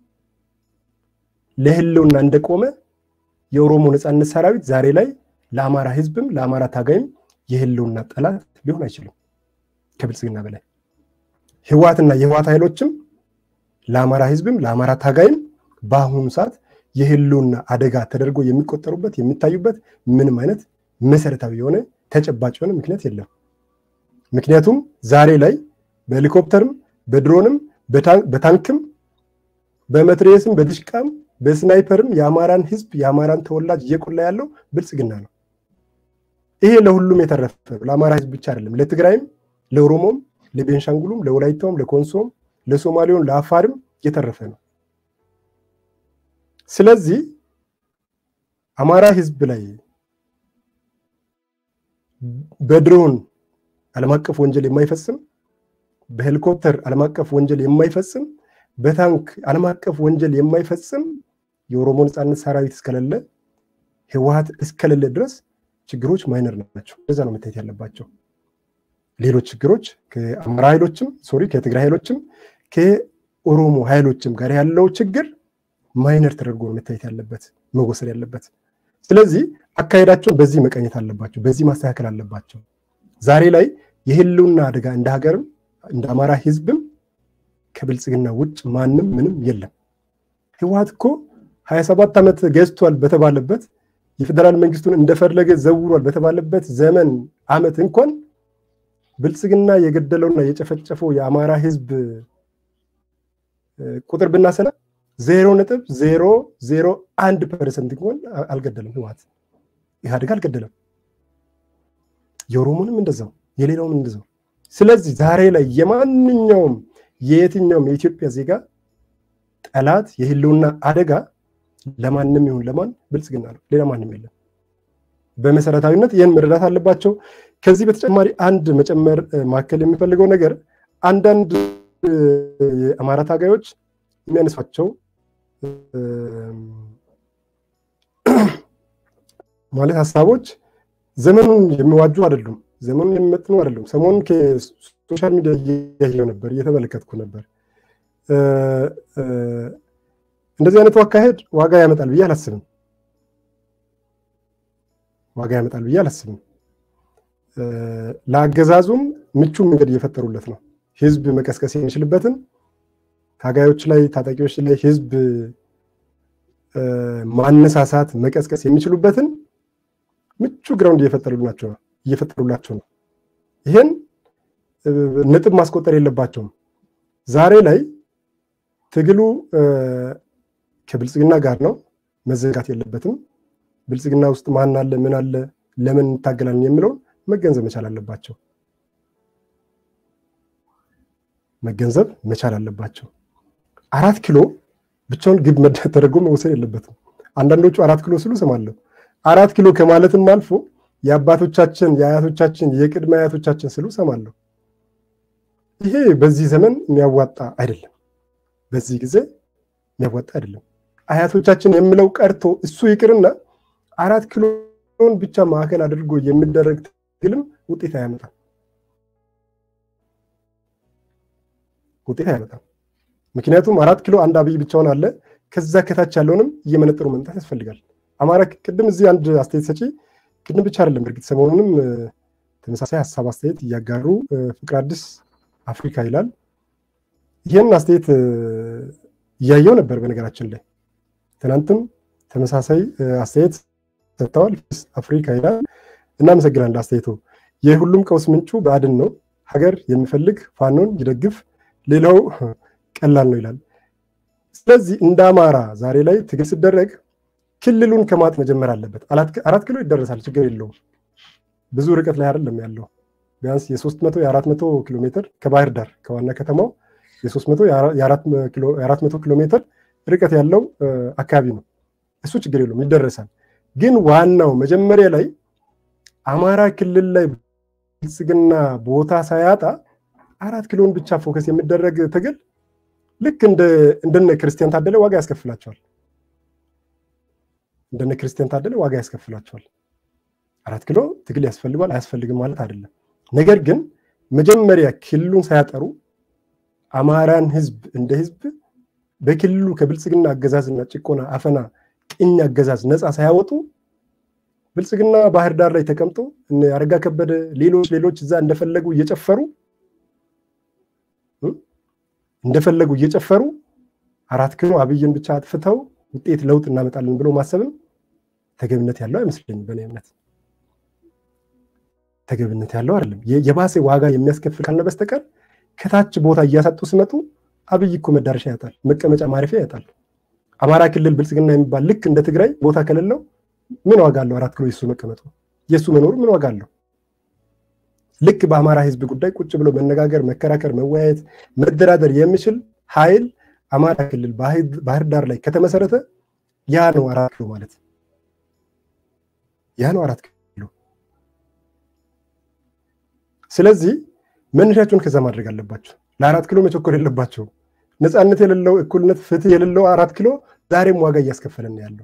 ለህልውና እንደቆመ የኦሮሞ ነጻነት ሰራዊት ዛሬ ላይ ለአማራ ህዝብም ለአማራ ታጋይም የህልውና ጠላት ሊሆን አይችልም። ከብልጽግና በላይ ህወሓትና የህወሓት ኃይሎችም ለአማራ ህዝብም ለአማራ ታጋይም በአሁኑ ሰዓት የህልውና አደጋ ተደርጎ የሚቆጠሩበት የሚታዩበት ምንም አይነት መሰረታዊ የሆነ ተጨባጭ የሆነ ምክንያት የለም። ምክንያቱም ዛሬ ላይ በሄሊኮፕተርም በድሮንም በታንክም በመትሬየስም በድሽቃም በስናይፐርም የአማራን ህዝብ የአማራን ተወላጅ እየቆላ ያለው ብልጽግና ነው። ይሄ ለሁሉም የተረፈ ለአማራ ህዝብ ብቻ አይደለም፣ ለትግራይም፣ ለኦሮሞም፣ ለቤንሻንጉሉም፣ ለወላይታውም፣ ለኮንሶም፣ ለሶማሌውም፣ ለአፋርም የተረፈ ነው። ስለዚህ አማራ ህዝብ ላይ በድሮን ዓለም አቀፍ ወንጀል የማይፈጽም በሄሊኮፕተር ዓለም አቀፍ ወንጀል የማይፈጽም በታንክ ዓለም አቀፍ ወንጀል የማይፈጽም የኦሮሞ ነጻነት ሰራዊት እስከሌለ ህወሓት እስከሌለ ድረስ ችግሮች ማይነር ናቸው። እንደዛ ነው መታየት ያለባቸው። ሌሎች ችግሮች ከአማራ ኃይሎችም ሶሪ ከትግራይ ኃይሎችም ከኦሮሞ ኃይሎችም ጋር ያለው ችግር ማይነር ተደርጎ ነው መታየት ያለበት መወሰድ ያለበት። ስለዚህ አካሄዳቸውን በዚህ መቀኘት አለባቸው፣ በዚህ ማስተካከል አለባቸው። ዛሬ ላይ የህልውና አደጋ እንደ ሀገርም እንደ አማራ ህዝብም ከብልጽግና ውጭ ማንም ምንም የለም። ህወሓት እኮ ሀያ ሰባት ዓመት ገዝቷል በተባለበት የፌዴራል መንግስቱን እንደፈለገ ዘውሯል በተባለበት ዘመን አመት እንኳን ብልጽግና የገደለውና የጨፈጨፈው የአማራ ህዝብ ቁጥር ብናሰላ ዜሮ ነጥብ ዜሮ ዜሮ አንድ ፐርሰንት እንኳን አልገደለም። ህወሓት ኢህአዴግ አልገደለም። የኦሮሞንም እንደዛው የሌላውም እንደዛው። ስለዚህ ዛሬ ላይ የማንኛውም የየትኛውም የኢትዮጵያ ዜጋ ጠላት የህልውና አደጋ ለማንም ይሁን ለማን ብልጽግና ነው፣ ሌላ ማንም የለም። በመሰረታዊነት ይህን መረዳት አለባቸው። ከዚህ በተጨማሪ አንድ መጨመር ማከል የሚፈልገው ነገር አንዳንድ የአማራ ታጋዮች የሚያነሷቸው ማለት ሀሳቦች ዘመኑን የሚዋጁ አይደሉም፣ ዘመኑን የሚመጥኑ አይደሉም። ሰሞኑን ከሶሻል ሚዲያ እያየሁ ነበር፣ እየተመለከትኩ ነበር። እንደዚህ አይነቱ አካሄድ ዋጋ ያመጣል ብዬ አላስብም። ዋጋ ያመጣል ብዬ አላስብም። ለአገዛዙም ምቹ መንገድ እየፈጠሩለት ነው። ህዝብ መቀስቀስ የሚችልበትን ታጋዮች ላይ ታጣቂዎች ላይ ህዝብ ማነሳሳት መቀስቀስ የሚችሉበትን ምቹ ግራውንድ እየፈጠሩላቸው ነው እየፈጠሩላቸው ነው። ይሄን ነጥብ ማስቆጠር የለባቸውም። ዛሬ ላይ ትግሉ ከብልጽግና ጋር ነው፣ መዘጋት የለበትም። ብልጽግና ውስጥ ማን አለ፣ ምን አለ፣ ለምን እንታገላለን የሚለውን መገንዘብ መቻል አለባቸው። መገንዘብ መቻል አለባቸው። አራት ኪሎ ብቻውን ግብ ተደርጎ መወሰድ የለበትም። አንዳንዶቹ አራት ኪሎ ስሉ እሰማለሁ። አራት ኪሎ ከማለትም አልፎ የአባቶቻችን የአያቶቻችን የቅድመ አያቶቻችን ስሉ እሰማለሁ። ይሄ በዚህ ዘመን የሚያዋጣ አይደለም። በዚህ ጊዜ የሚያዋጣ አይደለም። አያቶቻችን የምለው ቀርቶ እሱ ይቅርና አራት ኪሎን ብቻ ማዕከል አድርጎ የሚደረግ ትግልም ውጤት አያመጣም። ውጤት አያመጣም። ምክንያቱም አራት ኪሎ አንድ አብይ ብቻውን አለ። ከዛ ከታች ያለውንም እየመነጠሩ መምጣት ያስፈልጋል። አማራ ቅድም እዚህ አንድ አስተያየት ሰጪ ቅድም ብቻ አይደለም እርግጥ ሰሞኑንም ተመሳሳይ ሀሳብ አስተያየት እያጋሩ ፍቅር አዲስ አፍሪካ ይላል። ይህን አስተያየት እያየው ነበር። በነገራችን ላይ ትናንትም ተመሳሳይ አስተያየት ሰጥተዋል። አፍሪካ ይላል። እናመሰግናለን አስተያየቱ። የሁሉም ቀውስ ምንጩ ብአዴን ነው። ሀገር የሚፈልግ ፋኖን ይደግፍ፣ ሌላው ቀላል ነው ይላል። ስለዚህ እንደ አማራ ዛሬ ላይ ትግል ሲደረግ ክልሉን ከማጥ መጀመር አለበት። አራት ኪሎ ይደረሳል፣ ችግር የለውም። ብዙ ርቀት ላይ አይደለም ያለው። ቢያንስ የሶስት መቶ የአራት መቶ ኪሎ ሜትር ከባህር ዳር ከዋና ከተማው የሶስት መቶ የአራት መቶ ኪሎ ሜትር ርቀት ያለው አካባቢ ነው። እሱ ችግር የለውም፣ ይደረሳል። ግን ዋናው መጀመሪያ ላይ አማራ ክልል ላይ ብልጽግና ቦታ ሳያጣ አራት ኪሎን ብቻ ፎከስ የሚደረግ ትግል ልክ እንደነ ክርስቲያን ታደለ ዋጋ ያስከፍላቸዋል። እንደነ ክርስቲያን ታደለ ዋጋ ያስከፍላቸዋል። አራት ኪሎ ትግል ያስፈልጓል አያስፈልግም ማለት አይደለም። ነገር ግን መጀመሪያ ክልሉን ሳያጠሩ አማራን ህዝብ እንደ ህዝብ በክልሉ ከብልጽግና አገዛዝና ጭቆና፣ አፈና፣ ቅኝ አገዛዝ ነፃ ሳያወጡ ብልጽግና ባህር ዳር ላይ ተቀምጦ አረጋ ከበደ ሌሎች ሌሎች እዛ እንደፈለጉ እየጨፈሩ እንደፈለጉ እየጨፈሩ አራት ኪሎ አብይን ብቻ አጥፍተው ውጤት ለውጥ እናመጣለን ብሎ ማሰብም ተገቢነት ያለው አይመስለኝም። በእኔ እምነት ተገቢነት ያለው አይደለም። የባሰ ዋጋ የሚያስከፍል ካልነ በስተቀር ከታች ቦታ እያሳጡ ሲመጡ አብይ እኮ መዳረሻ ያጣል፣ መቀመጫ ማረፊያ ያጣል። አማራ ክልል ብልጽግና የሚባል ልክ እንደ ትግራይ ቦታ ከሌለው ምን ዋጋ አለው? አራት ኪሎ የሱ መቀመጡ የእሱ መኖሩ ምን ዋጋ አለው? ልክ በአማራ ህዝብ ጉዳይ ቁጭ ብሎ መነጋገር፣ መከራከር፣ መወያየት፣ መደራደር የሚችል ኃይል አማራ ክልል ባህር ዳር ላይ ከተመሰረተ ያ ነው አራት ኪሎ ማለት ያ ነው አራት ኪሎ። ስለዚህ መነሻቸውን ከዛ ማድረግ አለባቸው። ለአራት ኪሎ መቸኮል የለባቸው። ነፃነት የሌለው እኩልነት፣ ፍትህ የሌለው አራት ኪሎ ዛሬም ዋጋ እያስከፈለን ያለው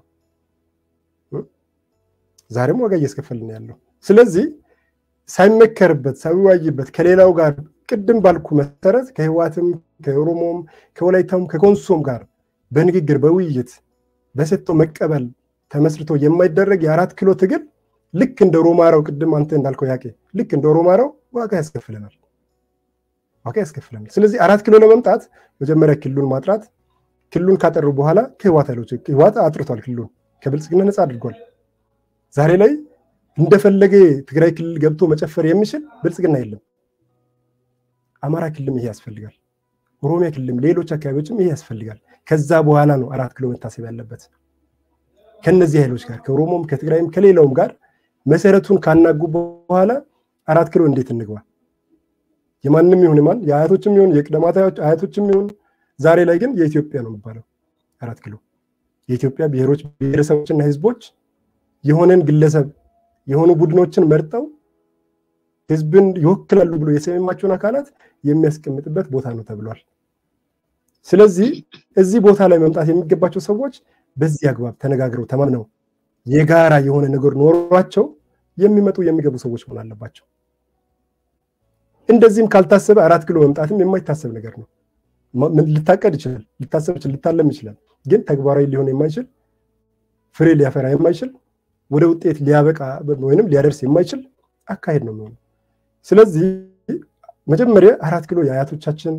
ዛሬም ዋጋ እያስከፈልን ያለው። ስለዚህ ሳይመከርበት ሳይዋይበት ከሌላው ጋር ቅድም ባልኩ መሰረት ከህዋትም ከኦሮሞም ከወላይታም ከኮንሶም ጋር በንግግር በውይይት በሰጥቶ መቀበል ተመስርቶ የማይደረግ የአራት ኪሎ ትግል ልክ እንደ ሮማራው ቅድም አንተ እንዳልከው ያቄ ልክ እንደ ሮማራው ዋጋ ያስከፍለናል ዋጋ ያስከፍለናል። ስለዚህ አራት ኪሎ ለመምጣት መጀመሪያ ክልሉን ማጥራት፣ ክልሉን ካጠሩ በኋላ ከህዋት ኃይሎች ህዋት አጥርቷል፣ ክልሉን ከብልጽግና ነፃ አድርጓል። ዛሬ ላይ እንደፈለገ ትግራይ ክልል ገብቶ መጨፈር የሚችል ብልጽግና የለም። አማራ ክልልም ይሄ ያስፈልጋል። ኦሮሚያ ክልልም ሌሎች አካባቢዎችም ይሄ ያስፈልጋል። ከዛ በኋላ ነው አራት ኪሎ መታሰብ ያለበት። ከነዚህ ኃይሎች ጋር ከኦሮሞም ከትግራይም ከሌላውም ጋር መሰረቱን ካናጉ በኋላ አራት ኪሎ እንዴት እንግባ? የማንም ይሁን ማን የአያቶችም ይሁን የቅደማት አያቶችም ይሁን ዛሬ ላይ ግን የኢትዮጵያ ነው የሚባለው አራት ኪሎ የኢትዮጵያ ብሔሮች ብሔረሰቦችና ህዝቦች የሆነን ግለሰብ የሆኑ ቡድኖችን መርጠው ህዝብን ይወክላሉ ብሎ የሰሜማቸውን አካላት የሚያስቀምጥበት ቦታ ነው ተብሏል። ስለዚህ እዚህ ቦታ ላይ መምጣት የሚገባቸው ሰዎች በዚህ አግባብ ተነጋግረው ተማምነው የጋራ የሆነ ነገር ኖሯቸው የሚመጡ የሚገቡ ሰዎች መሆን አለባቸው። እንደዚህም ካልታሰበ አራት ኪሎ መምጣትም የማይታሰብ ነገር ነው። ሊታቀድ ይችላል፣ ሊታሰብ ይችላል፣ ሊታለም ይችላል። ግን ተግባራዊ ሊሆን የማይችል ፍሬ ሊያፈራ የማይችል ወደ ውጤት ሊያበቃ ወይንም ሊያደርስ የማይችል አካሄድ ነው የሚሆነው። ስለዚህ መጀመሪያ አራት ኪሎ የአያቶቻችን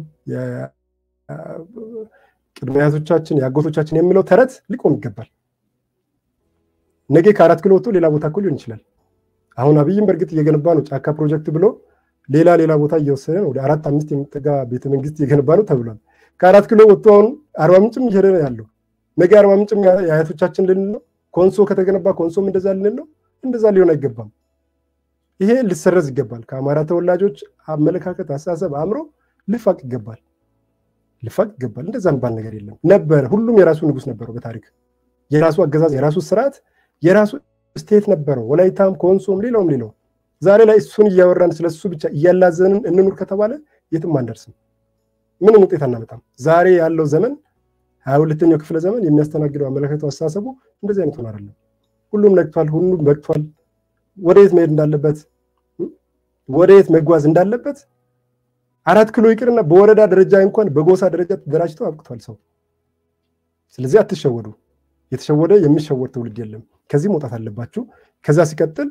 ቅድመ አያቶቻችን የአጎቶቻችን የሚለው ተረት ሊቆም ይገባል። ነገ ከአራት ኪሎ ወጥቶ ሌላ ቦታ እኮ ሊሆን ይችላል። አሁን አብይም በእርግጥ እየገነባ ነው ጫካ ፕሮጀክት ብሎ ሌላ ሌላ ቦታ እየወሰደ ነው። ወደ አራት አምስት የሚጠጋ ቤተመንግስት እየገነባ ነው ተብሏል። ከአራት ኪሎ ወጥቶ አሁን አርባ ምንጭም እየሄደ ነው ያለው። ነገ አርባ ምንጭም የአያቶቻችን ልንል ነው። ኮንሶ ከተገነባ ኮንሶም እንደዛ ልንል ነው። እንደዛ ሊሆን አይገባም። ይሄ ሊሰረዝ ይገባል። ከአማራ ተወላጆች አመለካከት፣ አስተሳሰብ፣ አእምሮ ልፋቅ ይገባል። ልፋቅ ይገባል። እንደዛ የሚባል ነገር የለም ነበር። ሁሉም የራሱ ንጉስ ነበረው በታሪክ የራሱ አገዛዝ፣ የራሱ ስርዓት፣ የራሱ ስቴት ነበረው። ወላይታም፣ ኮንሶም፣ ሌላውም ሌላው ዛሬ ላይ እሱን እያወራን ስለሱ ብቻ እያላዘንን እንኑር ከተባለ የትም አንደርስም። ምንም ውጤት አናመጣም። ዛሬ ያለው ዘመን ሀያ ሁለተኛው ክፍለ ዘመን የሚያስተናግደው አመለካከቱ፣ አስተሳሰቡ እንደዚህ አይነት ሆን አይደለም። ሁሉም ነግቷል። ሁሉም በቅቷል። ወደየት መሄድ እንዳለበት ወደየት መጓዝ እንዳለበት አራት ኪሎ ይቅርና በወረዳ ደረጃ እንኳን በጎሳ ደረጃ ተደራጅተው አብቅቷል ሰው። ስለዚህ አትሸወዱ። የተሸወደ የሚሸወድ ትውልድ የለም። ከዚህ መውጣት አለባችሁ። ከዛ ሲቀጥል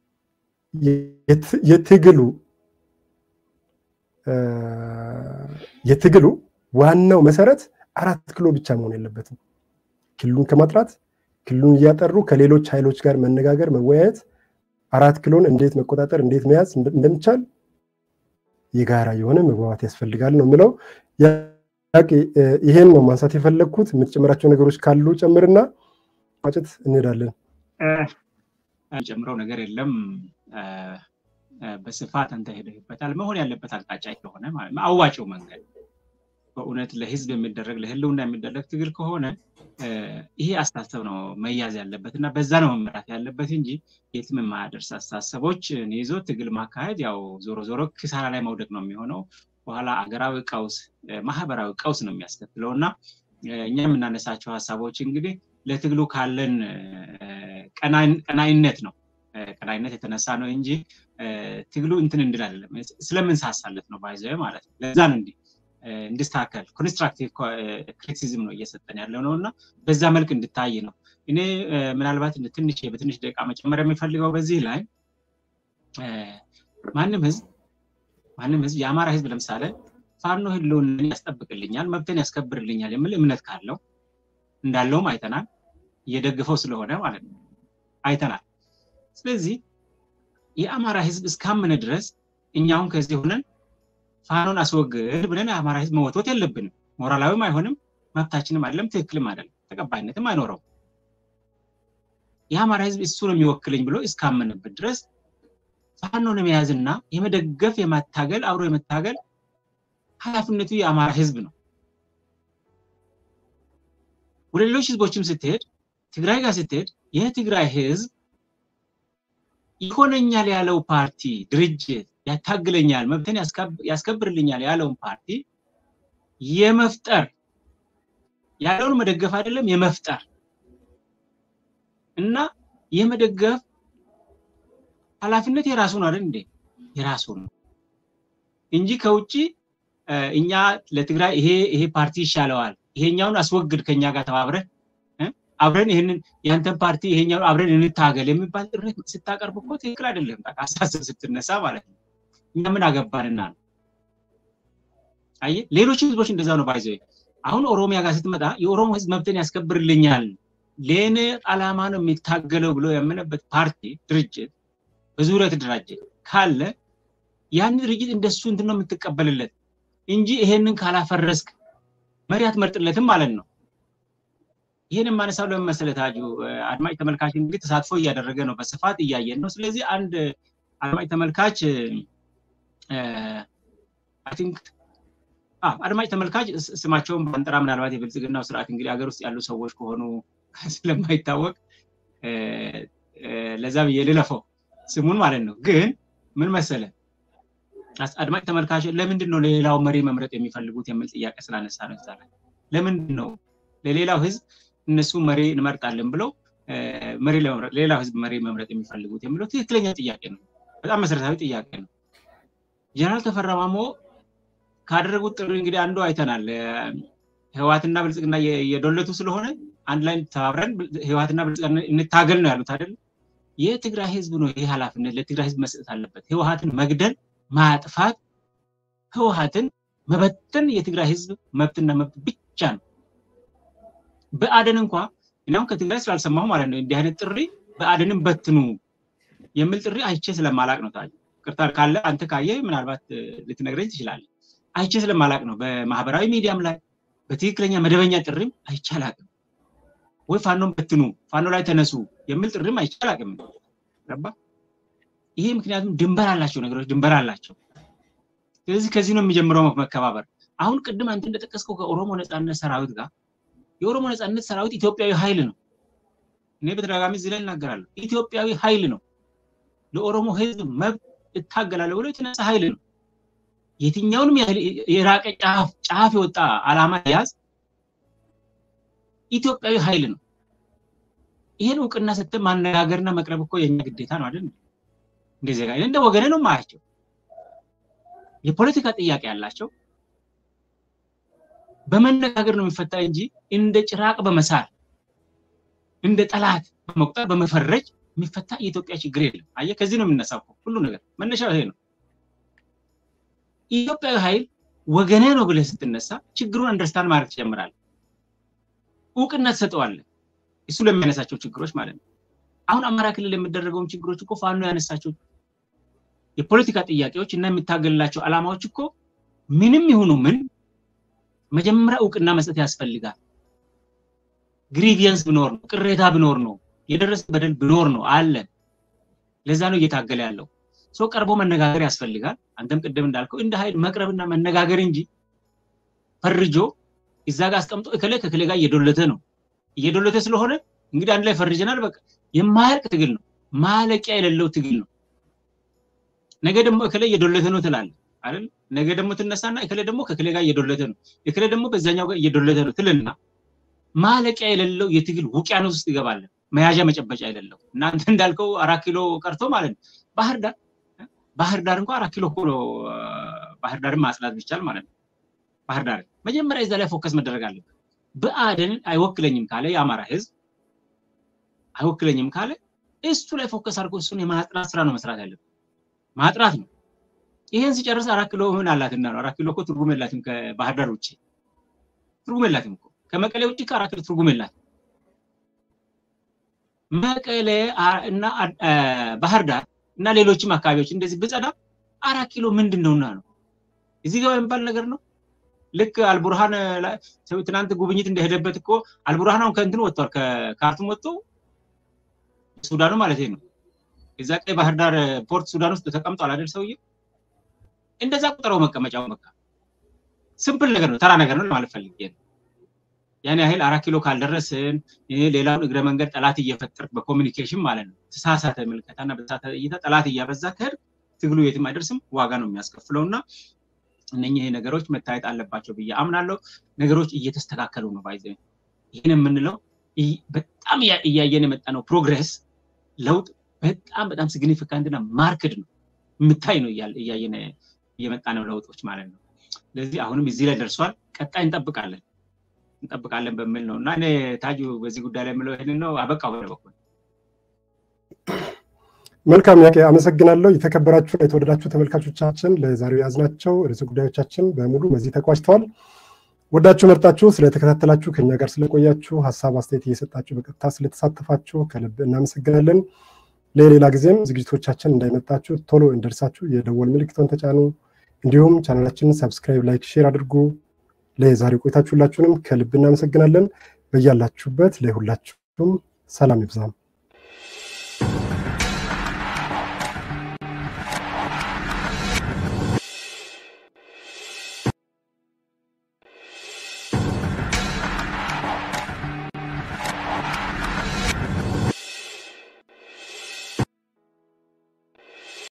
የትግሉ የትግሉ ዋናው መሰረት አራት ኪሎ ብቻ መሆን የለበትም። ክልሉን ከማጥራት ክልሉን እያጠሩ ከሌሎች ኃይሎች ጋር መነጋገር፣ መወያየት አራት ኪሎን እንዴት መቆጣጠር እንዴት መያዝ እንደሚቻል የጋራ የሆነ መግባባት ያስፈልጋል ነው የምለው። ይሄን ነው ማንሳት የፈለግኩት። የምትጨምራቸው ነገሮች ካሉ ጨምርና ቋጭት እንሄዳለን። ጨምረው ነገር የለም። በስፋት አንተ ሄደህበታል። መሆን ያለበት አቅጣጫ ከሆነ አዋጭው መንገድ በእውነት ለህዝብ የሚደረግ ለህልውና የሚደረግ ትግል ከሆነ ይሄ አስተሳሰብ ነው መያዝ ያለበት እና በዛ ነው መመራት ያለበት እንጂ የትም የማያደርስ አስተሳሰቦች ይዞ ትግል ማካሄድ ያው ዞሮ ዞሮ ኪሳራ ላይ መውደቅ ነው የሚሆነው። በኋላ አገራዊ ቀውስ፣ ማህበራዊ ቀውስ ነው የሚያስከትለው እና እኛ የምናነሳቸው ሀሳቦች እንግዲህ ለትግሉ ካለን ቀናይነት ነው ቀናይነት የተነሳ ነው እንጂ ትግሉ እንትን እንድል አይደለም። ስለምንሳሳለት ነው ባይዘ ማለት ነው። ለዛ ነው እንዲህ እንዲስተካከል ኮንስትራክቲቭ ክሪቲሲዝም ነው እየሰጠን ያለው ነው እና በዛ መልክ እንድታይ ነው። እኔ ምናልባት ትንሽ በትንሽ ደቂቃ መጨመር የሚፈልገው በዚህ ላይ ማንም ህዝብ ማንም ህዝብ የአማራ ህዝብ ለምሳሌ ፋኖ ህልውናን ያስጠብቅልኛል፣ መብትን ያስከብርልኛል የሚል እምነት ካለው እንዳለውም አይተናል። እየደግፈው ስለሆነ ማለት ነው አይተናል። ስለዚህ የአማራ ህዝብ እስካመነ ድረስ እኛውን ከዚህ ሆነን ፋኖን አስወግድ ብለን የአማራ ህዝብ መወትወት የለብንም። ሞራላዊም አይሆንም፣ መብታችንም አይደለም፣ ትክክልም አይደለም፣ ተቀባይነትም አይኖረውም። የአማራ ህዝብ እሱ ነው የሚወክለኝ ብሎ እስካመንበት ድረስ ፋኖን የመያዝና የመደገፍ የማታገል አብሮ የመታገል ኃላፊነቱ የአማራ ህዝብ ነው። ወደ ሌሎች ህዝቦችም ስትሄድ ትግራይ ጋር ስትሄድ የትግራይ ህዝብ ይሆነኛል ያለው ፓርቲ ድርጅት ያታግለኛል፣ መብትን ያስከብርልኛል ያለውን ፓርቲ የመፍጠር ያለውን መደገፍ አይደለም የመፍጠር እና የመደገፍ ኃላፊነት የራሱ ነው አይደል እንዴ? የራሱ ነው እንጂ ከውጭ እኛ ለትግራይ ይሄ ይሄ ፓርቲ ይሻለዋል፣ ይሄኛውን አስወግድ ከኛ ጋር ተባብረን አብረን ይህንን ያንተን ፓርቲ ይሄኛውን አብረን እንታገል የሚባል ጥሪ ስታቀርብ እኮ ትክክል አይደለም። አሳስብ ስትነሳ ማለት ነው። እኛ ምን አገባንና ነው። አየህ፣ ሌሎች ህዝቦች እንደዛ ነው ባይዘ አሁን ኦሮሚያ ጋር ስትመጣ የኦሮሞ ህዝብ መብትን ያስከብርልኛል ለእኔ አላማ ነው የሚታገለው ብሎ ያመነበት ፓርቲ ድርጅት በዙሪያ የተደራጀ ካለ ያን ድርጅት እንደሱ እንትን ነው የምትቀበልለት እንጂ ይሄንን ካላፈረስክ መሪ አትመርጥለትም ማለት ነው። ይህን የማነሳው ለምን መሰለህ ታጁ፣ አድማጭ ተመልካች እንግዲህ ተሳትፎ እያደረገ ነው፣ በስፋት እያየን ነው። ስለዚህ አንድ አድማጭ ተመልካች አይ ቲንክ አድማጭ ተመልካች ስማቸውን ባንጠራ ምናልባት የብልጽግናው ስርዓት እንግዲህ ሀገር ውስጥ ያሉ ሰዎች ከሆኑ ስለማይታወቅ ለዛ ብዬ ልለፈው ስሙን ማለት ነው። ግን ምን መሰለ አድማጭ ተመልካች ለምንድን ነው ለሌላው መሪ መምረጥ የሚፈልጉት የሚል ጥያቄ ስላነሳ ነው። ዛ ለምንድን ነው ለሌላው ህዝብ እነሱ መሪ እንመርጣለን ብለው መሪ ለመምረጥ ሌላው ህዝብ መሪ መምረጥ የሚፈልጉት የሚለው ትክክለኛ ጥያቄ ነው። በጣም መሰረታዊ ጥያቄ ነው። ጀነራል ተፈራ ማሞ ካደረጉት ጥሪ እንግዲህ አንዱ አይተናል። ህወሓትና ብልጽግና የዶለቱ ስለሆነ አንድ ላይ ተባብረን ህወሓትና ብልጽግና እንታገል ነው ያሉት አይደል? የትግራይ ህዝብ ነው ይህ ኃላፊነት ለትግራይ ህዝብ መስጠት አለበት። ህወሓትን መግደል፣ ማጥፋት፣ ህወሓትን መበተን የትግራይ ህዝብ መብትና መብት ብቻ ነው። በአደን እንኳ እኛም ከትግራይ ስላልሰማሁ ማለት ነው እንዲህ አይነት ጥሪ በአደንም በትኑ የሚል ጥሪ አይቼ ስለማላቅ ነው። ታዲያ ቅርታ ካለ አንተ ካየ ምናልባት ልትነግረኝ ትችላለህ። አይቼ ስለማላቅ ነው። በማህበራዊ ሚዲያም ላይ በትክክለኛ መደበኛ ጥሪም አይቼ አላቅም። ወይ ፋኖን በትኑ፣ ፋኖ ላይ ተነሱ የሚል ጥሪም አይቼ አላቅም። ገባ? ይሄ ምክንያቱም ድንበር አላቸው ነገሮች ድንበር አላቸው። ስለዚህ ከዚህ ነው የሚጀምረው መከባበር። አሁን ቅድም አንተ እንደጠቀስከው ከኦሮሞ ነፃነት ሰራዊት ጋር የኦሮሞ ነፃነት ሰራዊት ኢትዮጵያዊ ኃይል ነው። እኔ በተደጋጋሚ እዚህ ላይ እናገራለሁ። ኢትዮጵያዊ ኃይል ነው። ለኦሮሞ ህዝብ መብት እታገላለሁ ብሎ የተነሳ ኃይል ነው። የትኛውንም የራቀ ጫፍ ጫፍ የወጣ አላማ ያዝ ኢትዮጵያዊ ኃይል ነው። ይህን እውቅና ሰጥተን ማነጋገርና መቅረብ እኮ የኛ ግዴታ ነው አይደል? እንደዚህ ጋር እንደ ወገኔ ነው ማያቸው። የፖለቲካ ጥያቄ ያላቸው በመነጋገር ነው የሚፈታ እንጂ እንደ ጭራቅ በመሳል እንደ ጠላት በመቁጠር በመፈረጅ የሚፈታ የኢትዮጵያ ችግር የለም። አየህ፣ ከዚህ ነው የምነሳው ሁሉ ነገር መነሻው ይሄ ነው። ኢትዮጵያዊ ኃይል ወገኔ ነው ብለህ ስትነሳ ችግሩን አንደርስታንድ ማድረግ ትጀምራለህ። እውቅና ትሰጠዋለህ፣ እሱ ለሚያነሳቸው ችግሮች ማለት ነው። አሁን አማራ ክልል የሚደረገውን ችግሮች እኮ ፋኖ ያነሳቸው የፖለቲካ ጥያቄዎች እና የሚታገልላቸው ዓላማዎች እኮ ምንም ይሁኑ ምን መጀመሪያ እውቅና መስጠት ያስፈልጋል። ግሪቪየንስ ብኖር ነው፣ ቅሬታ ብኖር ነው፣ የደረሰ በደል ብኖር ነው አለ። ለዛ ነው እየታገለ ያለው። ሰው ቀርቦ መነጋገር ያስፈልጋል። አንተም ቅድም እንዳልከው እንደ ኃይል መቅረብና መነጋገር እንጂ ፈርጆ እዛ ጋር አስቀምጦ እከሌ ከከሌ ጋር እየዶለተ ነው። እየዶለተ ስለሆነ እንግዲህ አንድ ላይ ፈርጀናል። በቃ የማያልቅ ትግል ነው፣ ማለቂያ የሌለው ትግል ነው። ነገ ደግሞ እከሌ እየዶለተ ነው ትላለህ አይደል? ነገ ደግሞ ትነሳና እከሌ ደግሞ ከከሌ ጋር እየዶለተ ነው፣ እከሌ ደግሞ በዛኛው ጋር እየዶለተ ነው ትልና ማለቂያ የሌለው የትግል ውቅያኖስ ውስጥ ይገባለን። መያዣ መጨበጫ የሌለው እናንተ እንዳልከው አራት ኪሎ ቀርቶ ማለት ነው። ባህር ዳር ባህር ዳር እንኳ አራት ኪሎ እኮ ነው። ባህር ዳርን ማጽዳት ቢቻል ማለት ነው። ባህር ዳር መጀመሪያ እዛ ላይ ፎከስ መደረግ አለበት። ብአዴንን አይወክለኝም ካለ የአማራ ህዝብ አይወክለኝም ካለ እሱ ላይ ፎከስ አድርጎ እሱን የማጥራት ስራ ነው መስራት ያለበት። ማጥራት ነው። ይሄን ሲጨርስ አራት ኪሎ ምን አላትና ነው። አራት ኪሎ እኮ ትርጉም የላትም ከባህር ዳር ውጭ ትርጉም የላትም እኮ ከመቀሌ ውጭ ከአራት ኪሎ ትርጉም የላትም። መቀሌ እና ባህር ዳር እና ሌሎችም አካባቢዎች እንደዚህ ብጸዳ አራት ኪሎ ምንድን ነውና ነው እዚህ ጋር የሚባል ነገር ነው። ልክ አልቡርሃን ትናንት ጉብኝት እንደሄደበት እኮ አልቡርሃን አሁን ከእንትን ወጥቷል፣ ከካርቱም ወጥቶ ሱዳኑ ማለት ነው። እዛ ቀይ ባህር ዳር ፖርት ሱዳን ውስጥ ተቀምጧል አይደል ሰውዬ። እንደዛ ቁጥረው መቀመጫው በቃ ስምፕል ነገር ነው፣ ተራ ነገር ነው ለማለት ፈልጌ ነው። ያን ያህል አራት ኪሎ ካልደረስን ሌላውን እግረ መንገድ ጠላት እየፈጠርክ በኮሚኒኬሽን ማለት ነው ተሳሳተ ምልከታና በተሳሳተ እይታ ጠላት እያበዛ ከሄድ ትግሉ የትም አይደርስም፣ ዋጋ ነው የሚያስከፍለው እና እነኚህ ነገሮች መታየት አለባቸው ብዬ አምናለሁ። ነገሮች እየተስተካከሉ ነው። ባይዘ ይህን የምንለው በጣም እያየን የመጣ ነው ፕሮግሬስ ለውጥ በጣም በጣም ሲግኒፊካንትና ማርክድ ነው የምታይ ነው እያየን እየመጣ ነው ለውጦች ማለት ነው። ስለዚህ አሁንም እዚህ ላይ ደርሷል። ቀጣይ እንጠብቃለን እንጠብቃለን በሚል ነው እና እኔ ታጁ በዚህ ጉዳይ ላይ የምለው ይህንን ነው። አበቃ በለ በኩል መልካም ያቄ አመሰግናለሁ። የተከበራችሁ የተወደዳችሁ ተመልካቾቻችን ለዛሬው የያዝናቸው ርዕሰ ጉዳዮቻችን በሙሉ በዚህ ተቋጭተዋል። ወዳችሁ መርጣችሁ ስለተከታተላችሁ ከኛ ጋር ስለቆያችሁ ሀሳብ አስተያየት እየሰጣችሁ በቀጥታ ስለተሳተፋችሁ ከልብ እናመሰግናለን። ለሌላ ጊዜም ዝግጅቶቻችን እንዳይመጣችሁ ቶሎ እንደርሳችሁ የደወል ምልክቶን ተጫኑ። እንዲሁም ቻናላችንን ሰብስክራይብ፣ ላይክ፣ ሼር አድርጉ። ለዛሬው ቆይታችሁ ሁላችሁንም ከልብ እናመሰግናለን። በያላችሁበት ለሁላችሁም ሰላም ይብዛም።